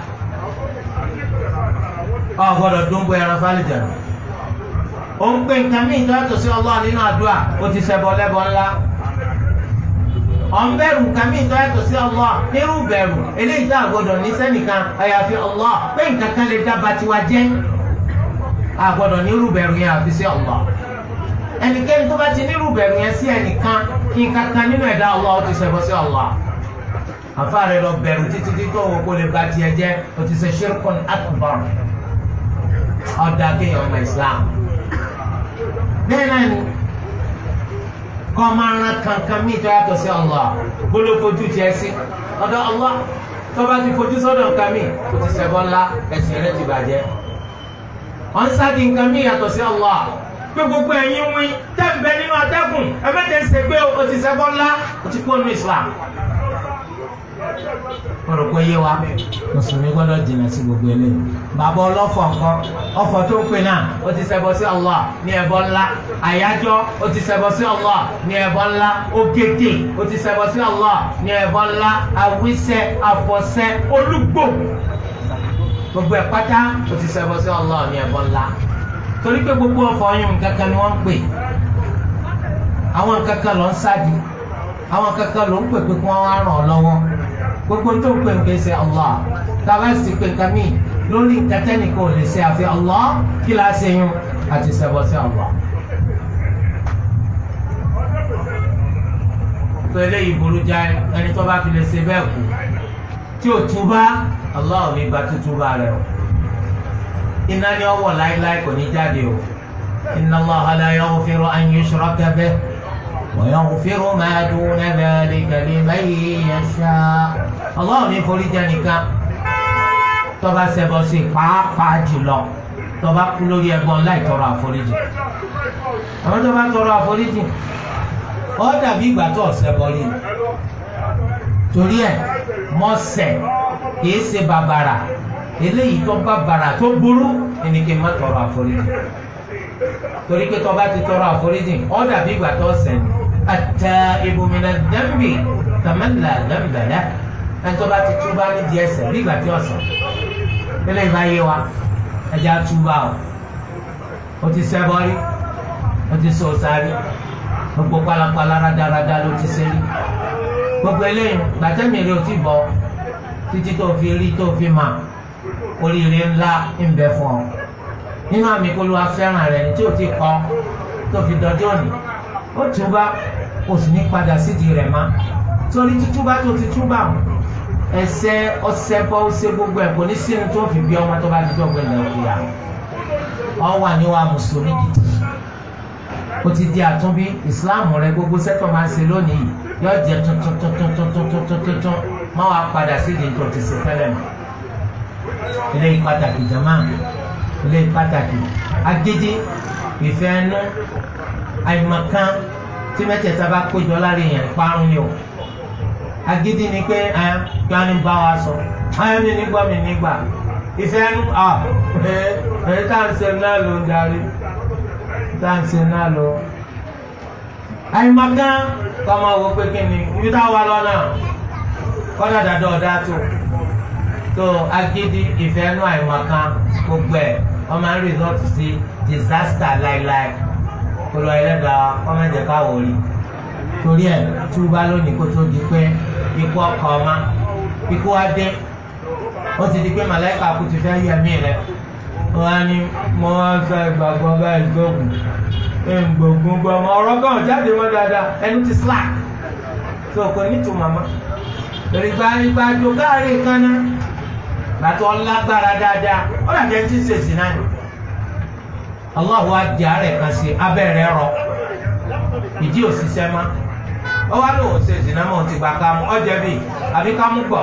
ọ gbọ́dọ̀ dún gbé ẹran fálìjẹ̀nu ó ń pè nǹkan míì tó yàtọ̀ sí Allah nínú àdúrà ó ti ṣẹbọ lẹ́bọ ńlá ọ̀n bẹ̀rù nǹkan míì tó yàtọ̀ sí Allah nírú bẹ̀rù eléyìí tá a gbọ́dọ̀ ní sẹ́nìkan àyàfi Allah pé nǹkan kan lè dábàá tiwa jẹ́ a gbọ́dọ̀ nírú bẹ̀rù yẹn àfi sí Allah ẹnikẹ́ni tó bá ti nírú bẹ̀rù yẹn sí ẹnìkan kí n kankan nínú ẹ̀dá Allah ó ti ṣẹbọ sí Allah àfa rẹ lọ bẹ̀rù títí tí tó wọ́n kó lè ba tiẹ̀ jẹ́ ó ti ṣe ṣirkun akbar ọ̀dà kéèyàn ọmọ Islam bẹ́ẹ̀ náà ni kọ́ máa ran kankan mí tó yàtọ̀ sí Allah gbóló fojú tiẹ̀ sí ọ̀dọ̀ Allah tó bá ti fojú sọ́dọ̀ nǹkan mí ó ti ṣẹbọ ńlá ẹ̀sìn rẹ ti bàjẹ́ ọ̀n sáàdì nǹkan mí yàtọ̀ sí Allah pé gbogbo ẹ̀yin wí tẹ́ǹbẹ̀ nínú atẹ́gùn ẹ̀mẹ́tẹ̀ ń ṣe pé o ti ṣẹbọ ńlá o ti kú ọ̀nà Islam wọ́n rò pé yé wa mùsùlùmí gbọ́dọ̀ jìnnà sí gbogbo eléyìí bàbá ọlọ́fọ̀ nǹkan ọ̀fọ̀ tó ń pè náà ó ti ṣẹbọ sí Allah ní ẹbọ ńlá àyájọ́ ó ti ṣẹbọ sí Allah ní ẹbọ ńlá ògèdè ó ti ṣẹbọ sí Allah ní ẹbọ ńlá àwísẹ àfọ̀ṣẹ olúgbò gbogbo ẹ̀ pátá ó ti ṣẹbọ sí Allah ní ẹbọ ńlá torí pé gbogbo ọ̀fọ̀ ọyún kankan ni wọ́n ń pè àwọn kankan ló ń sáàdì àwọn kankan ló ń pè pé kí wọ́n wá ràn ọ́ lọ́wọ́ gbogbo tó ń pè ń pèsè Allah tàbá sì pé nǹkan míì lórí nǹkan tẹ́nìkan ò lè ṣe àfi Allah kí la ṣe yún àti ṣẹbọ sí Allah. tó eléyìí burú jáì ẹni tó bá fi lè ṣe bẹ́ẹ̀ kú tí ò túbá Allah ò ní gba tútúbá rẹ̀ o iná ni ọwọ́ láíláí kò ní jáde o inna Allaha la yaghfiru an yushraka bihi. ويغفر ما دون ذلك لمن يشاء الله ní foríjì nìkan tó bá ṣẹbọ sí pàápàá jùlọ tó bá kú lórí ẹbọ láì tọrọ àforíjì àwọn tó bá tọrọ àforíjì ó dàbí ìgbà tó ṣẹbọ rí torí ẹ mọ́ṣẹ̀ kìí ṣe bàbàrà eléyìí tó bàbàrà tó burú ẹni kí n má tọrọ àforíjì torí pé tó bá ti tọrọ àforíjì ó dàbí ìgbà tó ṣẹ̀ ní التائب من الذنب كمن لا ذنب له ẹni tó bá ti túbá ní di ẹ̀ṣẹ̀ bí ìgbà tí ọ̀sán tẹ́lẹ̀ ìbá yé wa ẹja túbá o o ti ṣẹbọ rí o ti sọ sáré gbogbo pálapàla rádaràda ló ti ṣe rí gbogbo eléyìí gbàtẹ́mi rí o ti bọ̀ títí tó fi rí tó fi mà oríire ńlá ń bẹ fún ọ nínú àmì kó ló wá fẹ́ràn rẹ̀ ní tí o ti kọ́ tó fi dọjọ́ òní ó túbá kò sì ní padà sídìí rẹ̀ má torí títúbá tó ti túbà ẹsẹ̀ ọsẹ bọ ọsẹ gbogbo ẹ kò ní sínú tó fi bí ọmọ tó bá di dọgbẹ lẹ òkúya ọ wà níwá mùsùlùmí gidi ó ti di àtúnbí ìsìláàmù rẹ gbogbo sẹtọ máa ń ṣe lónìí yóò jẹ tuntun tuntun tuntun tuntun tuntun má wàá padà sídìí tó ti ṣe tẹ́lẹ̀ mọ́ eléyìí pàtàkì jama eléyìí pàtàkì agídí ìfẹ́ ẹnu àìmọ̀kan tí mẹ́tẹ̀ẹ̀ta bá péjọ lára èèyàn parun ni o agídí ni pé ẹ kí wọ́n ní bá wa sọ ayé mi nígbà mi nígbà ìfẹ́ ẹnu à ẹ ẹ tá à ń ṣe náà ló ń darí tá à ń ṣe náà ló. àìmọ̀kan kọ́ máa wọ pé kí ni ibi tá a wà lọ́nà kọ́dà dáadáa ọ̀dà tó tó agídí ìfẹ́ ẹnu àìmọ̀kan gbogbo ẹ̀ wọ́n máa ń result sí disaster láíláí kólú ẹlẹ́dàá kọ́mẹ́jẹ káwọ́ rí torí ẹ̀ túbá lónìí kó tó di pé ikú ọkọ̀ ọma ikú wa dé ó ti di pé màláìka kú ti fẹ́ yẹ mí rẹ wọ́n á ní mo wá fẹ́ gbàgbọ́ báyìí gbógun ẹ̀ ń gbógun gbọ́ ọmọ ọ̀rọ̀ kan jáde mọ́ dáadáa ẹnu ti slack tó kò ní tu màmá lórí gbàgbà tó káàrí kaná gbàtọ́ lágbára dáadáa ó dàbí ẹni tí ń ṣèṣì náà ni allah wa di àárẹ̀ kan sí abẹ́rẹ́ rọ ìdí òṣìṣẹ́ má ọ wá lóun ṣe ìdìnnàmọ́ ti gba kámú ọjọ́ bíi àbí kámú gbọ̀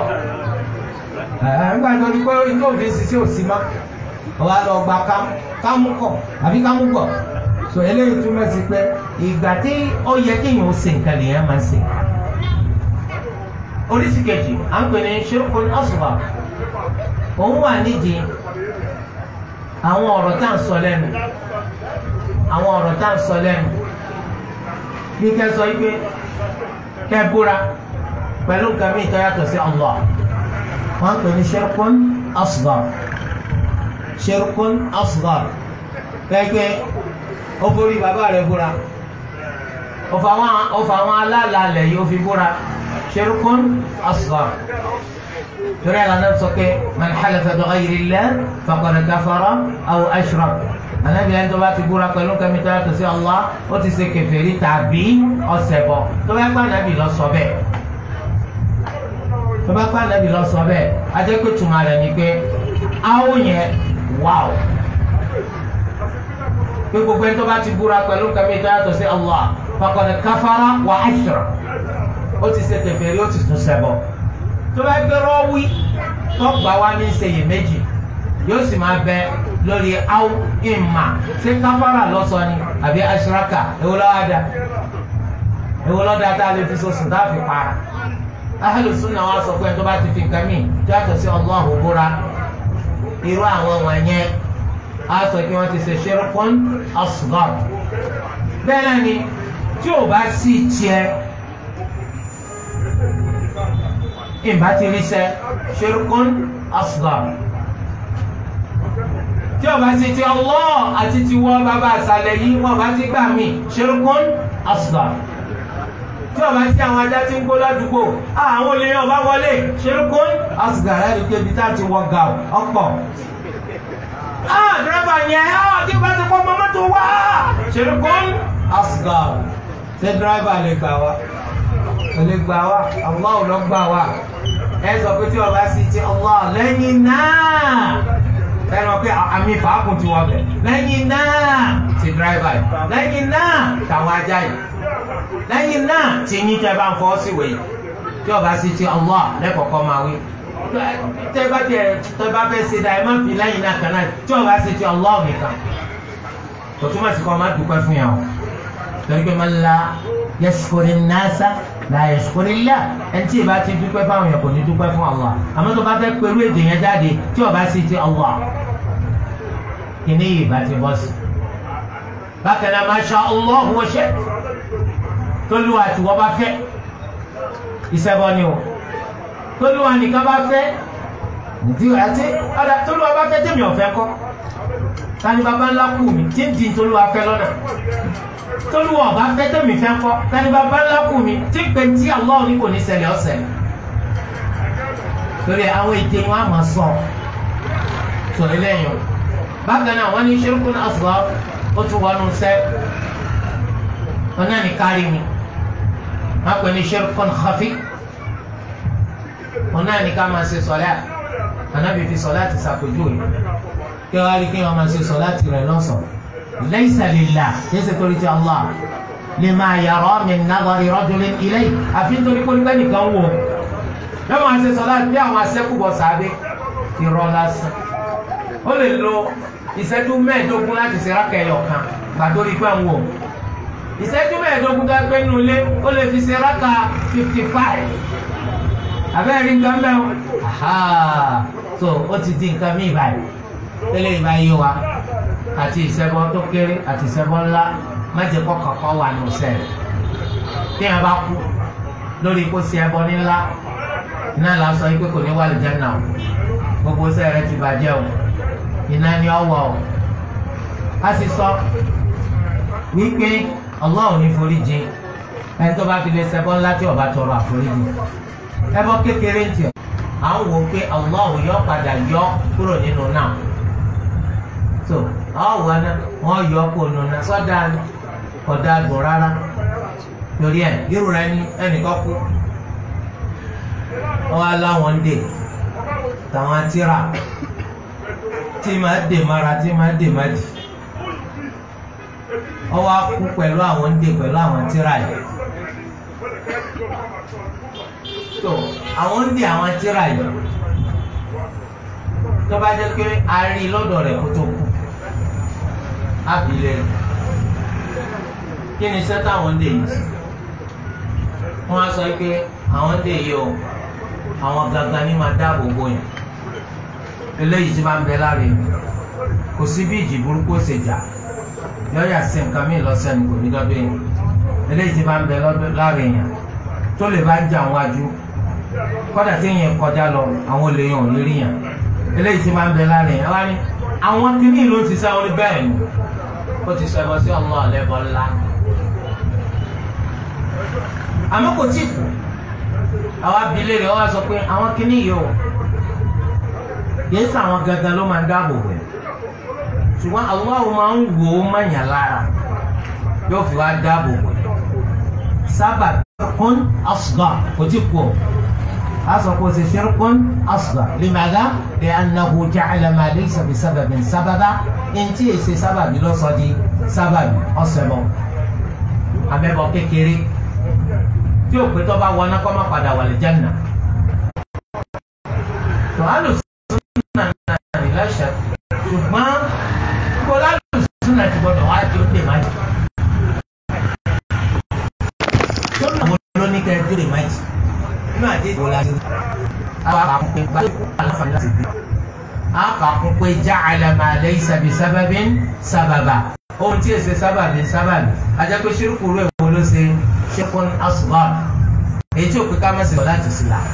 nígbà tó ní pé inú òfin ṣiṣẹ́ òsì má ọ wá lọ gba kámú kámú kọ̀ àbí kámú gbọ̀ so eléyìí túmọ̀ sí pé ìgbà tí ó yẹ kéèyàn ó ṣe nǹkan lèèyàn máa ṣe oríṣi kejì à ń pè ní ṣirkun asghar òun wà nídìí àwọn ọ̀rọ̀ tá à ń sọ lẹ́nu àwọn ọ̀rọ̀ tá à ń sọ lẹ́nu bí kẹ́ sọ yìí pé kẹ́ búra pẹ̀lú nǹkan mìíràn tó yàtọ̀ sí Allah wọ́n ń pè ní ṣirkun asghar ṣirkun asghar kẹ́kẹ́ ó borí bàbá rẹ̀ búra ó fa àwọn alálàálẹ̀ yìí ó fi búra ṣirkun asghar torí àlà náà sọ pé man halafa bi ghayri Allah faqad kafara aw ashrak anabi ẹni tó bá ti búra pẹ̀lú kẹ́mi tó yàtọ̀ sí Allah ó ti ṣe kèfèrí tàbí ọ̀ṣẹbọ tó bá gbà nàbì lọ sọ bẹ́ẹ̀ tó bá gbà nàbì lọ sọ bẹ́ẹ̀ ajẹ́ pé tùmọ̀ rẹ̀ ni pé áwò yẹn wáò pé gbogbo ẹni tó bá ti búra pẹ̀lú kẹ́mi tó yàtọ̀ sí Allah faqad kafara wa ashrak ó ti ṣe kèfèrí ó ti tún ṣẹbọ tó bá gbé rọ́wí tó gbà wá ní ṣèyí méjì yóò sì máa bẹ lórí aw ìmà ṣé káfárà lọ́sọ ni àbí aṣíraka èwo lọ́wọ́ dá èwo lọ́wọ́ dá tá a lè fi so sùn tá a fi para ahlu sunna wa sọ pé tó bá ti fi nǹkan mì tó yàtọ̀ sí Allahu búra irú àwọn wọ̀nyẹn a sọ pé wọ́n ti ṣe shirkun asghar bẹ́ẹ̀ náà ni tí ò bá sì tiẹ̀ ìbá ti rí sẹ́ ṣirkun asghar tí ọba ti ti Allah àti ti wọ́ bàbá àṣàlẹ̀ yìí wọ́n bá ti gbà mí ṣirkun asghar tí ọba ti àwọn ajá ti ń gbó ládùúgbò àwọn olè yẹn ọba wọlé ṣirkun asghar láti ké ibi tá a ti wọ ga ọ̀pọ̀ dírẹ́bà yẹn tí ọba ti pọ́ mọ́mọ́ tó wá ṣirkun asghar ṣé dírẹ́bà lè gbà wá lè gbà wá Allah ò lọ gbà wá ẹ sọ pé tí ọba sì ti Allah lẹ́yìn náà ẹnu pé àmì fàákùn ti wọ bẹ̀ lẹ́yìn náà ti dírẹ́fà yìí lẹ́yìn náà tàwọn ajá yìí lẹ́yìn náà ti yín tẹ́ bá ń fọ́ sí wèé tí ọba sì ti Allah lẹ́kọ̀ọ́kọ́ máa wí tẹ́ bá tiẹ̀ tẹ́ bá fẹ́ ṣe dá ẹ má fi lẹ́yìn náà kan náà tí ọba sì ti Allah nìkan kò túmọ̀ sí kọ́ ọ má dúpẹ́ fún yàn o torí pé máa ń la yẹsùkúrì nàásà la yẹsùkúrì là ẹni tí ìbá ti dúpẹ́ fáwọn yẹn kò ní dúpẹ́ fún Allah àmọ́ tó bá fẹ́ pẹ̀lú èdè yẹn jáde tí ọba sì ti Allah kíní yìí bá ti bọ́ sí. bákan náà masha Allah wa ṣe tólúwa tí wọ́n bá fẹ́ ìṣẹ́bọ ni o tólúwa nìkan bá fẹ́ nìdí àti ọ̀dà tólúwa bá fẹ́ tẹ̀mí ọ̀fẹ́ kọ́ tani baba ńlá kù mí tí ń di tolúwa fẹ́ lọ́nà tolúwa ọba fẹ́ tẹ̀mí fẹ́ kọ́ tani baba ńlá kù mí tí ń pè tí Allah ní kò ní ṣẹlẹ̀ ọ̀sẹ̀ torí àwọn èdè wọn àmọ́ sọ sọ eléyìí o bákan náà wọ́n ní ṣirkun asghar ó tún wọnú sẹ́ wọn náà ní kárí mi wọ́n pè ní ṣirkun khafi wọn náà ní ká máa ṣe sọlá ànábì fi sọlá ti ṣàpèjúwe kí wọ́n á rí kí wọ́n máa ṣe sọlá ti rẹ̀ lọ́sọ̀ọ́ laysa lillah yẹsẹ torí ti Allah lima yara min nadari rajulin ilayhi àfi nítorí pé nígbà nìkan wò yóò máa ṣe sọlá bí àwọn asẹ́kùbọ̀ sábẹ́ irọ́ lásán ó lè lo ìṣẹ́jú mẹ́ẹ̀ẹ́dógún láti ṣe rákà ẹyọ kan gbàdórí pé ń wò ìṣẹ́jú mẹ́ẹ̀ẹ́dógún tó gbé nínú ilé ó lè fi ṣe rákà fifty five abẹ́rẹ́ rí nǹkan mẹ́wọ́ so ó ti di nǹkan míì báyìí tẹ́lẹ̀ ìbá yé wa àti ìṣẹ́bọ tó kéré àti ìṣẹ́bọ ńlá májè kọ́kàn kọ́ wà ní ọ̀sẹ̀ rẹ̀ tí a bá kú lórí kó ṣe ẹbọ nílá iná là ń sọ pé kò ní wà lè jẹ́ nà o gbogbo ṣẹ́ rẹ̀ ti bàjẹ́ o iná ni ọ wọ̀ o a sì sọ wípé Allah ò ní forí jìn ẹni tó bá fi lè ṣẹbọ ńlá tí ó bá tọrọ àforíjì ẹbọ kékeré ń tiẹ̀ à ń wò pé Allah yọ padà yọ kúrò nínú náà so ọwọ náà wọn yọ kó nùnà sọdá ọdá dùn rárá torí ẹ irú rẹ ní ẹnìkan kú wọn wá láwọn ń dè tàwọn tíra tí máa dè mára tí máa dè má dì wọn wá kú pẹ̀lú àwọn ń dè pẹ̀lú àwọn tíra yìí so àwọn ń dè àwọn tíra yìí tó bá jẹ́ pé a rí lọ́dọ̀ rẹ̀ kó tó kú abilẹ̀ kí ni iṣẹ́ táwọn ń dè yìí wọ́n á sọ pé àwọn ń dè yìí o àwọn gangan ní máa dáàbò bò yàn eléyìí tí máa ń bẹ lára yìí kò sí bí ìjì burúkú ó ṣe jà yọ̀ọ́yà sí nǹkan míì lọ́sẹ̀ ní kò ní dọ́dọ̀ yẹn eléyìí tí máa ń bẹ lára yẹn tó lè bá jà wájú kọ́dà tí yẹn kọjá lọ àwọn olè yẹn ò ní rí yàn eléyìí tí máa ń bẹ lára yẹn wá ní àwọn kìíní ló ti sá orí bẹ́ẹ̀ ni ó ti sọ ẹbọ sí ọmọ ọ̀lẹ́bọ ńlá àmọ́ kò tí kù àwọn abilé rẹ̀ wá sọ pé àwọn kìíní yìí o kìí sọ àwọn gangan ló máa ń dáàbò bẹ̀ ṣùgbọ́n Allah máa ń wò ó mọ̀nyàn lára yóò fi wá dáàbò bẹ̀ sábà kún asghar kò tí kù o أصبح شرك أصغر لماذا؟ لأنه جعل ما ليس بسبب سببا إنتي سي سبب لو صدي سبب أصبح أبيبو kékeré tí o pé tó bá wọná kó má padà wà lè jẹ́nà. tó alùsùnà náà ní lẹ́sẹ̀ ṣùgbọ́n kó lálùsùnà ti gbọdọ̀ wá di ó dè má jì. tó nà wọ́n ló ní kẹ́ ẹ́ dè má jì nínú àdé ìwò la ní. àwọn àkàkùn pé gba aláǹfààní láti bí. àkàkùn pé ja'ala ma laysa bi sababin sábàbà. ohun tí èsè sábàbí sábàbí. ajá pé ṣírùkù rẹ̀ wo ló ṣe ṣirkun asghar. èyí tí òkè ká má ṣe lọ láti sí la.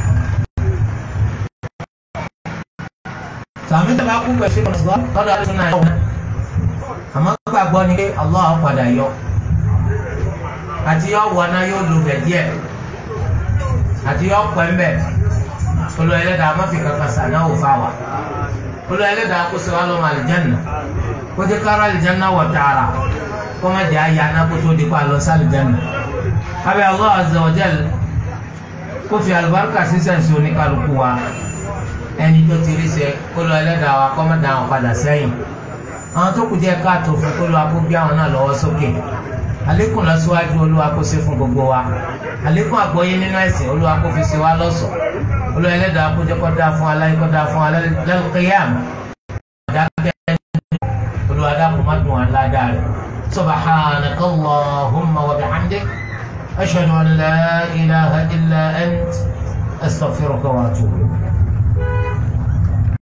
sàmì tó bá kú pẹ̀lú ṣírkun asghar lọ́dọ̀ àti náà yọ̀ wọ́n. àmọ́ gbàgbọ́ ni pé Allah padà yọ. àti yọ wọ náà yóò lu bẹ̀ díẹ̀ àti yọ pẹ́ mbẹ́ olú ẹlẹ́dàá má fi kankan sànáwó fáwa olú ẹlẹ́dàá kó sèwá lọ́mọ àlìjánná kó ti kára àlìjánná wọ̀ tààrà kó má jẹ́ àyà náà kó tó di kó àlọ́ sí àlìjánná abẹ́ Allah azza wa jal kó fi àlùbáríkà sísẹ̀ sí oníkàlùkù wa ẹni tó ti rí sẹ olú ẹlẹ́dàá wa kọ́ má dà wọn padà sẹ́yìn àwọn tó kù díẹ̀ káàtó fún kó ló wa kó gbé àwọn náà lọ́wọ́ sókè àlékún lọ síwájú olúwa kó ṣe fún gbogbo wa àlékún àgbọ́yé nínú ẹ̀sìn olúwa kó fi ṣe wá lọ́ṣọ̀ọ́ olúwa ẹlẹ́dàá kó jẹ́ kó dáa fún aláì kó dáa fún al-qiyam dákẹ́ olúwa dákun má dùn àládàá rẹ̀ subhanaka allahumma wa bihamdik ashhadu an la ilaha illa ant astaghfiruka wa atubu.